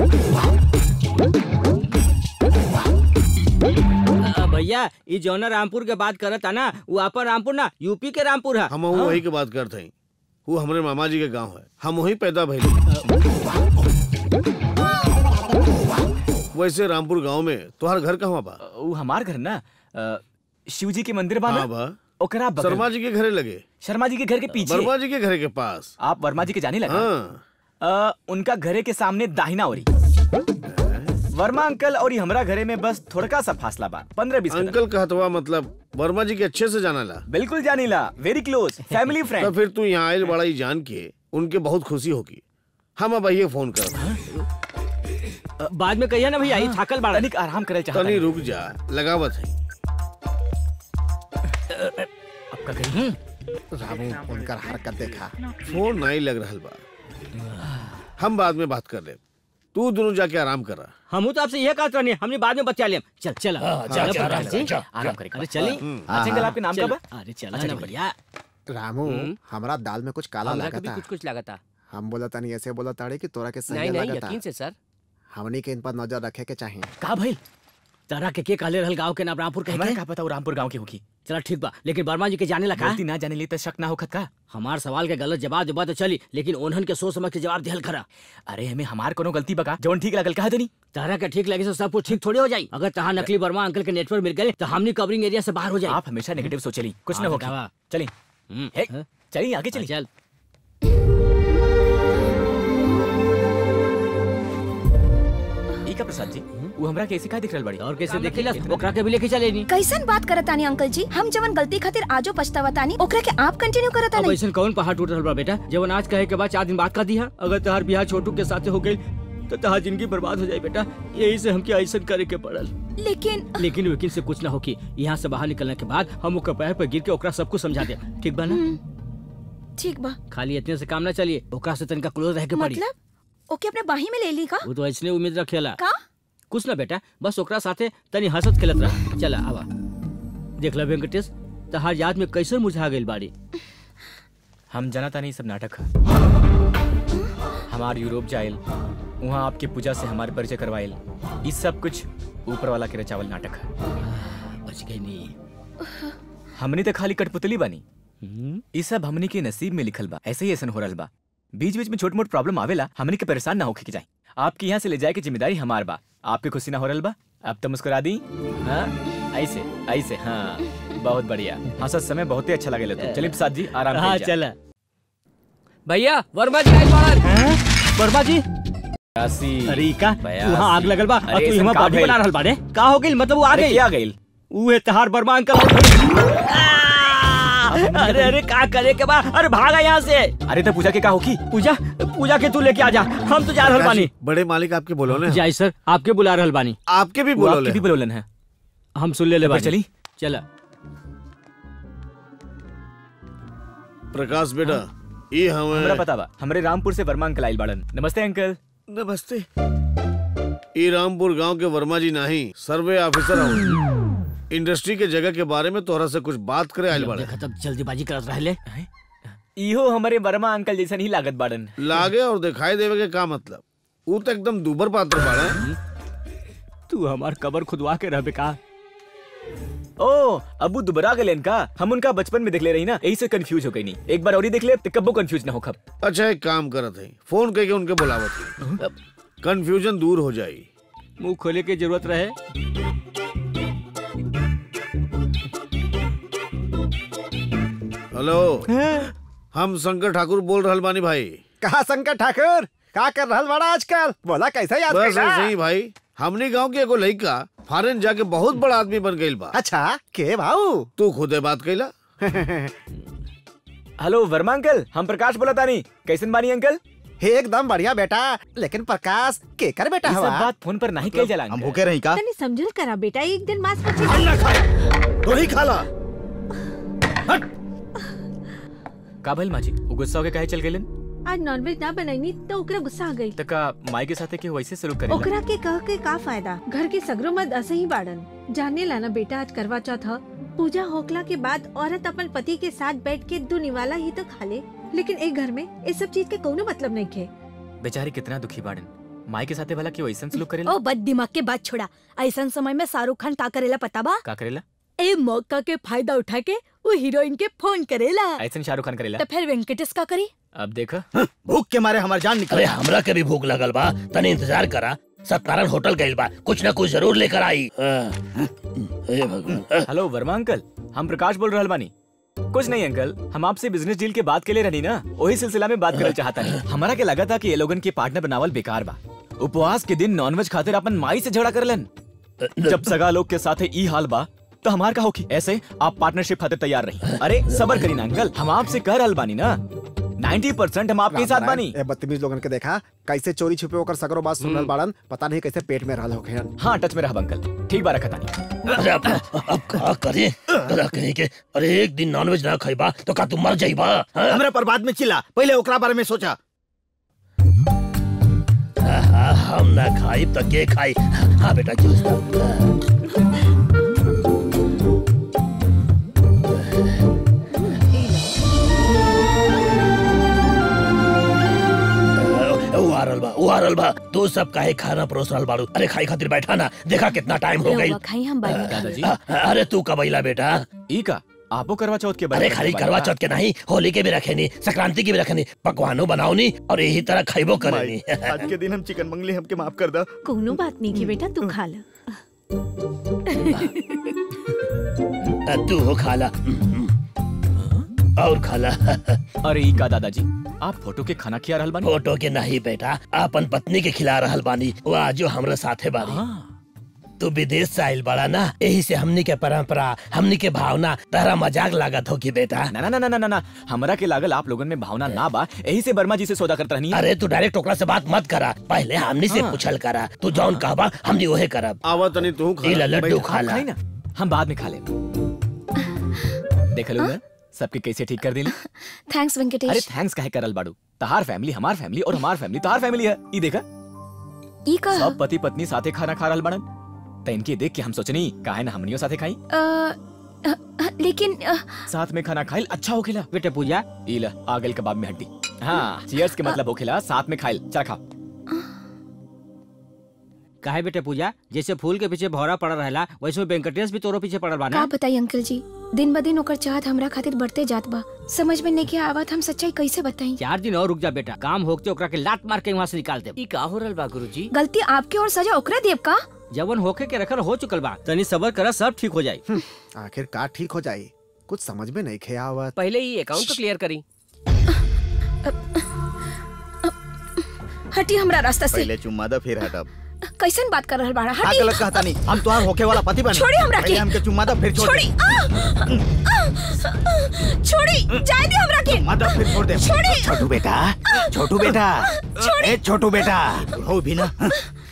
Speaker 7: अ, भैया ये जौना रामपुर के बात करत है ना वो आपन रामपुर ना यूपी के रामपुर है
Speaker 1: हम वही के बात करते हैं वो हमारे मामा जी के गांव है हम वहीं पैदा भइले वैसे रामपुर गांव में तुम्हार घर कहाँ बा
Speaker 3: वो हमार घर ना अ, शिव जी के मंदिर बा ना
Speaker 1: हाँ बा
Speaker 3: ओकरा बगल
Speaker 1: शर्मा
Speaker 3: में।
Speaker 1: जी के घरे लगे
Speaker 3: शर्मा जी के घर के पीछे
Speaker 1: वर्मा जी के घर के पास
Speaker 3: आप वर्मा जी के जाने लगा
Speaker 1: हाँ
Speaker 3: अ, उनका घरे के सामने दाहिना ओरी वर्मा अंकल और हमरा घरे में बस थोड़का सा फासला बा पंद्रह बीस
Speaker 1: अंकल कहतवा मतलब वर्मा जी के अच्छे से जाना ला
Speaker 3: बिल्कुल जानीला वेरी क्लोज फैमिली
Speaker 1: तो
Speaker 3: फ्रेंड
Speaker 1: फिर तू यहाँ आयल बड़ा ही जान के उनके बहुत खुशी होगी हम अब आइए फोन कर
Speaker 7: बाद में कहिए ना भैया ये थाकल बाड़ा
Speaker 3: तनिक आराम करे चाहता
Speaker 1: तनी रुक जा लगावत है
Speaker 3: आपका कहीं
Speaker 5: रामू उनका हरकत देखा
Speaker 1: फोन नहीं लग रहा बा हम बाद में बात कर ले तू दोनों जाके आराम कर रहा
Speaker 7: हम तो आपसे यह कहते रहने हमने बाद में बचा लिया चल चल
Speaker 1: हाँ, जा, जा, आराम कर, जा,
Speaker 7: आराम
Speaker 1: जा।
Speaker 7: करें अरे चली
Speaker 1: हम्म।
Speaker 5: अच्छा, अंकल, आपके नाम क्या बा?
Speaker 7: अरे चला
Speaker 5: अच्छा,
Speaker 7: ना
Speaker 5: ठीक है।
Speaker 7: बढ़िया
Speaker 5: रामू
Speaker 6: हम्म।
Speaker 5: हमारा दाल में कुछ काला
Speaker 6: हमरा
Speaker 5: लगा
Speaker 6: के भी
Speaker 5: था
Speaker 6: कुछ कुछ लगा था
Speaker 5: हम बोला तानी ऐसे बोला ताड़े कि तोरा के सही
Speaker 6: नहीं नहीं
Speaker 5: लगा था
Speaker 6: यकीन से सर
Speaker 5: हमनी के इन पर नजर रखे के चाहिए
Speaker 7: का भाई तारा के के कहले रहल गांव के नाम रामपुर कहे
Speaker 3: हमारा
Speaker 7: के
Speaker 3: का पता वो रामपुर गांव की होगी
Speaker 7: चला ठीक बा लेकिन वर्मा जी के जाने लगा
Speaker 3: गलती ना जाने ली तो शक ना हो खत का
Speaker 7: हमार सवाल के गलत जवाब देबा तो चली लेकिन उन्हन के सोच समझ के जवाब दिहल खरा
Speaker 3: अरे हमें हमार कोनो गलती बका जौन ठीक लगल कहा देनी
Speaker 7: तारा के ठीक लगे से सब कुछ ठीक थोड़ी हो जाई अगर तहां नकली वर्मा अंकल के नेटवर्क मिल गए तो हमनी कवरिंग एरिया से बाहर हो जाए
Speaker 3: आप हमेशा नेगेटिव सोचेली कुछ ना
Speaker 7: हाँ,
Speaker 3: होगी
Speaker 7: बतावा।
Speaker 3: चली हे, चली आगे चली
Speaker 7: चल
Speaker 3: ई का प्रसाद जी वो हमरा कैसे का दिख रहल बड़ी
Speaker 7: और कैसे देखिला ओकरा के भी लेके चले नी
Speaker 15: कैसन बात करत तानी अंकल जी हम जवन गलती खातिर आजो पछतावा तानी ओकरा के आप कंटिन्यू करत
Speaker 7: अब
Speaker 15: तानी
Speaker 7: ऐसा कौन पहाड़ टूट रहल बा बेटा जवन आज कहे के बाद चार दिन बाद का दिया अगर तहार बिहार छोटू के साथ हो गई तो तहार जिंदगी बर्बाद हो जाए बेटा यही से हमके ऐसा करे के पड़ल
Speaker 15: लेकिन
Speaker 7: लेकिन वकील से कुछ ना होकी यहाँ से बाहर निकलने के बाद हम ओकर पैर पर गिर के ओकरा सब कुछ समझा दे ठीक बा ना
Speaker 15: ठीक बा
Speaker 7: खाली इतने से काम ना चलिए ओकरा से तनिका क्लोज रह के पड़ी
Speaker 15: मतलब ओके अपने बाही में ले ली का
Speaker 7: वो तो ऐसने उम्मीद रखेला
Speaker 15: का
Speaker 7: कुछ ना बेटा बस ओकरा साथे तनी हंसत खेलत रह चला आवा देख ला वेंकटेश तहार याद में कैसे मुझा गइल बाड़ी
Speaker 3: हम जाना था नहीं सब नाटक है हमार यूरोप जाइल वहाँ आपके पूजा से हमारे परिचय करवाइल इस सब कुछ ऊपर वाला के रचावल नाटक है
Speaker 7: बच गई नहीं
Speaker 3: हमने तो खाली कठपुतली बनी इस सब हमनी के नसीब में लिखल बा ऐसे ही ऐसा हो रहल बा बीच बीच में छोट मोट प्रॉब्लम आवेला हमनी के परेशान ना होके के जाए आपके यहाँ से ले जाए की जिम्मेदारी हमार बा आपके खुशी ना हो रहल बा अब तो मुस्कुरा दी हाँ ऐसे ऐसे हाँ बहुत बढ़िया हंसत समय बहुत ही अच्छा लगेला तो चलिए प्रसाद जी आराम
Speaker 7: हाँ
Speaker 3: कइल जाए।
Speaker 7: चला
Speaker 6: भैया वर्मा जी आइल बाहर
Speaker 7: वर्मा जी
Speaker 3: बयासी
Speaker 7: अरे का
Speaker 3: बयासी।
Speaker 7: वहाँ आग लगल बा और
Speaker 3: अरे
Speaker 7: तू
Speaker 3: ऐसन
Speaker 7: यहाँ
Speaker 3: का
Speaker 7: बाडी
Speaker 3: भइल?
Speaker 7: बना रहल बाड़े का हो गइल मतलब वो आ
Speaker 3: अरे
Speaker 7: गई
Speaker 3: क्या गइल
Speaker 7: उहे तहार बर्मा अंकल अरे अरे का करे के बा अरे भागा यहाँ से
Speaker 3: अरे तो पूजा के का होगी
Speaker 7: पूजा पूजा के तू लेके आ जा हम तो जा रहल बानी
Speaker 1: बड़े मालिक आपके बोलो ने
Speaker 7: जाई सर आपके बुला रहल बानी
Speaker 1: आपके भी
Speaker 7: वो
Speaker 1: बोलो
Speaker 7: आपके
Speaker 1: ले
Speaker 7: भी
Speaker 3: बोलोलन है
Speaker 7: हम सुन ले ले
Speaker 3: तो फिर
Speaker 7: बानी
Speaker 3: चली?
Speaker 7: चला
Speaker 1: प्रकाश बेटा ये
Speaker 3: हमरा
Speaker 1: हमें
Speaker 3: पता बा हमरे रामपुर से वर्मा अंकल आइल बाड़न नमस्ते अंकल
Speaker 1: नमस्ते ई रामपुर गांव के वर्मा जी नहीं सर्वे ऑफिसर हूँ इंडस्ट्री के जगह के बारे में तोहरा से कुछ बात करे आइल बाड़े
Speaker 7: खत्म जल्दीबाजी करत रहले
Speaker 3: इहो हमारे वर्मा अंकल जैसा नहीं लागत बाड़न
Speaker 1: लागे और दिखाई देवे के का मतलब वो तो एकदम दूबर पात्र बाड़े
Speaker 7: तू हमार कबर खुदवा के रहबे का
Speaker 3: ओ अबू दुबरा गलेन का हम उनका बचपन में देख ले रही ना यही से कंफ्यूज हो गई नहीं एक बार और ही देख ले तो कब्बो कंफ्यूज ना हो खब
Speaker 1: अच्छा एक काम करत है फोन करके उनके बुलावत कंफ्यूजन दूर हो जाई
Speaker 7: मुंह खोले के जरूरत रहे
Speaker 1: हेलो हम शंकर ठाकुर बोल रहल बानी भाई
Speaker 5: कहा शंकर ठाकुर का कर रहल बड़ा आजकल बोला कैसे याद
Speaker 1: बस
Speaker 5: कैला?
Speaker 1: ऐसे ही भाई हमनी गांव के एगो लड़का फॉरेन जाके बहुत बड़ा आदमी बन गइल बा
Speaker 5: अच्छा के भाऊ
Speaker 1: तू खुदे बात कैला
Speaker 3: हेलो वर्मा अंकल हम प्रकाश बोला तानी कैसन बानी अंकल
Speaker 5: एकदम बढ़िया बेटा लेकिन प्रकाश के कर बेटा
Speaker 3: ये सब
Speaker 5: हवा
Speaker 3: बात फोन पर नहीं कह जाला
Speaker 11: हम भूखे रही का
Speaker 8: तनी समझल करा बेटा एक दिन मांस मछली
Speaker 1: तू ही खाला
Speaker 3: का भइल माजी वो गुस्सा होके काहे चल गेलन
Speaker 8: आज नॉनवेज ना बनैनी तो ओकरा गुस्सा आ गई
Speaker 3: त का माई के साथे के वैसे सलूक करेला
Speaker 8: ओकरा के कह के का फायदा घर के सगरो मत ऐसे ही बाड़न जाने लाना बेटा आज करवा चौथ ह पूजा होकला के बाद औरत अपन पति के साथ बैठ के दो निवाला ही तो खा ले लेकिन एक घर में इस सब चीज के कोनो मतलब नहीं खे
Speaker 3: बेचारी कितना दुखी बाड़न माई के साथे भला के वैसन सलूक करेला
Speaker 2: ओ बद दिमाग के बात छोड़ा ऐसा समय में शाहरुख खान का करेला पता बा
Speaker 3: का करेला
Speaker 2: ए मौका के फायदा उठा के वो हीरोइन के फोन करेला
Speaker 3: ऐसन शाहरुख खान करेला
Speaker 2: तो फिर वेंकटेश का करी
Speaker 3: अब देख
Speaker 4: भूख के मारे हमार जान निकल अरे हमरा के भी भूख लगल बा तनी इंतजार करा सत्तारण होटल गइल बा कुछ ना कुछ जरूर लेकर आई हे भगवान
Speaker 3: हेलो वर्मा अंकल हम प्रकाश बोल रहल बानी कुछ नहीं अंकल हम आपसे बिजनेस डील के बात के लिए रहनी ना वही सिलसिला में बात करना चाहता नहीं हमारा के लगा था कि ये लोगन के पार्टनर बनावल बेकार बा उपवास के दिन नॉनवेज खातिर अपन माई से झगड़ा करलन जब सगा लोग के साथ ई हाल बा तो हमार का होगी ऐसे आप पार्टनरशिप खातिर तैयार रही अरे सबर करी ना अंकल हम आपसे कह रहल बानी ना नाइन्टी परसेंट हम आपके साथ बानी
Speaker 5: ए बदतमीज लोगन के देखा कैसे चोरी छुपे होकर सगरो बात सुन रहल बाड़न पता नहीं कैसे पेट में रहल होखे
Speaker 3: हाँ टच में रहा अंकल ठीक बार रखा तानी
Speaker 4: अरे अब अब का करे बड़ा कहीं के अरे एक दिन नॉनवेज ना खाइबा तो का तू मर जाइबा हाँ?
Speaker 11: हमरा पर बाद में चिल्ला पहले ओकरा बारे में सोचा
Speaker 4: हाँ, हम ना खाई तो के खाई हाँ बेटा जूस दा। वो आ रहल बा वो आ रहल बा तू सब काहे खाना परोस रहल बाड़ू अरे खाई खातिर बैठा ना देखा कितना टाइम हो गई
Speaker 15: रउआ खाई हम बाद में
Speaker 3: दादाजी
Speaker 4: अरे तू कब अइला बेटा
Speaker 3: ई का आपो करवा चौथ के बारे
Speaker 4: अरे
Speaker 3: में
Speaker 4: खाली
Speaker 3: बताइए
Speaker 4: करवा
Speaker 3: बा।
Speaker 4: चौथ के नहीं होली के भी रखे नी संक्रांति की भी रखे नी पकवानो बनाओ नी और यही तरह खाइबो करे नी
Speaker 11: आज के दिन हम चिकन मंगली हमके माफ कर दा
Speaker 8: कोनो बात नहीं की बेटा तू खा ला
Speaker 4: तू हो खाला और खाला
Speaker 3: अरे ई का दादाजी आप फोटो के खाना खिया रहल बानी
Speaker 4: फोटो के नहीं बेटा अपन पत्नी के खिला रहल बानी वो आजो हमरा साथे बानी तू विदेश से आइल बड़ा ना यही से हमनी के परंपरा हमनी के भावना तारा मजाक लागत हो की बेटा
Speaker 3: ना ना ना ना ना ना हमरा के लागल आप लोगन में भावना ना बा यही से वर्मा जी से सौदा करत रहनी
Speaker 4: अरे तू डायरेक्ट ओकरा से बात मत करा पहले हमनी से
Speaker 3: हाँ।
Speaker 4: पूछल करा तू जौन कहबा हमनी ओहे करब
Speaker 1: आवा तनी तू
Speaker 4: ई ला लड्डू
Speaker 3: आप
Speaker 4: खा ला
Speaker 3: खाई ना हम बाद में खा ले देख लो सबके कैसे ठीक कर दिली
Speaker 15: थैंक्स
Speaker 3: अरे
Speaker 15: वेंकटेश
Speaker 3: थैंक्स काहे करल बाड़ू तहार फैमिली हमार फैमिली और हमार फैमिली तहार फैमिली है ई देखा
Speaker 15: ई का
Speaker 3: सब पति पत्नी साथे खाना खा रहल बाड़न त इनके देख के हम सोचनी काहे ना हमनियो साथे खाई
Speaker 15: अ, अ, अ, लेकिन अ,
Speaker 3: साथ में खाना खाइल अच्छा होखेला
Speaker 7: बेटे पूजा
Speaker 3: ई ला आ गइल कबाब में हड्डी हाँ चीयर्स के मतलब होखेला साथ में खाइल चल खा
Speaker 7: काहे बेटे पूजा जैसे फूल के पीछे भौरा पड़ा रहेला वैसे वेंकटेश भी तोरो पीछे पड़ल बा
Speaker 15: का
Speaker 7: ना
Speaker 15: बताई अंकल जी दिन ब दिन ओकर चाहत हमरा खातिर बढ़ते जात बा समझ में नहीं आवत हम सच्चाई कैसे बताई
Speaker 7: चार दिन और रुक जा बेटा काम होके ओकरा के लात मार के वहाँ से निकाल दे
Speaker 16: ई का हो रहल बा गुरुजी
Speaker 15: गलती आपके और सजा ओकरा देव का
Speaker 7: जवन होके के रखल हो चुकल बा तनी सबर करा सब ठीक हो जाई
Speaker 5: आखिर का ठीक हो जाई कुछ समझ में नहीं खे आवत
Speaker 16: पहले ही अकाउंट तो क्लियर करी
Speaker 15: हटी हमरा रास्ता से
Speaker 11: पहले चुम्मा दा फिर हटब
Speaker 15: कैसन बात कर रहल बाड़ा
Speaker 11: हाँ
Speaker 15: हटी
Speaker 11: गलत कहता नहीं हम तुम्हार होके वाला पति बने
Speaker 15: छोड़ी हमरा
Speaker 11: पहले
Speaker 15: के।
Speaker 11: हमके चुम्मा दा फिर छोड़
Speaker 15: छोड़ी
Speaker 11: दे।
Speaker 15: आ! आ! छोड़ी जाए दे हमरा के
Speaker 11: चुम्मा दा फिर छोड़ दे
Speaker 15: छोड़ी
Speaker 11: छोटू बेटा छोटू बेटा
Speaker 15: छोड़ी।
Speaker 11: ए छोटू बेटा हो भी ना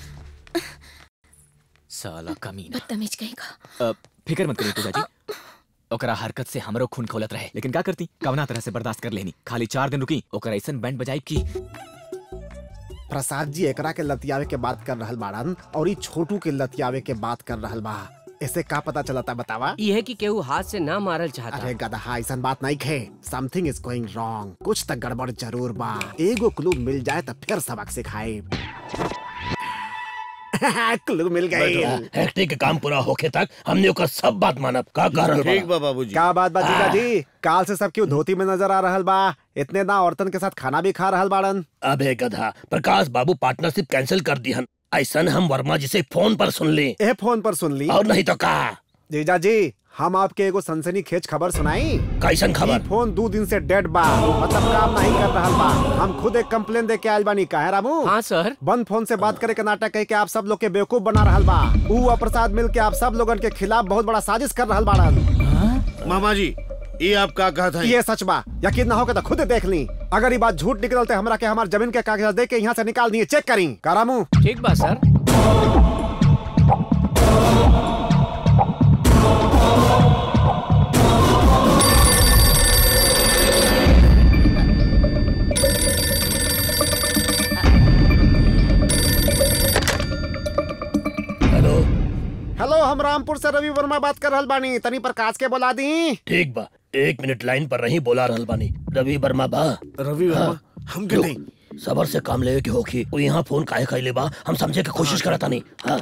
Speaker 3: साला कमीना
Speaker 15: बदतमीज कहीं का
Speaker 3: अ, फिकर मत करिए पूजा जी ओकरा हरकत से हमरो खून खौलत रहे लेकिन का करती कवना तरह से बर्दाश्त कर लेनी खाली चार दिन रुकी ओकरा ऐसन बैंड बजाई की
Speaker 5: प्रसाद जी एकरा के लतियावे के बात कर रहल बाड़न और ई छोटू के लतियावे के बात कर रहल बा ऐसे का पता चलता बतावा
Speaker 16: ई है कि केहू हाथ से ना मारल चाहता
Speaker 5: अरे गदहा ऐसन बात नहीं खे समथिंग इज गोइंग रॉन्ग कुछ तक गड़बड़ जरूर बा एगो क्लू मिल जाए तो फिर सबक सिखाए क्लू मिल गई
Speaker 4: हेक्टी के काम पूरा होके तक हमने ओकर सब बात मानब का कर रहल बा?
Speaker 1: ठीक बा बाबूजी
Speaker 5: क्या बात बा जीजा जी काल से सब क्यों धोती में नजर आ रहल बा इतने ना औरतन के साथ खाना भी खा रहल बाड़न
Speaker 4: अबे गधा प्रकाश बाबू पार्टनरशिप कैंसिल कर दिहन ऐसन हम वर्मा जी से फोन पर सुन ली
Speaker 5: ए फोन पर सुन ली
Speaker 4: और नहीं तो का
Speaker 5: जीजा जी हम आपके एगो सनसनी खेच खबर सुनाई
Speaker 4: कैसन खबर
Speaker 5: ई फोन दो दिन से डेड बा मतलब काम नहीं कर रहल बा हम खुद एक कंप्लेन दे के आयल बानी काहे रामू
Speaker 16: हाँ सर
Speaker 5: बंद फोन से बात करे के नाटक कह के आप सब लोग के बेवकूफ बना रहल बा ऊ और प्रसाद मिल के आप सब लोगन के खिलाफ बहुत बड़ा साजिश कर रहल बाड़न
Speaker 1: मामा जी ये आप का कहा था
Speaker 5: ये सच बा यकीन ना हो के तो खुद देख ली अगर ये बात झूठ निकलते तो हमरा के हमार जमीन के कागजात दे के यहाँ से निकाल दिए चेक करी का रामू
Speaker 16: ठीक बा सर
Speaker 4: हेलो
Speaker 5: हेलो हम रामपुर से रवि वर्मा बात कर रहल बानी तनी प्रकाश के बोला दी
Speaker 4: ठीक बा एक मिनट लाइन पर रही बोला रहल बानी रवि वर्मा बा
Speaker 1: रवि वर्मा हम के नहीं
Speaker 4: सबर से काम लेवे के होखी वो यहाँ फोन काहे कैले बा हम समझे के कोशिश करता नहीं हाँ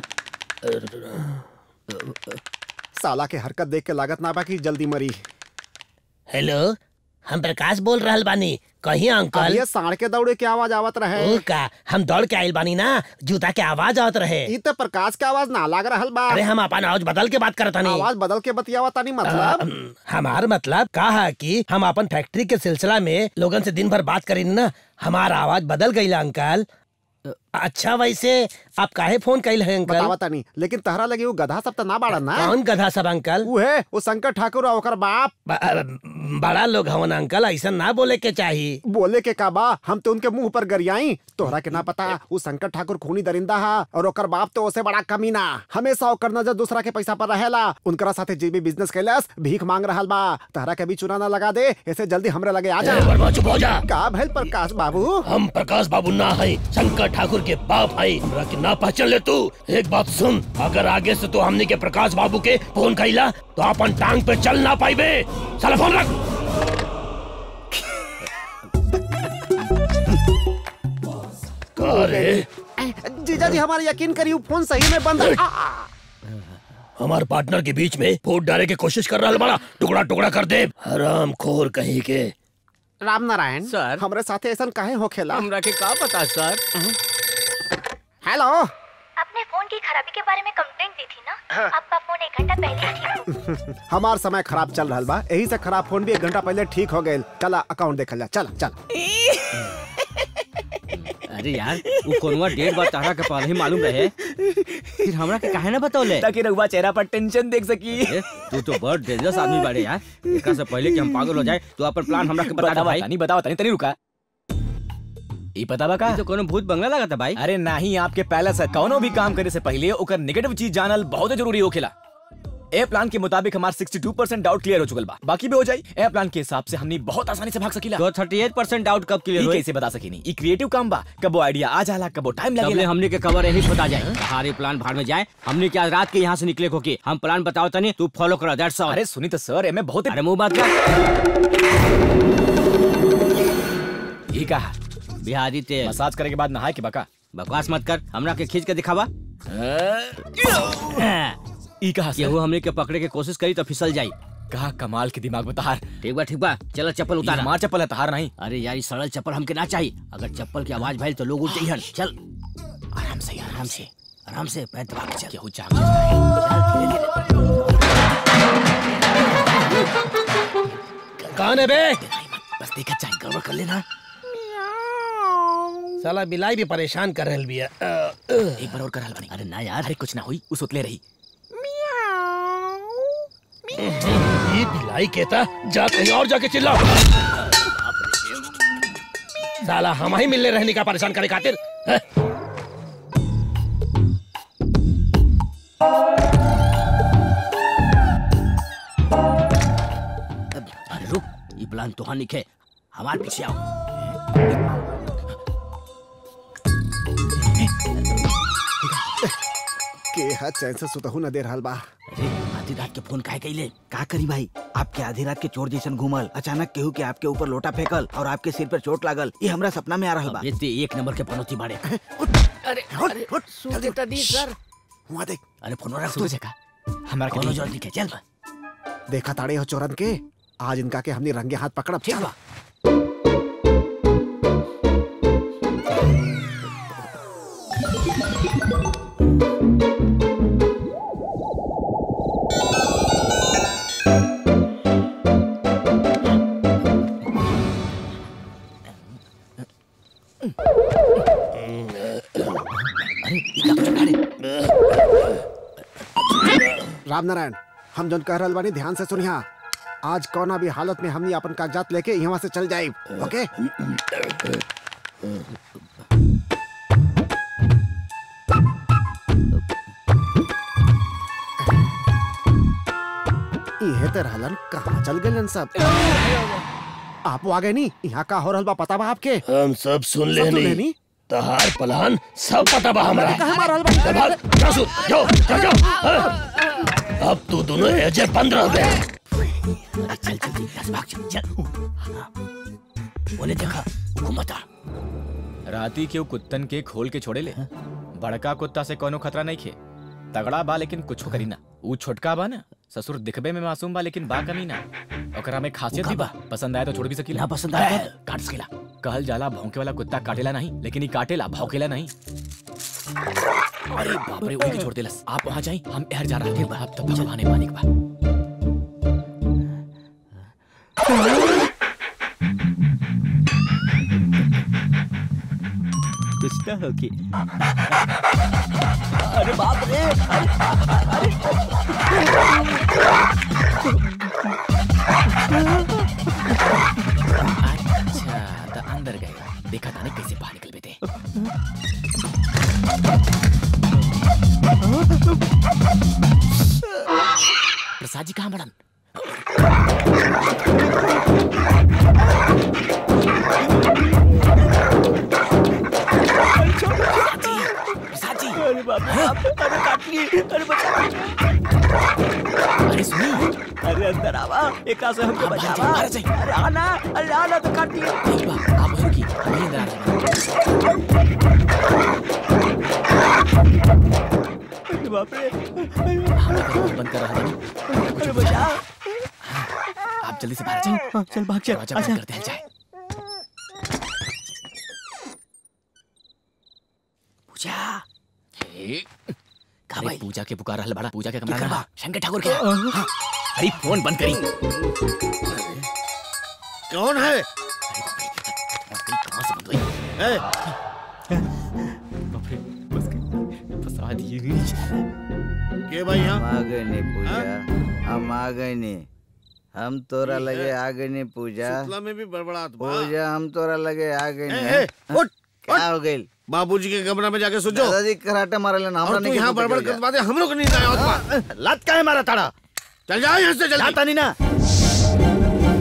Speaker 5: साला के हरकत देख के लागत ना बा कि जल्दी मरी
Speaker 4: हेलो हम प्रकाश बोल रहल बानी कहीं
Speaker 5: अब
Speaker 4: अंकल
Speaker 5: ये साढ़ के दौड़े के आवाज आवत रहे
Speaker 4: ओ का हम दौड़ के आइल बानी ना जूता के आवाज आवत रहे
Speaker 5: ई तो प्रकाश के आवाज ना लाग रहल बा
Speaker 4: अरे हम अपन आवाज बदल के बात करता नहीं
Speaker 5: आवाज बदल के बतियावा तानी मतलब
Speaker 4: हमार मतलब का है कि हम अपन फैक्ट्री के सिलसिला में लोगन से दिन भर बात करी ना हमार आवाज बदल गई अंकल अच्छा वैसे आप काहे फोन कैल है अंकल
Speaker 5: बतावा तानी लेकिन तहरा लगी वो गधा सब तो ना बाड़न ना
Speaker 4: कौन गधा सब अंकल
Speaker 5: वो है वो शंकर ठाकुर और ओकर बाप
Speaker 4: ब- अ, बड़ा लोग हवन अंकल ऐसा ना बोले के चाहिए
Speaker 5: बोले के का बा हम तो उनके मुंह पर गरियाई तोहरा के ना पता उ शंकर ठाकुर खूनी दरिंदा हा और ओकर बाप तो ओसे बड़ा कमीना हमेशा ओकर नजर दूसरा के पैसा पर रहेला उनकरा साथे जे भी बिजनेस कैलस भीख मांग रहल बा तहरा के भी चुना ना लगा दे ऐसे जल्दी हमरे लगे आ जा
Speaker 4: ए, बर्मा, चुप हो जा।
Speaker 5: का भइल प्रकाश बाबू
Speaker 4: हम प्रकाश बाबू ना है शंकर ठाकुर के बाप है हमरा के ना पहचान ले तू एक बात सुन अगर आगे से तू हमने के प्रकाश बाबू के फोन कैला तो अपन टांग पे चल ना पाइबे साला फोन रख का रे
Speaker 5: जीजा जी हमारा यकीन करिए फोन सही में बंद आ, आ,
Speaker 4: हमार पार्टनर के बीच में फूट डाले की कोशिश कर रहा बड़ा टुकड़ा टुकड़ा कर दे हराम खोर कहीं के
Speaker 5: राम नारायण सर हमरे साथे ऐसा काहे होखेला
Speaker 6: हमरा के का पता सर
Speaker 5: हेलो
Speaker 18: आपने फोन की खराबी के बारे में कंप्लेंट दी थी ना आपका फोन एक घंटा पहले ही ठीक हो
Speaker 5: हमार समय खराब चल रहा बा यही से खराब फोन भी एक घंटा पहले ठीक हो गए चला अकाउंट देखल जा चल चल
Speaker 7: अरे यार वो कोनवा डेढ़ बार तारा के पहले ही मालूम रहे फिर हमरा के काहे ना बतौले
Speaker 3: ताकि रघुआ चेहरा पर टेंशन देख सकी
Speaker 7: ए, तू तो बड़ डेंजरस आदमी बाड़े यार एकरा से पहले कि हम पागल हो जाए तो अपन प्लान हमरा के बता दे
Speaker 3: बतावा
Speaker 7: भाई
Speaker 3: तनी बतावा तनी तनी रुका ई पता बा का
Speaker 7: तो कोनो भूत बंगला लगा था भाई
Speaker 3: अरे नहीं आपके पहले से कौनो भी काम करे से पहले ओकर नेगेटिव चीज जानल बहुत जरूरी होखेला ए प्लान के मुताबिक हमार 62% डाउट क्लियर हो चुकल बा बाकी भी हो जाई ए प्लान के हिसाब से हमनी बहुत आसानी से भाग सकीला
Speaker 7: तो 38% डाउट कब क्लियर
Speaker 3: ई
Speaker 7: होई
Speaker 3: कैसे बता सकीनी ई क्रिएटिव काम बा कबो आइडिया आ जाला कबो टाइम
Speaker 7: तबले
Speaker 3: लगेला
Speaker 7: हमने के कवर यही बता जाए हमारे प्लान भाड़ में जाए हमने क्या रात के यहाँ से निकले को की हम प्लान बताओ तनी तू फॉलो करा दैट्स ऑल
Speaker 3: अरे सुनी तो सर एमे बहुत
Speaker 7: अरे मुंह बात कर
Speaker 3: ई कहा
Speaker 7: बिहारी तेल
Speaker 3: मसाज करे के बाद नहाए के बका
Speaker 7: बकवास मत कर हमरा के खींच के दिखावा
Speaker 3: ई कहा
Speaker 7: केहू हमने के पकड़े के कोशिश करी तो फिसल जाई
Speaker 3: कहा कमाल के दिमाग बता
Speaker 7: ठीक बा ठीक बा चलो चप्पल उतार
Speaker 3: हमार चप्पल है तहार नहीं
Speaker 7: अरे यार ई सड़ल चप्पल हमके ना चाहिए अगर चप्पल की आवाज भइल तो लोग उठ जाइहन चल
Speaker 3: आराम से
Speaker 7: आराम से आराम से पैर दबा के चल
Speaker 3: केहू जाग
Speaker 4: कौन है बे
Speaker 7: बस देखा चाहे गड़बड़ कर लेना
Speaker 4: साला बिलाई भी परेशान कर रहल बिया अ, अ।
Speaker 3: एक बार और कर बनी
Speaker 7: अरे ना यार
Speaker 3: अरे कुछ ना हुई उस उतले रही
Speaker 4: ये बिलाई कहता जा कहीं और जाके चिल्ला साला हम ही मिलने रहने का परेशान करे खातिर हैं?
Speaker 7: अरे रुक ये प्लान तो हाँ निके हमारे पीछे आओ
Speaker 5: के हा चैन से सुतहू न दे रहल बा
Speaker 7: अरे आधी रात के फोन काहे कैले
Speaker 19: का करी भाई आपके आधी रात के चोर जैसन घूमल अचानक केहू के आपके ऊपर लोटा फेंकल और आपके सिर पर चोट लागल ये हमरा सपना में आ रहल बा
Speaker 7: ये ते एक नंबर के पनौती बाड़े
Speaker 6: अरे अरे सूरज दी सर
Speaker 5: वहाँ देख
Speaker 7: अरे फोन रख तू
Speaker 3: सूरज का हमारा
Speaker 7: कोनो
Speaker 3: के
Speaker 7: जल्दी के चल बा
Speaker 5: देखा ताड़े हो चोरन के आज इनका के हमने रंगे हाथ पकड़ब
Speaker 7: ठीक
Speaker 5: चल।
Speaker 7: बा
Speaker 5: राम नारायण हम जौन कह रहल बानी ध्यान से सुनिया आज कौना भी हालत में हमनी अपन कागजात लेके यहाँ से चल जाए ओके इहे ते रहलन कहाँ चल गए सब आप आ गए नी यहाँ का हो रहल बा पता बा आपके
Speaker 4: हम सब सुन ले
Speaker 5: सब सुन
Speaker 4: नहीं
Speaker 5: लेनी?
Speaker 4: तहार प्लान सब पता बा हमरा
Speaker 5: कहाँ मारल बा?
Speaker 4: चल भाग जा सुन जाओ जा जाओ हाँ। अब तू दोनों एजे बंद रह गए
Speaker 7: चल चल दस भाग चल चल बोले देखा घुमता
Speaker 3: राती के वो कुत्तन के खोल के छोड़े ले बड़का कुत्ता से कोनो खतरा नहीं खे तगड़ा बा लेकिन कुछ करी ना ऊ छोटका बा ना ससुर दिखबे में मासूम बा लेकिन बा कमी ना ओकरा में खासियत भी बा पसंद आए तो छोड़ भी सकीला
Speaker 7: ना पसंद आए
Speaker 3: तो काट सकीला कहल जाला भौंके वाला कुत्ता काटेला नहीं लेकिन ई काटेला भौंकेला नहीं अरे बाप रे उनके छोड़ देलस आप वहां जाई हम एहर जा रहे थे अब तो भगवान मानिक बा
Speaker 7: कुछ ना होगी अरे बाप रे अरे, अरे
Speaker 3: देखा था कैसे बाहर निकल बेटे प्रसाद जी कहाँ मैडम प्रसाद जी
Speaker 17: अरे बाप रे बाप, अरे काट ली अरे बचा
Speaker 3: अरे सुनी
Speaker 17: अरे अंदर आवा एक से हमको बचावा अरे आना अरे आना तो काट लिया
Speaker 3: आप रुकी हमें अंदर आ
Speaker 17: अरे बाप रे
Speaker 3: बंद कर रहा हूँ
Speaker 17: अरे बचा
Speaker 3: आप जल्दी से बाहर जाओ
Speaker 17: चल भाग चल
Speaker 3: दरवाजा बंद करते हैं जाए
Speaker 17: पूजा
Speaker 3: अरे पूजा के पुकार रहल बड़ा पूजा के कमरा
Speaker 17: करबा?
Speaker 3: में शंकर ठाकुर के हाँ। अरे फोन बंद करी
Speaker 1: कौन है
Speaker 3: कहाँ से बंद हुई
Speaker 1: ए,
Speaker 3: प्रसाद ये
Speaker 1: के भाई यहाँ
Speaker 11: हम आ गए नहीं पूजा हम आ गए नहीं हम तोरा
Speaker 1: ठीक है।
Speaker 11: लगे आ गए नहीं पूजा
Speaker 1: सुतला में भी बड़बड़ात बा।
Speaker 11: पूजा हम तोरा लगे आ गए
Speaker 1: ए,
Speaker 11: नहीं
Speaker 1: ए, उठ,
Speaker 11: क्या हो गई
Speaker 1: बाबूजी के कमरा में जाके सो जाओ
Speaker 11: दादाजी कराटे मारे लेना
Speaker 1: और तू यहाँ बड़बड़ कर बातें हम लोग नहीं आया होता
Speaker 11: लात का है मारा ताड़ा
Speaker 1: चल जाओ यहाँ से जल्दी
Speaker 11: जाता नहीं ना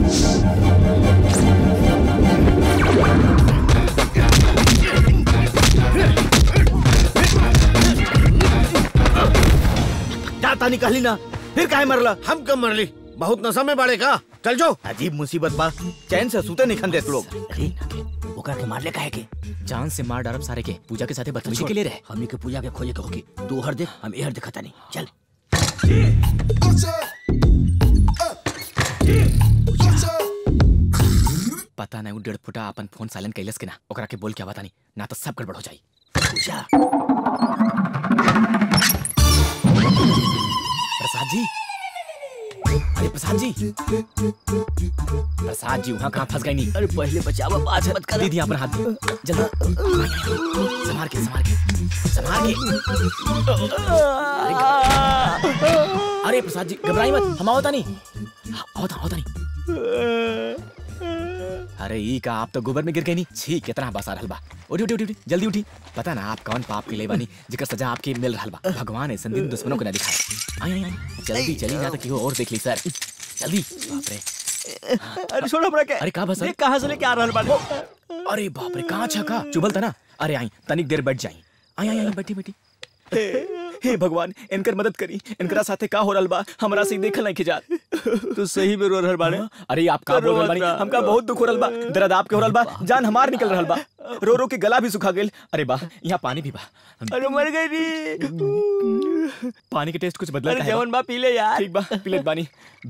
Speaker 11: जाता निकाली ना फिर काहे मरला
Speaker 1: हम कब मरली बहुत नशा में बाड़े का चल जाओ
Speaker 11: अजीब मुसीबत बा चैन से सूते निखन देत लोग
Speaker 7: ओकरा के मार ले काहे के
Speaker 3: जान से मार डारब सारे के पूजा के साथे बदतमीजी के लिए रहे
Speaker 7: हमनी के पूजा के खोजे के होगी तू हर देख हम एहर देखता नहीं चल
Speaker 3: पता नहीं उ डेढ़ फुटा अपन फोन साइलेंट कैलस के ना ओकरा के बोल के बता नहीं ना तो सब गड़बड़ हो जाई
Speaker 7: पूजा
Speaker 3: प्रसाद जी अरे प्रसाद जी प्रसाद जी वहाँ कहाँ फंस गए नहीं
Speaker 7: अरे पहले बचावा बाद मत कर
Speaker 3: दीदी अपना हाथ दे। जल्दी संभाल के संभाल के संभाल के अरे प्रसाद जी घबराई मत हम आओ नहीं आओ था आओ था नहीं अरे ई का आप तो गोबर में गिर गए नहीं छी कितना बसा रहल बा उठी उठी उठी उठी, जल्दी उठी पता ना आप कौन पाप के ले बानी जिकर सजा आपके मिल रहल बा भगवान ऐसा दिन दुश्मनों को न दिखाए आई आई आई जल्दी चली जा तो केहू और देख ली सर जल्दी बाप रे
Speaker 17: अरे छोड़ो हमरा के
Speaker 3: अरे का बस
Speaker 17: देख कहां से लेके आ रहल बाड़े
Speaker 3: अरे बाप रे कहाँ छका चुभल था ना अरे आई तनिक देर बैठ जाई आई आई आई बैठी बैठी हे भगवान इनकर मदद करी इनकरा साथे का हो रहल बा हमरा से देखल नहीं खिजा
Speaker 17: तू सही में रो रहल बाड़े
Speaker 3: अरे आप का बोल रहल बानी हमका बहुत दुख हो रहल बा दर्द आपके हो रहल बा जान हमार निकल रहल बा रो रो के गला भी सुखा गेल अरे बा यहाँ पानी भी बा
Speaker 17: अरे मर गई री
Speaker 3: पानी के टेस्ट कुछ बदला
Speaker 17: अरे
Speaker 3: काहे बा?
Speaker 17: जवन बा पी ले यार
Speaker 3: ठीक बा पी लेत बानी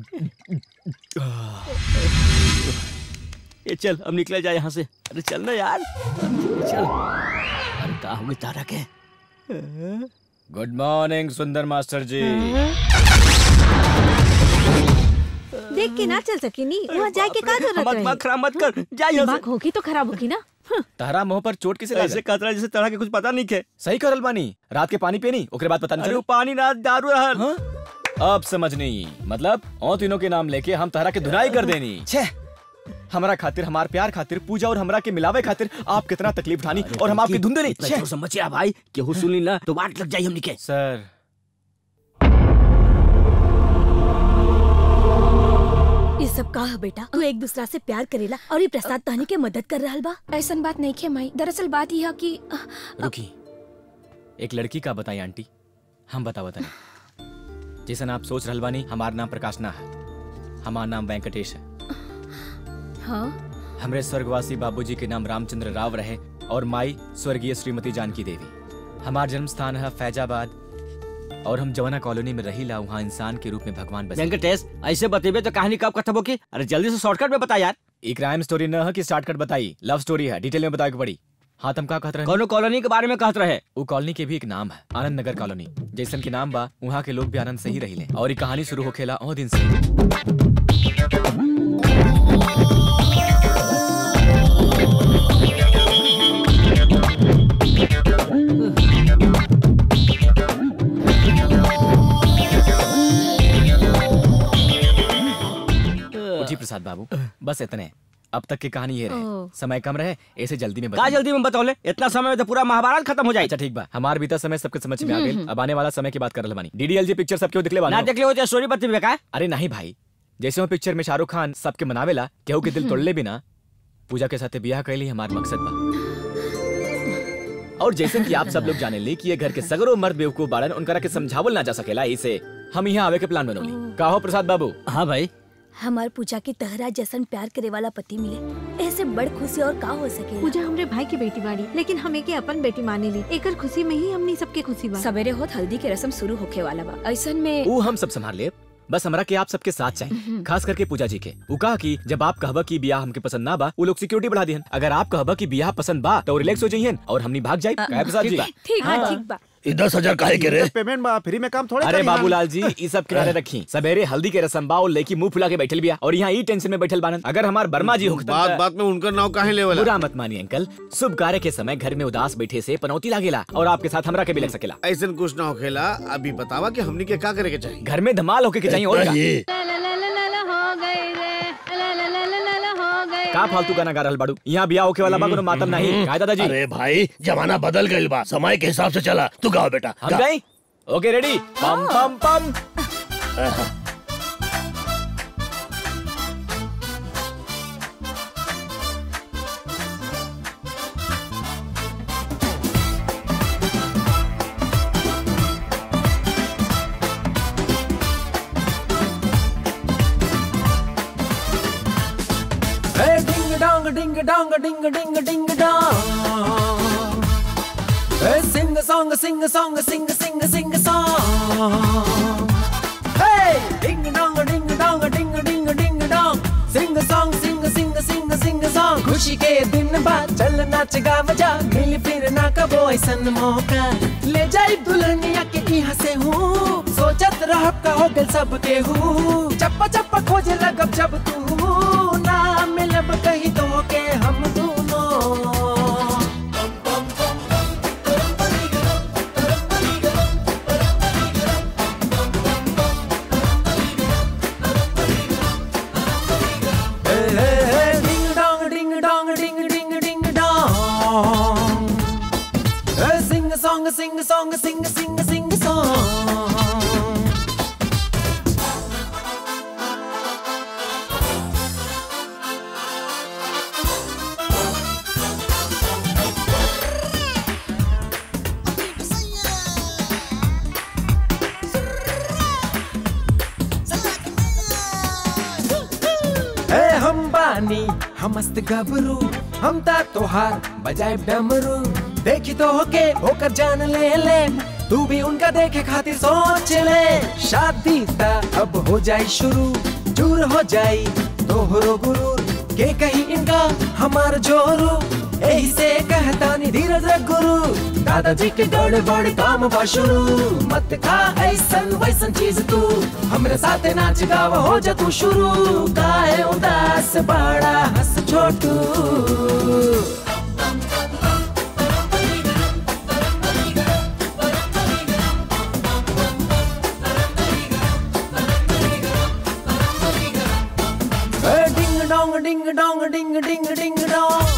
Speaker 17: ये चल अब निकला जाए यहाँ से अरे चल ना यार चल
Speaker 7: अरे का हुई तारा के
Speaker 3: गुड मॉर्निंग सुंदर मास्टर जी
Speaker 8: देख के ना चल सकी नी वहाँ जाए के का जरूरत
Speaker 17: मत
Speaker 8: रही
Speaker 17: मत खराब मत कर जा यहाँ
Speaker 8: दिमाग होगी तो खराब होगी ना
Speaker 3: तारा मुंह पर चोट किसे
Speaker 17: से ऐसे
Speaker 3: लागल
Speaker 17: कतरा जैसे तरह के कुछ पता नहीं के
Speaker 3: सही करल बानी रात के पानी पियनी ओकरे बाद पता नहीं
Speaker 17: अरे
Speaker 3: चलो
Speaker 17: वो पानी ना दारू रहल
Speaker 3: अब समझ नहीं मतलब और तीनों के नाम लेके हम तहरा के धुनाई कर देनी छे हमारा खातिर हमार प्यार खातिर पूजा और हमरा के मिलावे खातिर आप कितना तकलीफ उठानी और हम आपकी धुंधली
Speaker 7: इतना जोर से मचिया भाई केहू सुनी ना तो बात लग जाई हमनी के
Speaker 3: सर
Speaker 2: ये सब का है बेटा तू एक दूसरा से प्यार करेला और ये प्रसाद तहनी के मदद कर रहल बा
Speaker 15: ऐसन बात नहीं खे माई दरअसल बात यह है कि
Speaker 3: रुकी एक लड़की का बताई आंटी हम बतावा तनी जैसन आप सोच रहल बानी हमार नाम प्रकाश ना है हमार नाम वेंकटेश है
Speaker 2: हाँ
Speaker 3: हमरे स्वर्गवासी बाबूजी के नाम रामचंद्र राव रहे और माई स्वर्गीय श्रीमती जानकी देवी हमार जन्म स्थान है फैजाबाद और हम जवाना कॉलोनी में रहीला वहाँ इंसान के रूप में भगवान बसे
Speaker 7: वेंकटेश ऐसे बतेबे तो कहानी कब खत्म होगी अरे जल्दी से शॉर्टकट में बता यार
Speaker 3: एक क्राइम स्टोरी न है कि शॉर्टकट बताई लव स्टोरी है डिटेल में बताए के पड़ी हाँ तुम का कहत रहे
Speaker 7: कोनो कॉलोनी के बारे में कहत रहे
Speaker 3: वो कॉलोनी के भी एक नाम है आनंद नगर कॉलोनी जैसन के नाम बा वहाँ के लोग भी आनंद से ही रहिले और ये कहानी शुरू होखेला ओ दिन से उठी प्रसाद बाबू बस इतने अब तक की कहानी ये रहे
Speaker 7: ओह।
Speaker 3: समय कम रहे ऐसे जल्दी में
Speaker 7: का
Speaker 3: बताइए।
Speaker 7: जल्दी में बतौले इतना समय में तो पूरा महाभारत खत्म हो जाए
Speaker 3: अच्छा ठीक बा हमार बीता समय सबके समझ में आ
Speaker 7: हम्म,
Speaker 3: गई
Speaker 7: हम्म।
Speaker 3: अब आने वाला समय की बात कर रहे बानी डीडीएलजे पिक्चर सबके दिखले बानी
Speaker 7: ना देखले हो तो स्टोरी बता का
Speaker 3: अरे नहीं भाई जैसे वो पिक्चर में शाहरुख खान सबके मनावेला केहू के दिल तोड़ले बिना पूजा के साथे बियाह कैली हमार मकसद बा और जैसे कि आप सब लोग जाने ली कि ये घर के सगरो मर्द बेवकूफ बाड़न उनकरा के समझावल ना जा सकेला इसे हम यहाँ आवे के प्लान बनौली का हो प्रसाद बाबू
Speaker 7: हाँ भाई
Speaker 2: हमार पूजा की तहरा जैसन प्यार करे वाला पति मिले ऐसे बड़ खुशी और का हो सके
Speaker 8: पूजा हमरे भाई की बेटी बाड़ी लेकिन हमें के अपन बेटी माने ली एकर खुशी में ही हमनी सबके खुशी बा
Speaker 2: सवेरे होत हल्दी के रस्म शुरू होखे वाला बा ऐसन में
Speaker 3: वो हम सब संभाल ले बस हमरा के आप सबके साथ चाहिए खास करके पूजा जी के वो कहा कि जब आप कहबा कि बियाह हमके पसंद ना बा वो लोग सिक्योरिटी बढ़ा दिहन अगर आप कहबा कि बियाह पसंद बा तो रिलैक्स हो जाइए और हमनी भाग जाए काहे प्रसाद जी
Speaker 2: ठीक बा ठीक बा
Speaker 4: ये दस हजार काहे के रे
Speaker 5: पेमेंट बा फ्री में काम थोड़े
Speaker 3: अरे
Speaker 5: करी हम।
Speaker 3: बाबूलाल जी ये सब किनारे रखी सवेरे हल्दी के रसम बा और लड़की मुंह फुला के बैठल बिया और यहाँ ई टेंशन में बैठल बानन अगर हमार वर्मा जी होखतन
Speaker 1: बात
Speaker 3: त-
Speaker 1: बात में उनका नाव काहे लेवला
Speaker 3: बुरा मत मानिए अंकल शुभ कार्य के समय घर में उदास बैठे से पनौती लागेला और आपके साथ हमरा के भी लग सकेला
Speaker 1: ऐसा कुछ ना होखेला अभी बतावा कि हमनी के का करे के चाहिए
Speaker 3: घर में धमाल होके के चाहिए और का? का फालतू गाना गा रहल बाड़ू यहाँ बियाह होके वाला बा कोनो मातम नहीं काय दादाजी
Speaker 4: अरे भाई जमाना बदल गइल बा समय के हिसाब से चला तू गाओ बेटा
Speaker 3: हम
Speaker 4: गा।
Speaker 3: गए ओके रेडी पम पम पम
Speaker 17: Hey, ding dong, ding dong, ding ding ding dong. Hey, sing a song, sing a song, sing sing sing a song. Hey, ding dong, ding dong, ding ding ding dong. Sing a song, sing sing sing sing a song. खुशी के दिन बाद चल नाच गा बजा मिल फिर ना कबो ऐसन मौका ले जाई दुल्हनिया के यहाँ से हूँ सोचत रहब का हो गल सबके हूँ चप्पा चप्पा खोजे लगब जब तू ना मिलब कहीं तो के हम दोनों Hey, hey, hey, ding dong, ding dong, ding ding ding dong. Hey, sing a song, sing a song, sing a sing a sing a song. ए हम बानी हम मस्त गबरू हम ता तोहार बजाए डमरू देखी तो होके होकर जान ले ले तू भी उनका देखे खातिर सोच ले शादी ता अब हो जाए शुरू दूर हो जाई तोहरो गुरूर के कहीं इनका हमार जोरू यही से कहता नी धीरज रख गुरु दादाजी के गड़बड़ काम बा शुरू मत खा ऐसन वैसन चीज तू हमरे साथे नाच गाव हो जा तू शुरू काहे उदास बड़ा हंस छोटू Hey, ding dong, ding dong, ding ding ding dong.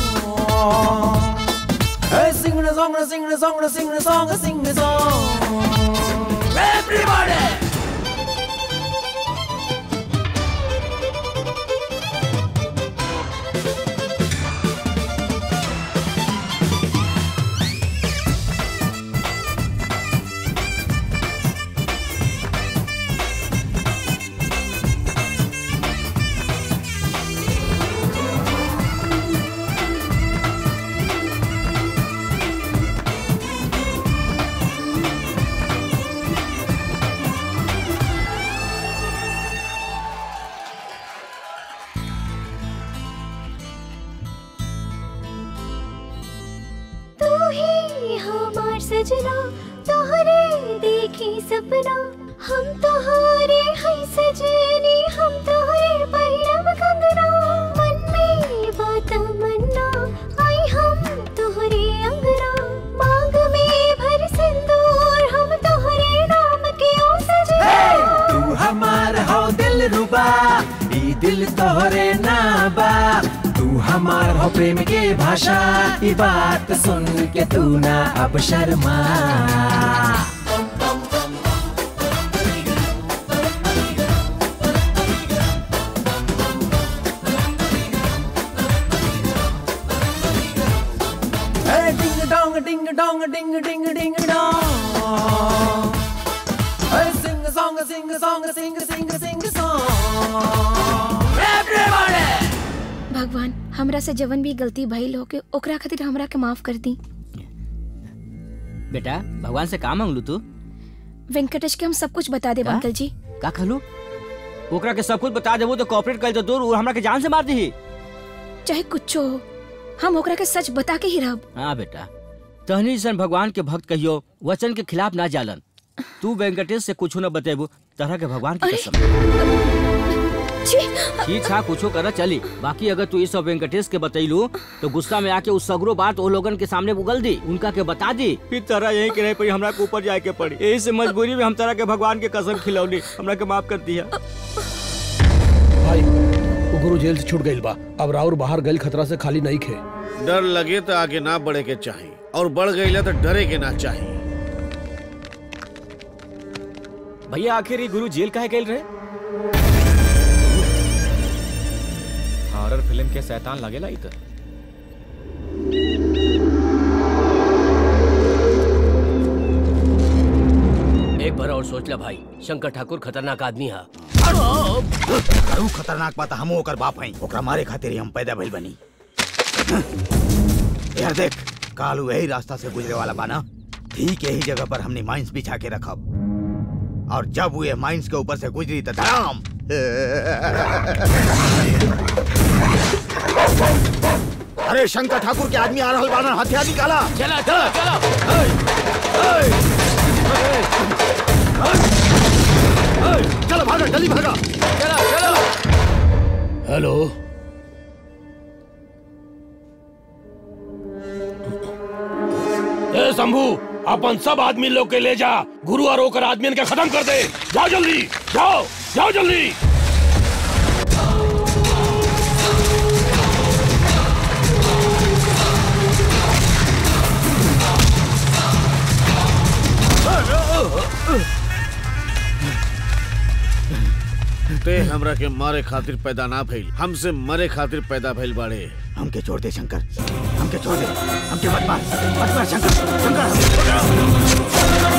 Speaker 17: Hey, sing a song, sing a song, sing a song, sing a song. Everybody.
Speaker 18: तू ही हमार सजना तोहरे देखी सपना हम तोहरे है सजनी हम तोहरे पहिरब कंगना मन में बात मन्ना आई हम तोहरे अंगना मांग में भर सिंदूर हम तोहरे नाम के ओ सजना
Speaker 17: तू हमार हो दिल रुबा ई दिल तोहरे ना बा तू हमार हो प्रेम के भाषा ये बात सुन के तू ना अब Sharma Hey, ding dong, ding dong, ding ding ding dong. Hey, sing a song, sing a song, sing a sing a sing a song. Everybody.
Speaker 15: भगवान हमरा से जवन भी गलती भइल हो के ओकरा खातिर हमरा के माफ कर दी
Speaker 7: बेटा भगवान से का मांगलू तू
Speaker 15: वेंकटेश के हम सब कुछ बता दे
Speaker 7: का?
Speaker 15: अंकल जी
Speaker 7: का कहलू ओकरा के सब कुछ बता देबो तो कॉपरेट कर तो दूर हमरा के जान से मार दी
Speaker 15: चाहे कुछ हो हम ओकरा के सच बता के ही रहब
Speaker 7: हाँ बेटा तहनी जैसन भगवान के भक्त कहियो वचन के खिलाफ ना जालन तू वेंकटेश से कुछ न बतेबू तरह के भगवान की कसम ठीक था कुछो कर चली बाकी अगर तू ये सब वेंकटेश के बतैलू तो गुस्सा में आके उस सगरो बात वो लोगन के सामने उगल दी उनका के बता दी फिर तरह यही के रहे पड़ी हमरा के ऊपर जाए के पड़ी यही से मजबूरी में हम तरह के भगवान के कसम खिलौली हमरा के माफ कर दिया
Speaker 4: भाई वो गुरु जेल से छूट गइल बा अब राउर बाहर गइल खतरा से खाली नहीं खे
Speaker 1: डर लगे तो आगे ना बढ़े के चाहिए और बढ़ गई तो डरे के ना चाहिए
Speaker 3: भैया आखिर ये गुरु जेल काहे गए रहे हॉरर फिल्म के शैतान लगेला इधर
Speaker 6: एक बार और सोच ला भाई शंकर ठाकुर खतरनाक आदमी है
Speaker 10: करू खतरनाक बात हम ओकर बाप हैं ओकरा मारे खातिर ही हम पैदा भइल बनी यार देख कालू यही रास्ता से गुजरे वाला बाना ठीक यही जगह पर हमने माइंस बिछा के रखब और जब वो ये माइंस के ऊपर से गुजरी तो धड़ाम अरे शंकर ठाकुर के आदमी आ रहल बाना हथियार निकाला
Speaker 6: चला चला चला
Speaker 10: चलो भागा जल्दी भागा
Speaker 6: चला चला
Speaker 4: हेलो ए शंभू अपन सब आदमी लोग के ले जा गुरु और ओकर आदमी के खत्म कर दे जाओ जल्दी जाओ जाओ जल्दी
Speaker 1: ते हमरा के मारे खातिर पैदा ना भइल हमसे मरे खातिर पैदा भइल बाड़े
Speaker 10: हमके छोड़ दे शंकर हमके छोड़ दे हमके मत मार मत मार शंकर शंकर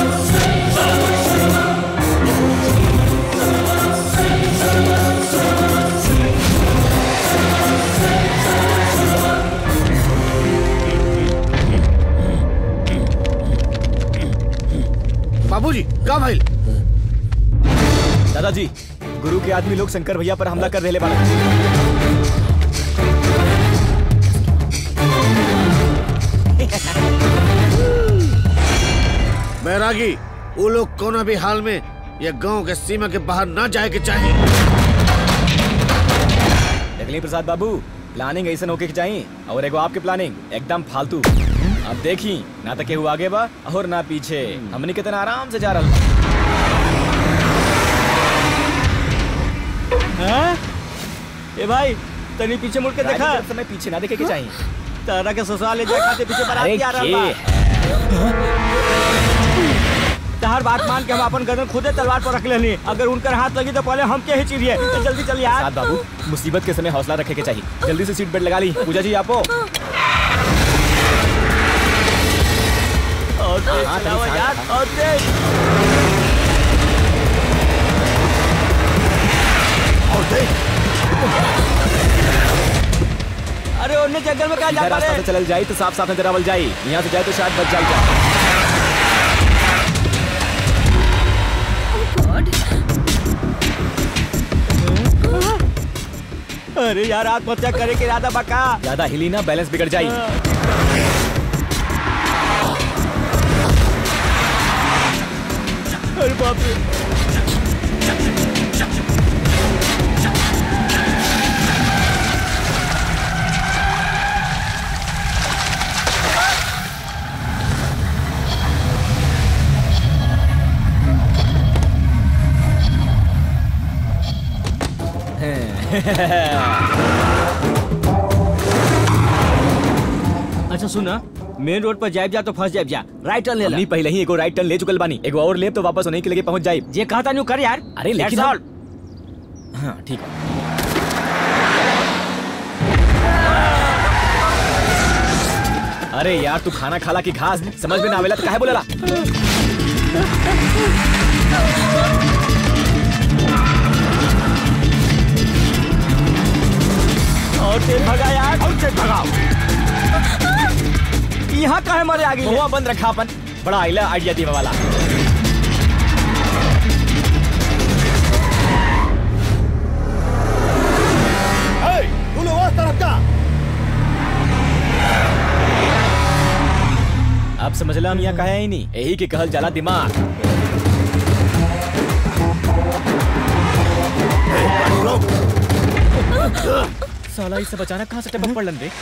Speaker 1: बाबूजी का भइल
Speaker 3: दादाजी गुरु के आदमी लोग शंकर भैया पर हमला कर रहे बाड़े
Speaker 1: बैरागी वो लोग कोनो भी हाल में या गांव के सीमा के बाहर ना जाए के चाहिए
Speaker 3: देखली प्रसाद बाबू प्लानिंग ऐसा होके के चाहिए और एगो आपके प्लानिंग एकदम फालतू अब देखी ना तो केहू आगे बा और ना पीछे हमने कितना आराम से जा रहा
Speaker 7: हाँ? ए भाई तनी पीछे मुड़ के देखा
Speaker 3: समय पीछे ना देखे के चाहिए
Speaker 7: तारा के ससुराल ले जाए खाते पीछे बारात
Speaker 3: अरे
Speaker 7: आ रहा
Speaker 3: के
Speaker 7: तहर बात मान के हम अपन गर्दन खुदे तलवार पर रख लेनी अगर उनकर हाथ लगी तो पहले हम के ही चिरिए तो जल्दी चल यार
Speaker 3: साथ बाबू मुसीबत के समय हौसला रखे के चाहिए जल्दी से सीट बेल्ट लगा ली पूजा जी आपो
Speaker 7: और तेज
Speaker 3: हाँ,
Speaker 7: चलाओ
Speaker 3: तनी
Speaker 7: यार
Speaker 3: साथ-
Speaker 7: और तेज अरे उन्हें जंगल में कहा जा
Speaker 3: इधर रास्ता
Speaker 7: पड़े
Speaker 3: से चल जाए तो साफ साफ नजर आवल जाए यहाँ से जाए तो शायद बच जाए
Speaker 7: अरे यार आत्महत्या करे के इरादा बका
Speaker 3: ज्यादा हिली ना बैलेंस बिगड़ जाए
Speaker 7: अरे बाप रे अच्छा सुना मेन रोड पर जाइब जा तो फंस जाइब जा राइट टर्न ले ला
Speaker 3: हमनी पहले ही एगो राइट टर्न ले चुकल बानी एगो और लेब तो वापस होने के लगे पहुंच जाए
Speaker 7: जे कहा था कर यार
Speaker 3: अरे लेकिन
Speaker 7: That's
Speaker 3: हम-
Speaker 7: all.
Speaker 3: हाँ ठीक है अरे यार तू खाना खाला की घास समझ में ना आवेला तो काहे बोलेला
Speaker 7: और तेज भगा यार और तेज भगाओ यहाँ काहे मारे आगे
Speaker 3: मुआ बंद रखा अपन बड़ा आइला आइडिया देवे वाला
Speaker 1: तू लोग उस तरफ जा
Speaker 3: अब समझला हम यहाँ कहे ही नहीं यही के कहल जाला दिमाग साला ये सब अचानक कहाँ से टपक पड़लन रे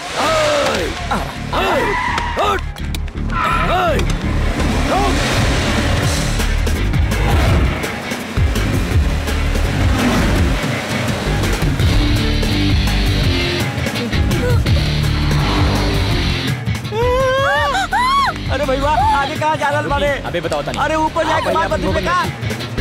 Speaker 7: अरे भैया आगे कहाँ जा रहा बारे
Speaker 3: अबे बताओ तानी
Speaker 7: अरे ऊपर जाके मार बत्ती पे कहा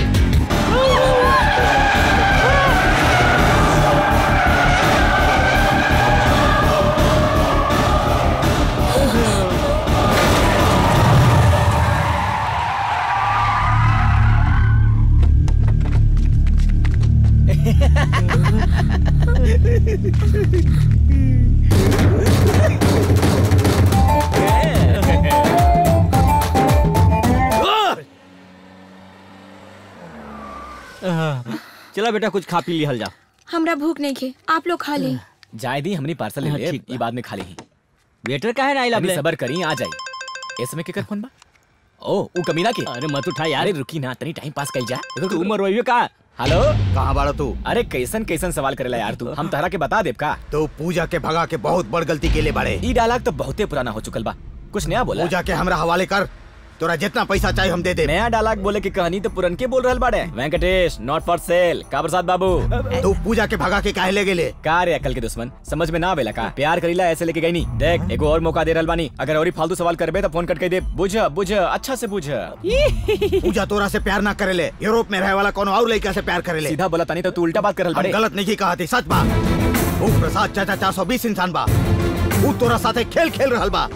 Speaker 7: चला बेटा कुछ खा पी लिहल जा
Speaker 15: हमरा भूख नहीं खे आप लोग खा ले
Speaker 3: जाए दी हमनी पार्सल ले
Speaker 7: हाँ,
Speaker 3: ले
Speaker 7: ठीक
Speaker 3: ये बाद में खा ली
Speaker 7: वेटर काहे ना आइला
Speaker 3: हमनी
Speaker 7: बले?
Speaker 3: सबर करी आ जाई इस समय केकर फोन बा ओ ऊ कमीना के
Speaker 7: अरे मत उठा यार
Speaker 3: अरे रुकी ना तनी टाइम पास कइल जा
Speaker 7: तू उमर रोइयो का
Speaker 3: हेलो
Speaker 11: कहाँ बाड़ा तू
Speaker 3: अरे कैसन कैसन सवाल करेला यार तू हम तहरा के बता देब का
Speaker 11: तो पूजा के भगा के बहुत बड़ गलती के लिए बाड़े
Speaker 3: ई डायलॉग तो बहुते पुराना हो चुकल बा कुछ नया बोला
Speaker 11: पूजा के हमरा हवाले कर तोरा जितना पैसा चाहिए हम दे दे
Speaker 3: नया डायलॉग बोले की कहानी तो पुरन के बोल रहल बाड़े वेंकटेश नॉट फॉर सेल का प्रसाद बाबू
Speaker 11: तू पूजा के भगा के काहे ले गेले
Speaker 3: का रे अकल के दुश्मन समझ में ना आवेला का प्यार करीला ऐसे लेके गई नहीं देख एगो और मौका दे रहल बानी अगर और ही फालतू सवाल करबे तो फोन कट के दे बुझ बुझ अच्छा से बुझ
Speaker 11: पूजा तोरा से प्यार ना करेले यूरोप में रहे वाला कोनो और लड़का से प्यार करेले
Speaker 3: सीधा बोला तानी तो तू उल्टा बात कर रहल
Speaker 11: हम
Speaker 3: बाड़े
Speaker 11: गलत नहीं कहा थी सच बा वो प्रसाद चाचा चार सौ बीस इंसान बा वो तोरा साथे खेल खेल रहल बा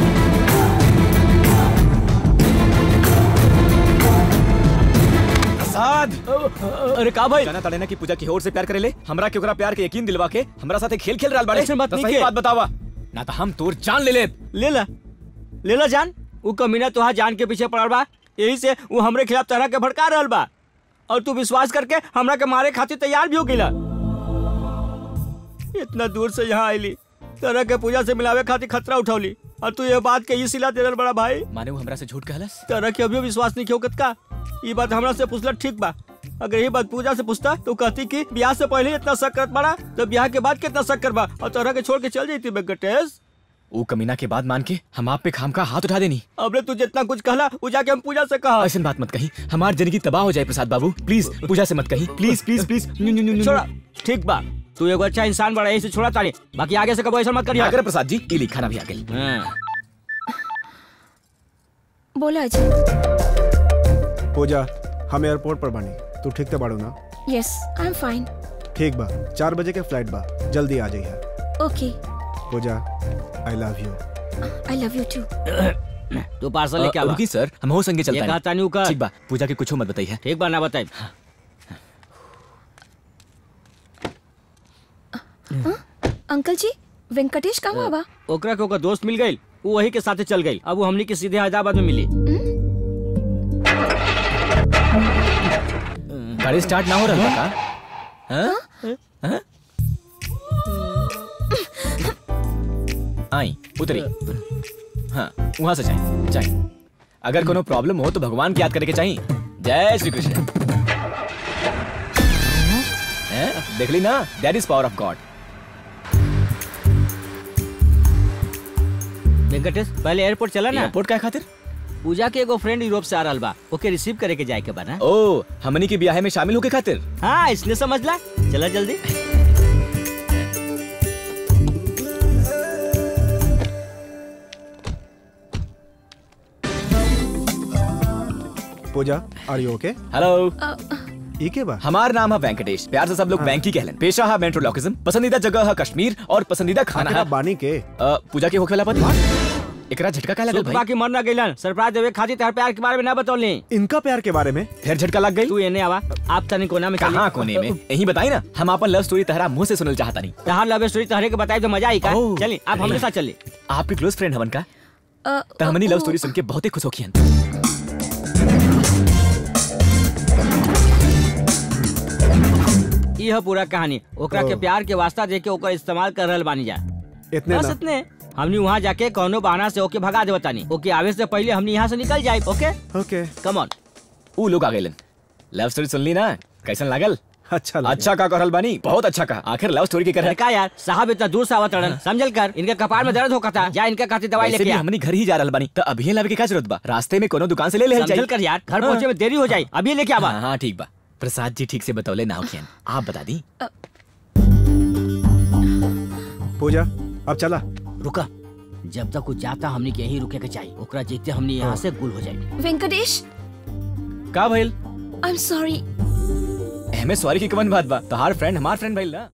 Speaker 3: प्रसाद
Speaker 7: अरे का भाई
Speaker 3: जाना ताड़े ना कि पूजा की ओर से प्यार करेले हमरा के ओकरा प्यार के यकीन दिलवा के हमरा साथे खेल खेल रहल बाड़े
Speaker 7: ऐसे बात
Speaker 3: तो
Speaker 7: नहीं
Speaker 3: सही
Speaker 7: के।
Speaker 3: बात बतावा ना तो हम तोर जान ले ले
Speaker 7: ले ला ले ला जान वो कमीना तुहा जान के पीछे पड़ल बा यही से वो हमरे खिलाफ तरह के भड़का रहल बा और तू विश्वास करके हमरा के मारे खातिर तैयार भी हो गईला इतना दूर से यहाँ आईली तरह के पूजा से मिलावे खातिर खतरा उठौली और तू ये बात के ही सिला दे रहल बड़ा भाई
Speaker 3: माने वो हमरा से झूठ कहलस
Speaker 7: तरह के अभी विश्वास नहीं होकत का ये बात हमरा से पूछला ठीक बा अगर ये बात पूजा से पूछता तो कहती कि ब्याह से पहले ही इतना शक करत बड़ा तो ब्याह के बाद कितना शक करबा और तरह के छोड़ के चल जाती वेंकटेश
Speaker 3: वो कमीना के बाद मान के हम आप पे खाम का हाथ उठा देनी
Speaker 7: अबले तू जितना कुछ कहला वो जाके हम पूजा से कहा
Speaker 3: ऐसी बात मत कही हमार जिंदगी तबाह हो जाए प्रसाद बाबू प्लीज पूजा से मत कही please please please new new new
Speaker 7: छोड़ा ठीक बा तू एगो अच्छा इंसान बड़ा यही से छोड़ा ताड़ी बाकी आगे से कबो ऐसा मत करिया
Speaker 3: अगर प्रसाद जी ये लिखाना भी आ गई
Speaker 15: बोला अजय
Speaker 5: पूजा हम एयरपोर्ट पर बानी तू ठीक ते बाड़ू ना
Speaker 15: यस आई एम फाइन
Speaker 5: ठीक बा चार बजे के फ्लाइट बा जल्दी आ जाइए
Speaker 15: okay
Speaker 5: Pooja I love you
Speaker 15: I love you too
Speaker 7: तू पार्सल लेके
Speaker 3: अ,
Speaker 7: आवा
Speaker 3: रुकी सर हम हो संगे चलता
Speaker 7: ये कहा तानी का
Speaker 3: ठीक बा पूजा के कुछ मत बताइए
Speaker 7: ठीक बा ना बताई
Speaker 15: अंकल जी वेंकटेश कहाँ बा
Speaker 7: ओकरा के ओकर दोस्त मिल गई वो वही के साथे चल गई अब वो हमनी के सीधे हैदराबाद में मिली
Speaker 3: गाड़ी स्टार्ट ना हो रहा था का हाँ? हाँ? आई उतरी हाँ वहां से जाए जाए अगर कोनो प्रॉब्लम हो तो भगवान की याद करके चाहिए जय श्री कृष्ण हैं? देख ली ना that is power of God
Speaker 7: Venkatesh पहले एयरपोर्ट चला ना
Speaker 3: एयरपोर्ट का खातिर
Speaker 7: पूजा के एगो फ्रेंड यूरोप से आ रहल बा ओके रिसीव करे के जाए के बा ना
Speaker 3: ओ हमनी के ब्याह में शामिल होके खातिर
Speaker 7: हाँ इसलिए समझ ला चला जल्दी
Speaker 5: पूजा आर यू ओके
Speaker 3: हेलो
Speaker 5: ई के बा
Speaker 3: हमार नाम है वेंकटेश प्यार से सब लोग बैंक ही कहलन पेशा है मेट्रोलॉकिज्म पसंदीदा जगह है कश्मीर और पसंदीदा खाना
Speaker 5: आखिर
Speaker 3: है
Speaker 5: आप बानी के
Speaker 3: अ, पूजा के होखे वाला पति एकरा झटका का लगल
Speaker 7: सुतपा
Speaker 3: भाई
Speaker 7: की मर ना गइलन सरप्राइज देवे खातिर तार प्यार के बारे में ना बतौली
Speaker 5: इनका प्यार के बारे में
Speaker 3: फिर झटका लग गई
Speaker 7: तू एने आवा आप तनी कोना में चली।
Speaker 3: कहाँ कोने में यही बताई ना हम अपन लव स्टोरी तहरा मुंह से सुनल चाहता नहीं
Speaker 7: तहार लव स्टोरी तहरे के बताई तो मजा आई का
Speaker 3: ओह,
Speaker 7: चली आप हमरे साथ चली
Speaker 3: आपके क्लोज फ्रेंड हवन का
Speaker 2: अ,
Speaker 3: त हमनी लव स्टोरी सुन के बहुत ही खुश होखी हन
Speaker 7: ई है पूरा कहानी ओकरा के प्यार के वास्ता दे के ओकर इस्तेमाल कर रहल बानी जा
Speaker 5: इतने
Speaker 7: बस
Speaker 5: ना
Speaker 7: इतने हमनी वहाँ जाके कोनो बहाना से ओके भगा देवता नहीं ओके आवे से पहले हमनी यहाँ से निकल जाए ओके
Speaker 5: ओके
Speaker 3: कम ऑन ऊ लोग आ गइलन लव स्टोरी सुन ली ना कैसन लागल
Speaker 5: अच्छा
Speaker 3: अच्छा का करल बानी बहुत अच्छा का आखिर लव स्टोरी के कर
Speaker 7: का यार साहब इतना दूर से आवत रड़न समझल कर इनके कपार में दर्द होता था जा इनके खातिर दवाई
Speaker 3: वैसे
Speaker 7: लेके
Speaker 3: भी
Speaker 7: आ
Speaker 3: हमनी घर ही जा रहल बानी त अभी लावे के का जरूरत बा रास्ते में कोनो दुकान से ले ले
Speaker 7: समझल कर यार घर पहुंचे में देरी हो जाए अभी लेके आवा
Speaker 3: हाँ ठीक बा प्रसाद जी ठीक से बतौले ना होखियन आप बता दी
Speaker 5: पूजा अब चला
Speaker 7: रुका जब तक कुछ जाता हमनी के यहीं रुके के चाहिए ओकरा जीते हमनी यहाँ से गुल हो जाए
Speaker 15: वेंकटेश
Speaker 3: का भइल
Speaker 15: I am sorry
Speaker 3: am sorry की कवन बात बा तोहार फ्रेंड हमार फ्रेंड भइल ना